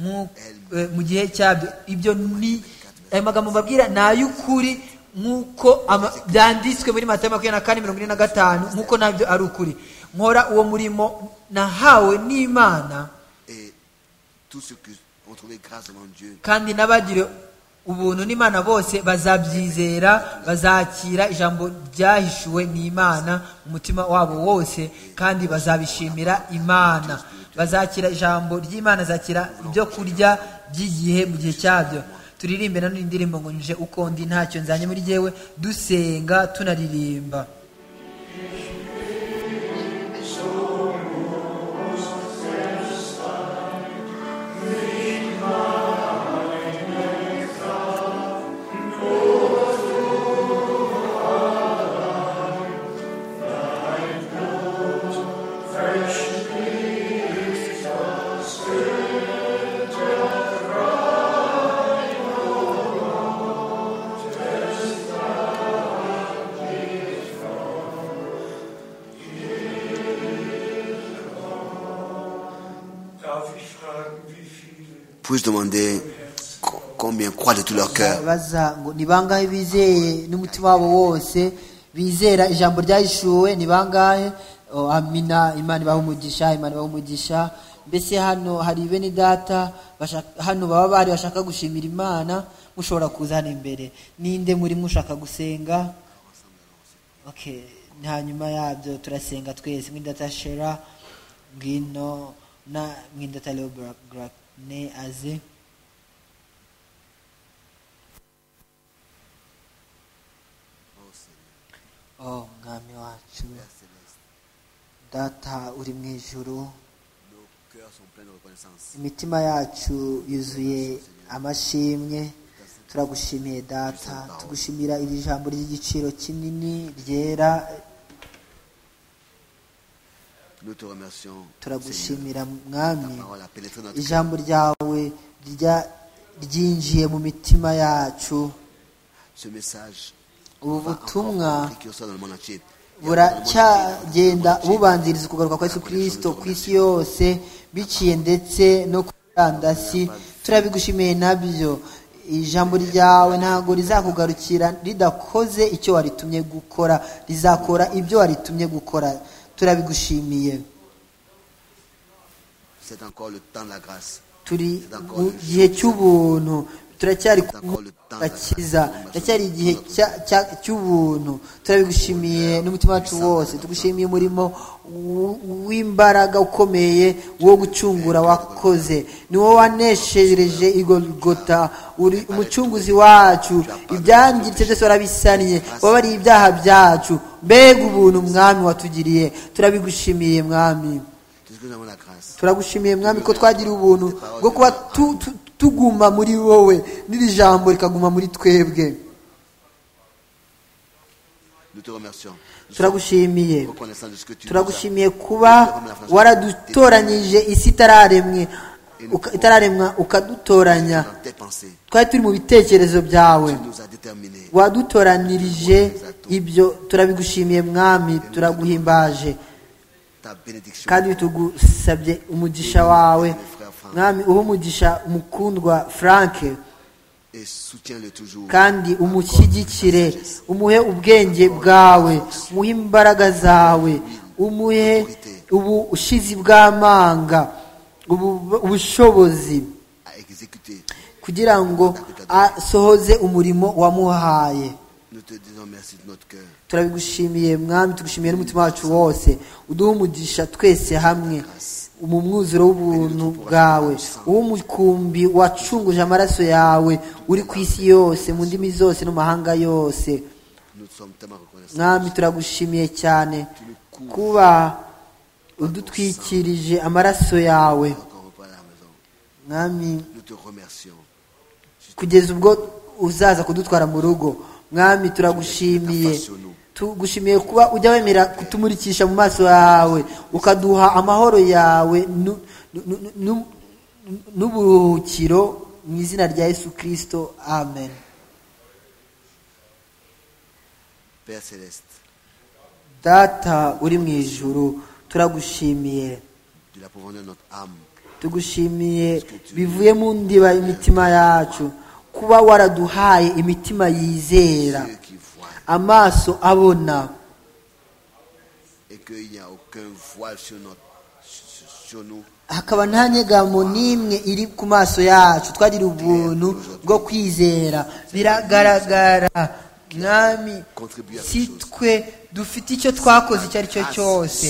mu- eh, mu gihe cyabyo ibyo ni ayo magambo mbabwira ni ay'ukuri nk'uko ama- byanditswe muri mateo makumyabiri na kane mirongo ine na gatanu nk'uko nabyo ari ukuri nkora uwo murimo nahawe n'imana et tout ce que on trouvait grâce devant Dieu. kandi n'abagiriwe ubuntu n'imana bose bazabyizera bazakira ijambo ryahishuwe n'imana mu mutima wabo wose kandi bazabishimira imana bazakira ijambo ry'imana zakira ibyo kurya by'igihe mu gihe cyabyo turirimbe nanone indirimbo ngo nje uko ndi ntacyo nzanye muri yewe dusenga tunaririmba Darf ich fragen, wie viele Puis-je demander co- combien croient de tout leur cœur baza ngo ni bangahe bizeye n'umutima wabo wose bizera ijambo ryahishuwe ni bangahe Oh, amina imana ibaha umugisha imana ibaha umugisha mbese hano hari bene data bashaka- hano baba bari bashaka gushimira imana mushobora kuza hano imbere ninde muri mushaka gusenga okay hanyuma yabyo turasenga twese mwindata shera ngino na mwindata leobrane aze oh mwami wacu Père céleste, data uri mu ijuru nos cœurs sont pleins de reconnaissance. imitima yacu yuzuye amashimwe turagushimiye data tugushimira iri jambo ry'igiciro kinini ryera Nous te remercions. Seigneur. turagushimira mwami Ta parole a pénétré notre cœur. ijambo ryawe rya- ryinjiye mu mitima yacu Ce message ubu va butumwa encore précurseur dans le monde entier. Il y a dans le monde entier, buracyagenda dans le monde entier, bubanziriza ukugaruka kwa yesu kirisito ku isi yose biciye ndetse no ku murandasi turabigushimiye nabyo ijambo ryawe ntabwo rizakugarukira ridakoze icyo waritumye gukora rizakora ibyo waritumye gukora turabigushimiye C'est encore le temps de la grâce. turi C'est encore mu le gihe cy'ubuntu turacyari ku D'accord, le temps gakiza de la- turacyari igihe cya- cya- cy'ubuntu turabigushimiye n'umutima wacu wose tugushimiye umurimo w- w'imbaraga ukomeye wo gucungura wakoze ni wowe waneshereje igogota uri umucunguzi wacu ibyangiritse byose warabisaniye wabariye ibyaha byacu mbega ubuntu mwami watugiriye turabigushimiye mwami Qu'est-ce que nous avons la grâce turagushimiye mwami ko twagiriye ubuntu bwo kuba tu- tu- tuguma muri wowe n'iri jambo rikaguma muri twebwe Nous te remercions. Nous turagushimiye sommes reconnaissants de ce que tu nous as. turagushimiye kuba waradutoranyije isi itararemwe uka- itararemwa ukadutoranya dans tes pensées. twari turi mu bitekerezo byawe Tu nous as déterminés. wadutoranirije ibyo turabigushimiye mwami turaguhimbaje Ta bénédiction. kandi tugusabye umugisha wawe mwami uhe umugisha umukundwa frank Et soutiens-le toujours. kandi umushyigikire umuhe ubwenge bwawe umuhe imbaraga zawe umuhe ubushizi bw'amanga ubu- ubushobozi À exécuter. kugira ngo asohoze umurimo wamuhaye Nous te disons merci de notre cœur. turabigushimiye mwami tugushimiye n'umutima wacu wose uduhe umugisha twese hamwe mu mwuzuro w'ubuntu bwawe uwo umukumbi wacunguje amaraso yawe uri ku isi yose mu ndimi zose no mu mahanga yose Nous sommes tellement reconnaissants. mwami turagushimiye cyane kuba udutwikirije amaraso yawe Encore on part à la maison. mwami Nous te remercions. kugeza ubwo uzaza kudutwara mu rugo mwami turagushimiye tugushimiye kuba ujya wemera kutumurikisha mu maso yawe ukaduha amahoro yawe nu- nu- nu- nu- n'uburuhukiro mu izina rya yesu kirisito amen Père céleste, data uri mu ijuru turagushimiye de la profondeur de notre âme, tugushimiye bivuye mu ndiba imitima yacu kuba waraduhaye imitima yizera Dieu qui voit, amaso abona et qu'il n'y a aucun voile sur, notre, sur sur nous, hakaba nta nyegamo n'imwe iri ku maso yacu twagira ubuntu bwo kwizera biragaragara mwami si twe dufite icyo twakoze icyo ari cyo cyose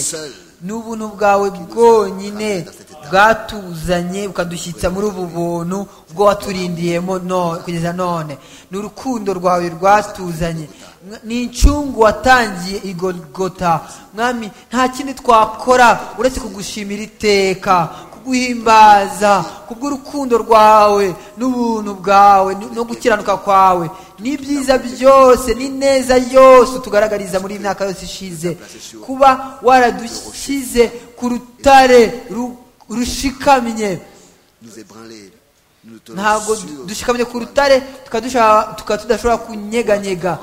ni ubuntu bwawe bwonyine bwatuzanye bukadushyitsa muri ubu buntu bwo waturindiyemo no- kugeza none ni urukundo rwawe rwatuzanye Mwa- ni incungu watangiye igogota mwami nta kindi twakora uretse kugushimira iteka kuguhimbaza kubw'urukundo rwawe n'ubuntu bwawe n- no gukiranuka kwawe n'ibyiza byose n'ineza yose tugaragariza muri iyi myaka yose ishize kuba waradushyize ku rutare ru- rushikamye nous ébranler. Nous te ntabwo sur- dushikamye ku rutare tukaba dushaka- tukaba tudashobora kunyeganyega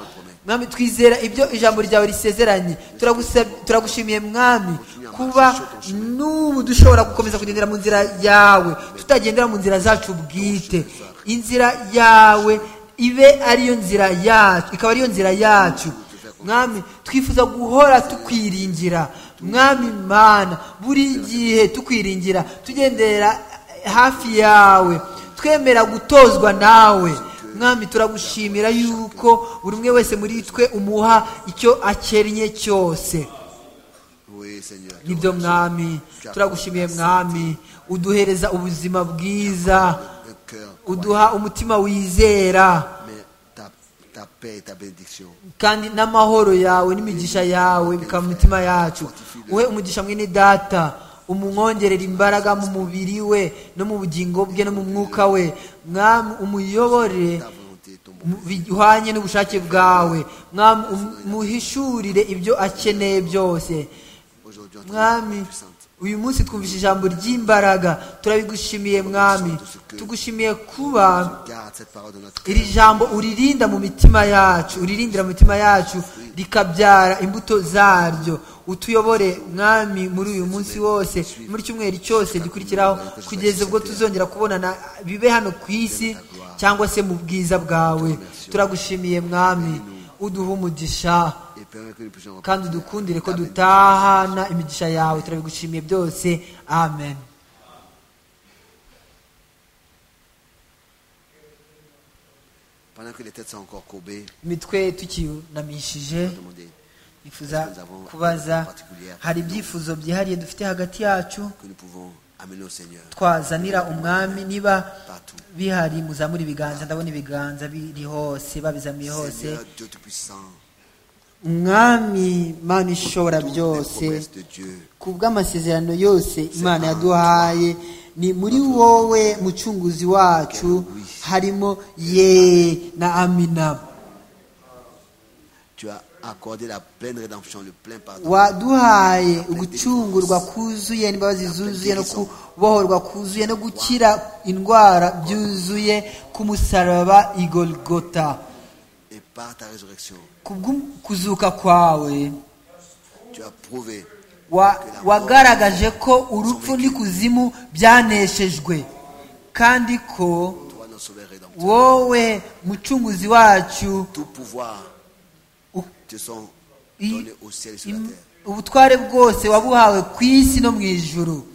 mwami twizera ibyo ijambo ryawe risezeranye Turagusab- turagushimiye mwami kuba n'ubu dushobora gukomeza kugendera mu nzira yawe tutagendera mu nzira zacu bwite inzira yawe ibe ariyo nzira yacu ikaba ariyo nzira yacu mwami twifuza guhora tukwiringira mwami mana buri gihe tukwiringira tugendera hafi yawe twemera gutozwa nawe mwami turagushimira yuko buri umwe wese muri twe umuha icyo akennye cyose Oui, Seigneur. nibyo mwami turagushimiye mwami uduhereza ubuzima bwiza Un cœur, uduha umutima wizera mais ta, ta paix et ta bénédiction. kandi n'amahoro yawe n'imigisha yawe bikaba mu mitima yacu uhe umugisha mwene data umwongerera imbaraga mu mubiri we no mu bugingo bwe no mu mwuka we mwami umuyobore Ta volonté, ton bon. mu- bihwanye n'ubushake bwawe mwami um- muhishurire ibyo akeneye byose Aujourd'hui, on mwami uyu munsi twumvise ijambo ry'imbaraga turabigushimiye mwami tugushimiye kuba garde cette parole de notre iri jambo uririnda mu mitima yacu uririndira mu mitima yacu rikabyara imbuto zaryo utuyobore mwami muri uyu munsi wose muri cyumweru cyose gikurikiraho kugeza ubwo tuzongera kubonana bibe hano ku isi cyangwa se mu bwiza bwawe turagushimiye mwami uduha umugisha kandi udukundire ko dutahana imigisha yawe turabigushimiye byose amen Pendant que les têtes sont encore courbées, imitwe tukiyunamishije je vais demander nifuza kubaza hari ibyifuzo byihariye dufite hagati yacu que nous pouvons amener au Seigneur twazanira umwami niba partout. bihari muzamura ibiganza ndabona ibiganza biri hose babizamiye hose Seigneur Dieu Tout-Puissant, umwami mana ishobora toutes les byose promesses de Dieu ku bw'amasezerano yose imana yaduhaye ni muri wowe mucunguzi wacu harimo ye na amina Tu as accordé la pleine rédemption, le plein pardon. waduhaye ugucungurwa kuzuye n'imbabazi zuzuye no kubohorwa kuzuye no gukira indwara byuzuye ku musaraba igolgota Et par ta résurrection, ku bw'u- kuzuka kwawe tu as prouvé wa- wagaragaje ko urupfu n'ikuzimu byaneshejwe kandi ko toi notre sauveur rédempteur. wowe mucunguzi wacu Tout pouvoir Où- te sont i- donnés au ciel et sur la im- terre. ubutware bwose wabuhawe ku isi no mu ijuru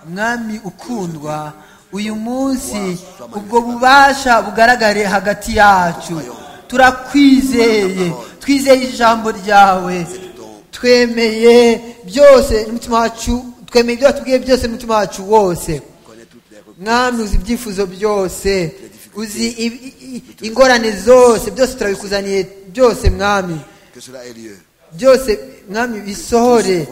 mwami ukundwa uyu munsi ubwo bubasha bugaragare hagati yacu turakwizeye twizeye ijambo ryawe twemeye byose n'umutima wacu twemeye ibyo watubwiye byose n'umutima wacu wose Connais toutes les requêtes, mwami uzi ibyifuzo byose uzi i- i- i- ingorane zose byose turabikuzaniye byose mwami que cela ait lieu. byose mwami bisohore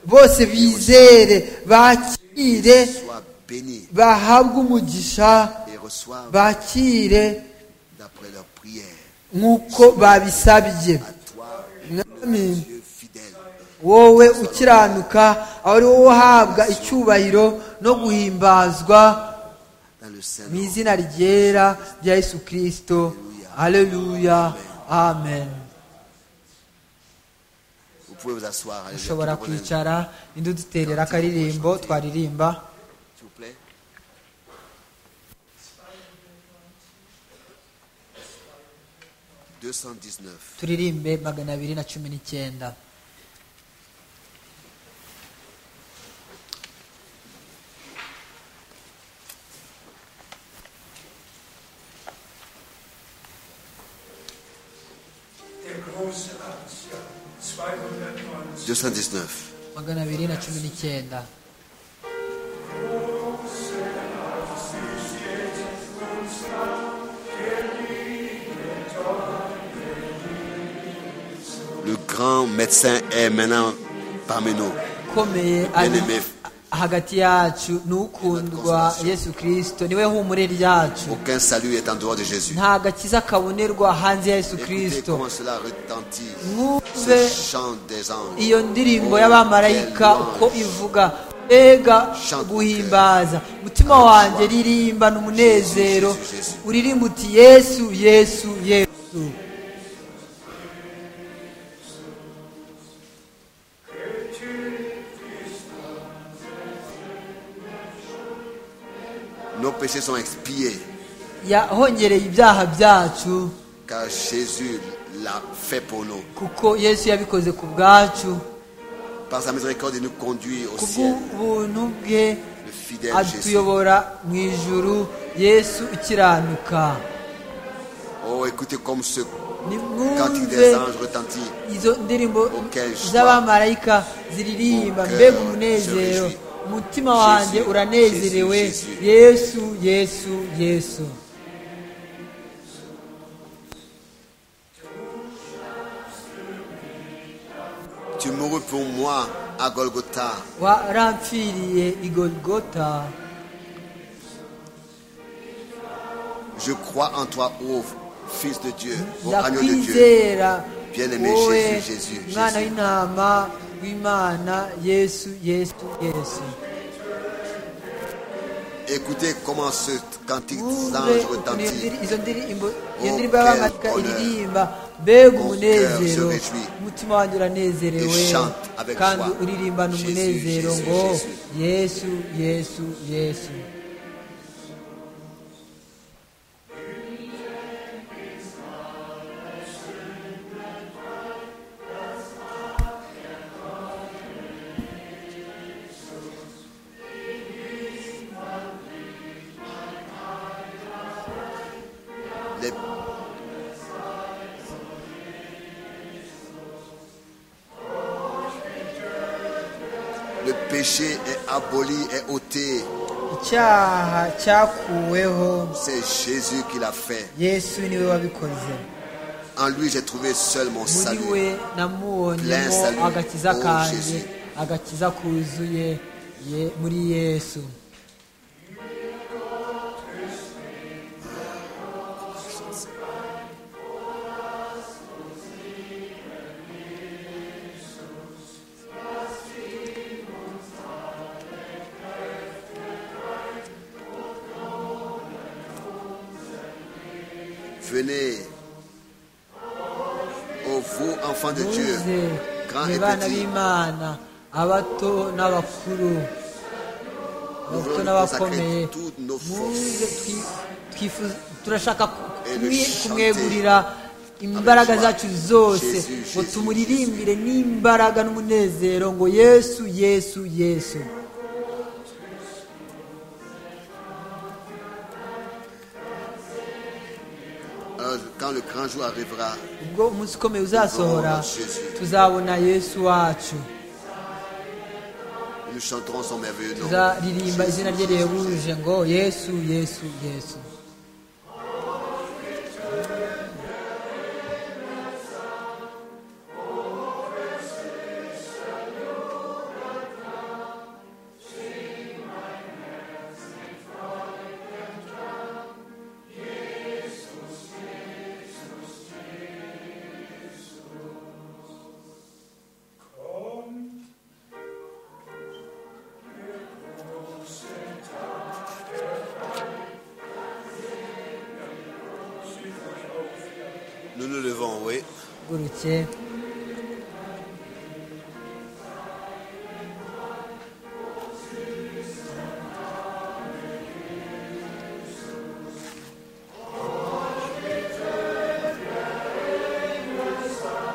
bose bizere bakire Sois béni bahabwe umugisha et reçoive bakire d'après leur prière. nk'uko babisabye À toi, mwami Dieu fidèle, wowe ukiranuka aho ari wowe uhabwa icyubahiro no guhimbazwa dans le mu Saint-Nom. izina ryera rya yesu kirisito haleluya amen Vous pouvez vous asseoir. Alléluia. ushobora Tout le monde, kwicara indi duterera akaririmbo twaririmba S'il vous plaît. « 219. turirimbe magana abiri na cumi n'icyenda Der große Arzt, ja, 219. 219. magana abiri na cumi n'icyenda Le grand médecin est maintenant parmi nous. ukomeye ari Bien-aimé. hagati yacu ni ukundwa yesu kirisito niwe humure ryacu Aucun salut est en dehors de Jésus. nta gakiza kabonerwa hanze ya yesu Écoutez kirisito comment cela retentit. mwumve Ce chant des anges. iyo ndirimbo Oh, y'abamarayika quelle uko louange. ivuga ega Chante guhimbaza umutima wanjye ririmbana umunezero Jésus, Jésus. uririmba uti yesu yesu yesu Nos péchés sont expiés yahongereye ibyaha byacu car Jésus l'a fait pour nous. kuko yesu yabikoze ku bwacu Par sa miséricorde, il nous conduit au ku ciel. bw'ubuntu bwe Le fidèle Jésus. atuyobora mu ijuru yesu ukiranuka Oh, écoutez comme ce cantique nimwumve des anges retentit. izo ndirimbo Auquel joie. z'abamarayika ziririmba Auquel mbega je umunezero réjouis. umutima wanjye Jésus, uranezerewe Jésus, Jésus. yesu yesu yesu Tu mourus pour moi à Golgotha. warampfiriye i golgota Je crois en toi, ô Fils de Dieu, ô agneau de Dieu. ndakwizera Bien-aimé wowe Jésus, Jésus, mwana Jésus. w'intama w'imana yesu yesu yesu Écoutez comment ce cantique des Mwumve anges ukuntu iyo retentit. ndiri- izo ndirimbo iyo Oh, ndirimbo y'abamarayika quel honneur. iririmba mbega Mon umunezero cœur se réjouit. umutima wanjye uranezerewe Et chante avec kandi joie. uririmbana Jésus, umunezero Jésus, ngo Jésus. yesu yesu yesu Les- Le péché est aboli, est ôté. icyaha cyakuweho C'est Jésus qui l'a fait. yesu niwe wabikoze En lui, j'ai trouvé seul mon muri salut. we namuwonyemo Bless you. agakiza Oh, kanjye Jesus. agakiza kuzuye ye- muri yesu Venez. Ô vous, enfants de Dieu, muze grands ni et bana petits, b'imana abato n'abakuru nous voulons abato nous consacrer n'abakomeye toutes nos forces. muze twi- twifuza- turashaka ku- Et kumwe- le chanter. kumwegurira imbaraga joie. zacu zose Jésus, ngo Jésus, tumuririmbire n'imbaraga n'umunezero ngo yesu yesu yesu Alors, quand le grand jour arrivera, ubwo umunsi ukomeye uzasohora Oh, Jésus. tuzabona yesu wacu nous chanterons son merveilleux nom. tuzaririmba izina rye rihebuje ngo yesu yesu yesu Nous nous levons, oui. guruke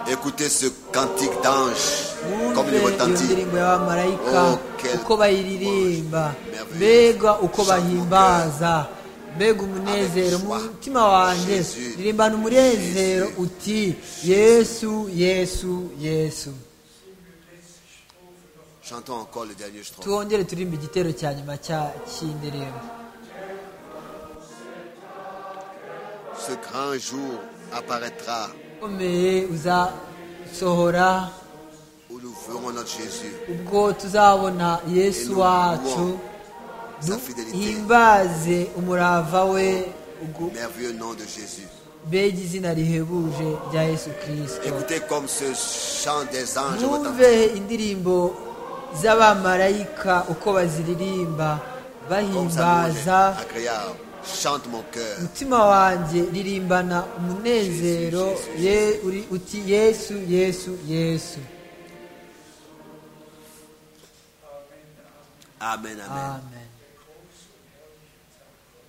Écoutez ce cantique d'ange comme wumve il iyo retentit. ndirimbo y'abamarayika Oh, quel- uko bayiririmba Merveilleux. mbega uko Chante mon bahimbaza mbega umunezero Avec mu joie. mutima wanjye Jésus. ririmbana umunezero Jésus. uti yesu yesu yesu Chantons encore le dernier strophe. twongere turirimba igitero cya nyuma cya- cy'indirimbo Ce grand jour apparaîtra ukomeye uzasohora où nous verrons notre Jésus, ubwo tuzabona yesu wacu sa fidélité, himbaze umurava we ubwo- merveilleux nom de Jésus. mbega izina rihebuje rya yesu kirisito Écoutez comme ce chant des anges retentit. mwumve indirimbo z'abamarayika uko baziririmba Comme ça nous bahimbaza est agréable. Chante mon cœur. umutima wanjye ririmbana umunezero ye- uri- uti yesu yesu yesu Amen, amen. amen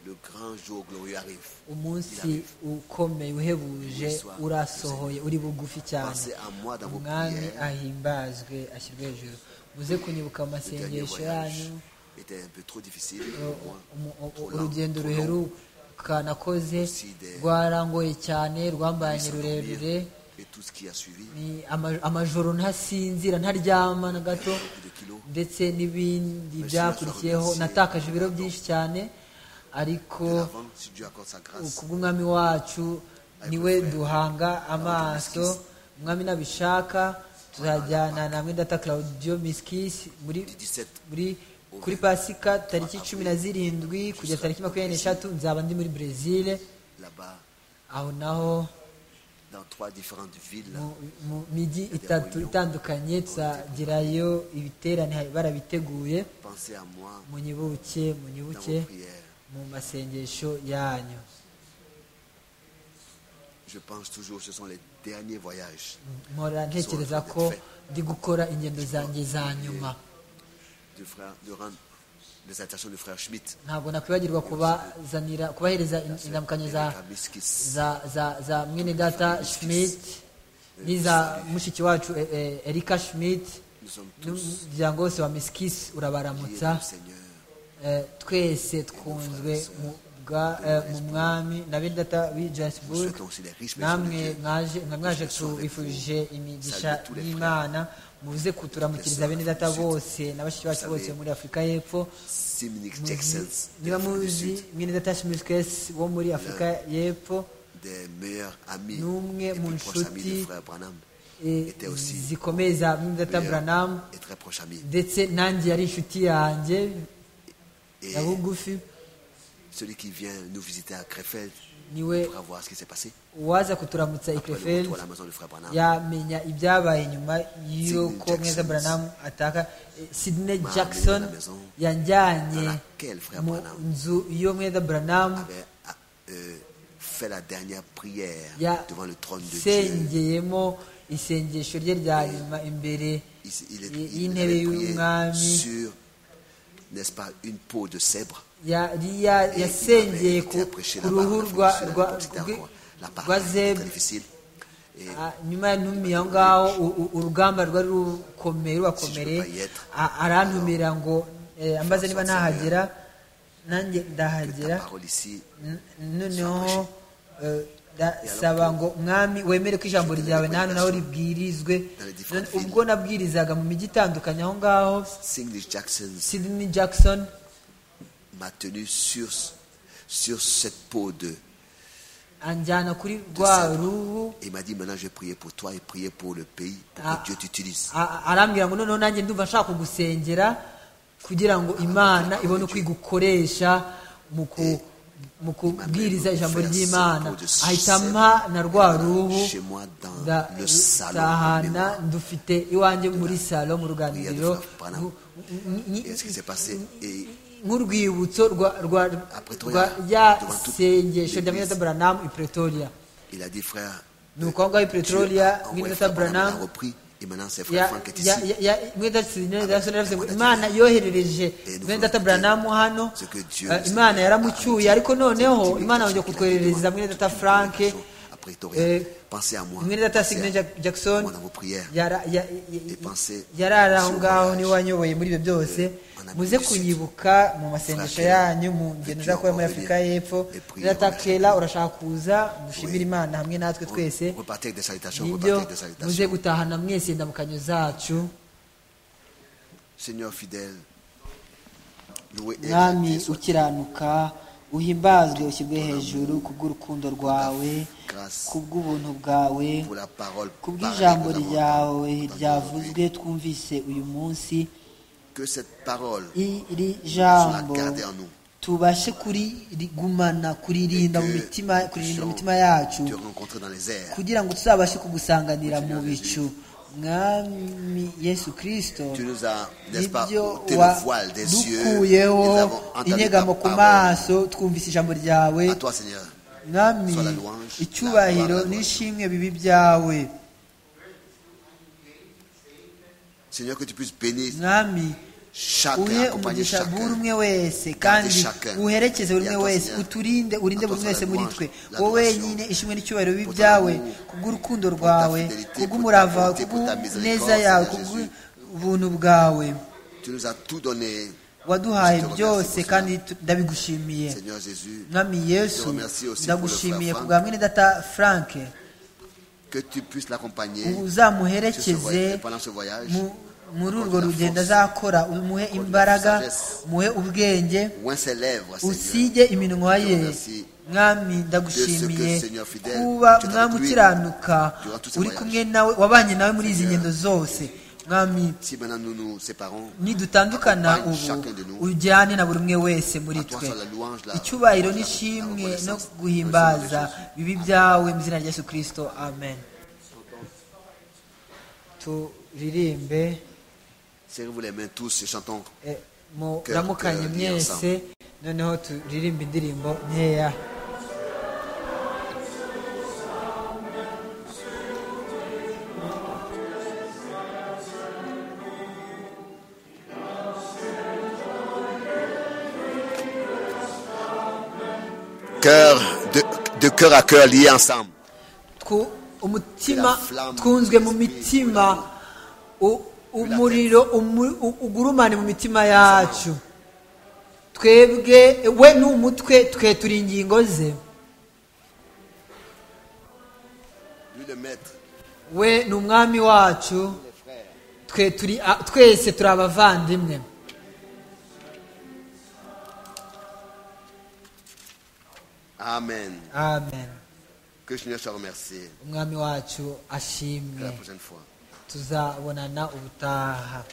Le grand jour glorieux arrive. umunsi ukomeye uhebuje urasohoye uri bugufi cyane Pensez à moi dans vos umwami prières. ahimbazwe ashyirwe hejuru muze kunyibuka Le dernier amasengesho voyage yanyu était un peu trop difficile pour moi. umu- u- Trop lent, urugendo trop long. ruheruka nakoze Sida. rwarangoye cyane rwambanye Puisse rurerure dormir Et tout ce qui a suivi, ni ama- amajoro ntasinzira ntaryama na gato beaucoup de kilos. ndetse n'ibindi Merci, byakurikiyeho merci. natakaje ibiro byinshi cyane ariko De l'avant, si Dieu accorde sa grâce, kubw'umwami wacu niwe duhanga amaso umwami nabishaka tuzajyana namwe data claudio miskis muri du 17 muri kuri pasika tariki cumi na zirindwi kugeza tariki makumyabiri n'eshatu nzaba ndi muri brezil là-bas, aho naho dans trois différentes villes, mu- mu migi itatu itandukanye tuzagerayo ibiterane barabiteguye pensez à moi munyibuke dans munyibuke vos prières. mu masengesho yanyu Je pense toujours, ce sont les dernier voyage. mpora ntekereza ko ndi gukora ingendo zanjye za nyuma Du frère, durant les intentions du frère Schmidt, ntabwo nakwibagirwa kubazanira kubahereza in- indamukanyo za Kamiskis. za za za mwene data schmidt n'iza mushiki wacu eh, eh, erika schmidt Nous sommes tous n'umuryango wose wa miskisi liés urabaramutsa du Seigneur. Eh, twese twakunzwe mu bwa- eh, mu mwami na bene data w'i Nous johannesburg souhaitons aussi les riches personnes de namwe Dieu. mwaje mwa- mwaje tubifurije imigisha Salut tous les y'imana muze kuturamukiriza bene data bose na bashiki bacu bose muri afurika y'epfo Simonic Muzi- Jacksons, de niba l'Afrique du Sud, muzi mwene data shimisikesi wo muri afurika y'epfo des meilleurs amis, Numwe des mu plus proches amis nshuti, du frère Branham, eh, était aussi zikomeye za mwene data meilleur buranamu et très proche ami. ndetse nanjye yari inshuti yanjye Et ya bugufi celui qui vient nous visiter à Krefeld niwe pourra voir ce qui s'est passé uwaza kuturamutsa i après le krefeld retour à la maison du frère Branham. yamenya ibyabaye nyuma y'uko Sidney mweza Jackson. branamu ataka Eh, sidney Mama jackson na maison. yanjyanye Dans laquelle frère mu Branham nzu yo mweza branamu avait ah, euh, fait la dernière prière devant le trône de Dieu. yasengeyemo isengesho rye rya nyuma imbere Il, s- il est- y- il y'intebe avait prié y'umwami sur, n'est-ce pas, une peau de cèbre. yari Et ya- il yasengeye avait ku été prêché ku là-bas, ruhu la rwa fonction, rwa- la ku fonction, bwi- la rwa parole était zebu très difficile. Et Ah, nyuma yantumiye aho ngaho u- u- urugamba rwari rukomeye rubakomeye a- arantumira ngo eh, ambaze niba ntahagera nanjye que ndahagera ta parole ici, N- noneho eh, ndasaba ngo mwami wemere ko ijambo ryawe na hano nawe ribwirizwe None ubwo nabwirizaga mu mijyi itandukanye aho ngaho Singlish Jackson sidney jackson m'a tenu sur, sur cette peau de. anjyana kuri rwa ruhu Et il m'a dit maintenant je vais prier pour toi et prier pour le pays, pour Ah. que Dieu t'utilise. A- a- arambwira ngo noneho nanjye ndumva nshaka kugusengera kugira ngo imana ibone uko igukoresha mu ku- mu kubwiriza ijambo ry'imana ahita ampa na rwa ruhu Chez moi, dans nda- le salon, ndahana mémoire. ndufite iwanjye muri salo mu ruganiriro Prière de Frère Branham. ngu- ni- Et ce qui s'est passé, et nk'urwibutso rwa- rwa À Pretoria, rwa rya devant toute sengesho rya l'église. mwene buranamu i pretoria il a dit frère, ni uko aho ngaho i pretoria envoyé mwene frère Branham, il a buranamu repris et maintenant c'est frère ya Franck qui est ya- ici. ya- ya- mwenda sinera yarasonera yavuze ngo imana yoherereje mwenda buranamu hano eh, imana yaramucyuye ariko noneho imana yongeye kutwoherereza mwenda data frank Après euh, pensez à moi. mwenda data pensez à- signe jackson Moi, dans vos prières. yara- ya- Et pensez ya- yarari aho sur ngaho voyage. niwe wanyoboye muri ibyo byose en Afrique muze du Sud. kunyibuka mu masengesho Fratele, yanyu mu ngendo veux-tu zakora encore muri afurika venir y'epfo et prier mwenda data pour la kera urashaka kuza mushimire Oui. imana hamwe natwe twese Repartez avec des salutations. Repartez nibyo avec des muze salutations. gutahana mwese indamukanyo zacu Seigneur fidèle, loué et mwami exalté soit ukiranuka uhimbazwe ushyirwe hejuru kubw'urukundo rwawe kubw'ubuntu bwawe pour la parole. kubw'ijambo parlée nous ryawe entendons aujourd'hui. ryavuzwe twumvise uyu munsi Que cette parole iri soit jambo gardée en nous. tubashe kurigumana kuririnda mu Que mitima kuririnda nous imitima yacu puissions te rencontrer dans les airs. kugira ngo tuzabashe kugusanganira mu bicu mwami yesu kirisito Tu nous as, n'est-ce pas, nibyo ôté le voile des yeux. et wadukuyeho Nous avons entendu ta inyegamo ku parole. maso twumvise ijambo ryawe À toi, Seigneur. mwami Sois la louange, la gloire, icyubahiro la louange. n'ishimwe bibi byawe Seigneur, que tu puisses bénir mwami uhe chacun, accompagner umugisha buri chacun. umwe wese Garde kandi chacun. uherekeze buri umwe Et wese attention. uturinde urinde buri umwe wese muri Attention à twe la louange, wowe l'adoration. wenyine ishimwe n'icyubahiro bibi Pour ton byawe amour, kubw'urukundo pour ta rwawe fidélité, kubw'umurava pour wawe ta bonté, pour ta kubw'neza miséricorde, Seigneur yawe Jésus. kubw'ubuntu bwawe Tu nous as tout donné, waduhaye Je te remercie byose pour cela. kandi tu- ndabigushimiye Seigneur Jésus. mwami Je te yesu remercie aussi pour le ndagushimiye frère Frank. kubwa mwene data frank Que tu puisses l'accompagner sur ce voyage- uzamuherekeze pendant ce voyage. mu- muri Encore de urwo la rugendo force. azakora umuhe de la imbaraga sagesse. muhe ubwenge Moins ses lèvres, Seigneur. usige iminwa Je te ye remercie mwami de ndagushimiye ce que, Seigneur fidèle, kuba tu es mwami avec lui ukiranuka durant tous ces uri voyages. kumwe nawe wabanye nawe muri izi Seigneur. ngendo zose mwami Si maintenant nous nous séparons, nidutandukana Accompagne ubu chacun de nous. ujyane na buri umwe wese muri À toi twe soit la louange, la- icyubahiro la- la n'ishimwe no reconnaissance. guhimbaza Au nom de Jésus. bibi byawe mu izina rya yesu kirisito amen turirimbe serrez-vous les mains tous et chantons. eh, muramukanye Cœur, cœur, mwese noneho turirimbe indirimbo nkeya cœur, de, de cœur à cœur liés ensemble. Twu- umutima twunzwe mu mitima u- umuriro umu- u- ugurumane mu mitima yacu twebwe we ni umutwe twe turi ingingo ze Lui le maître, we ni umwami wacu twe turi a- twese turi abavandimwe Amen. amen Que Seigneur soit remercié. umwami wacu À la ashimwe prochaine fois. tuzabonana ubutaha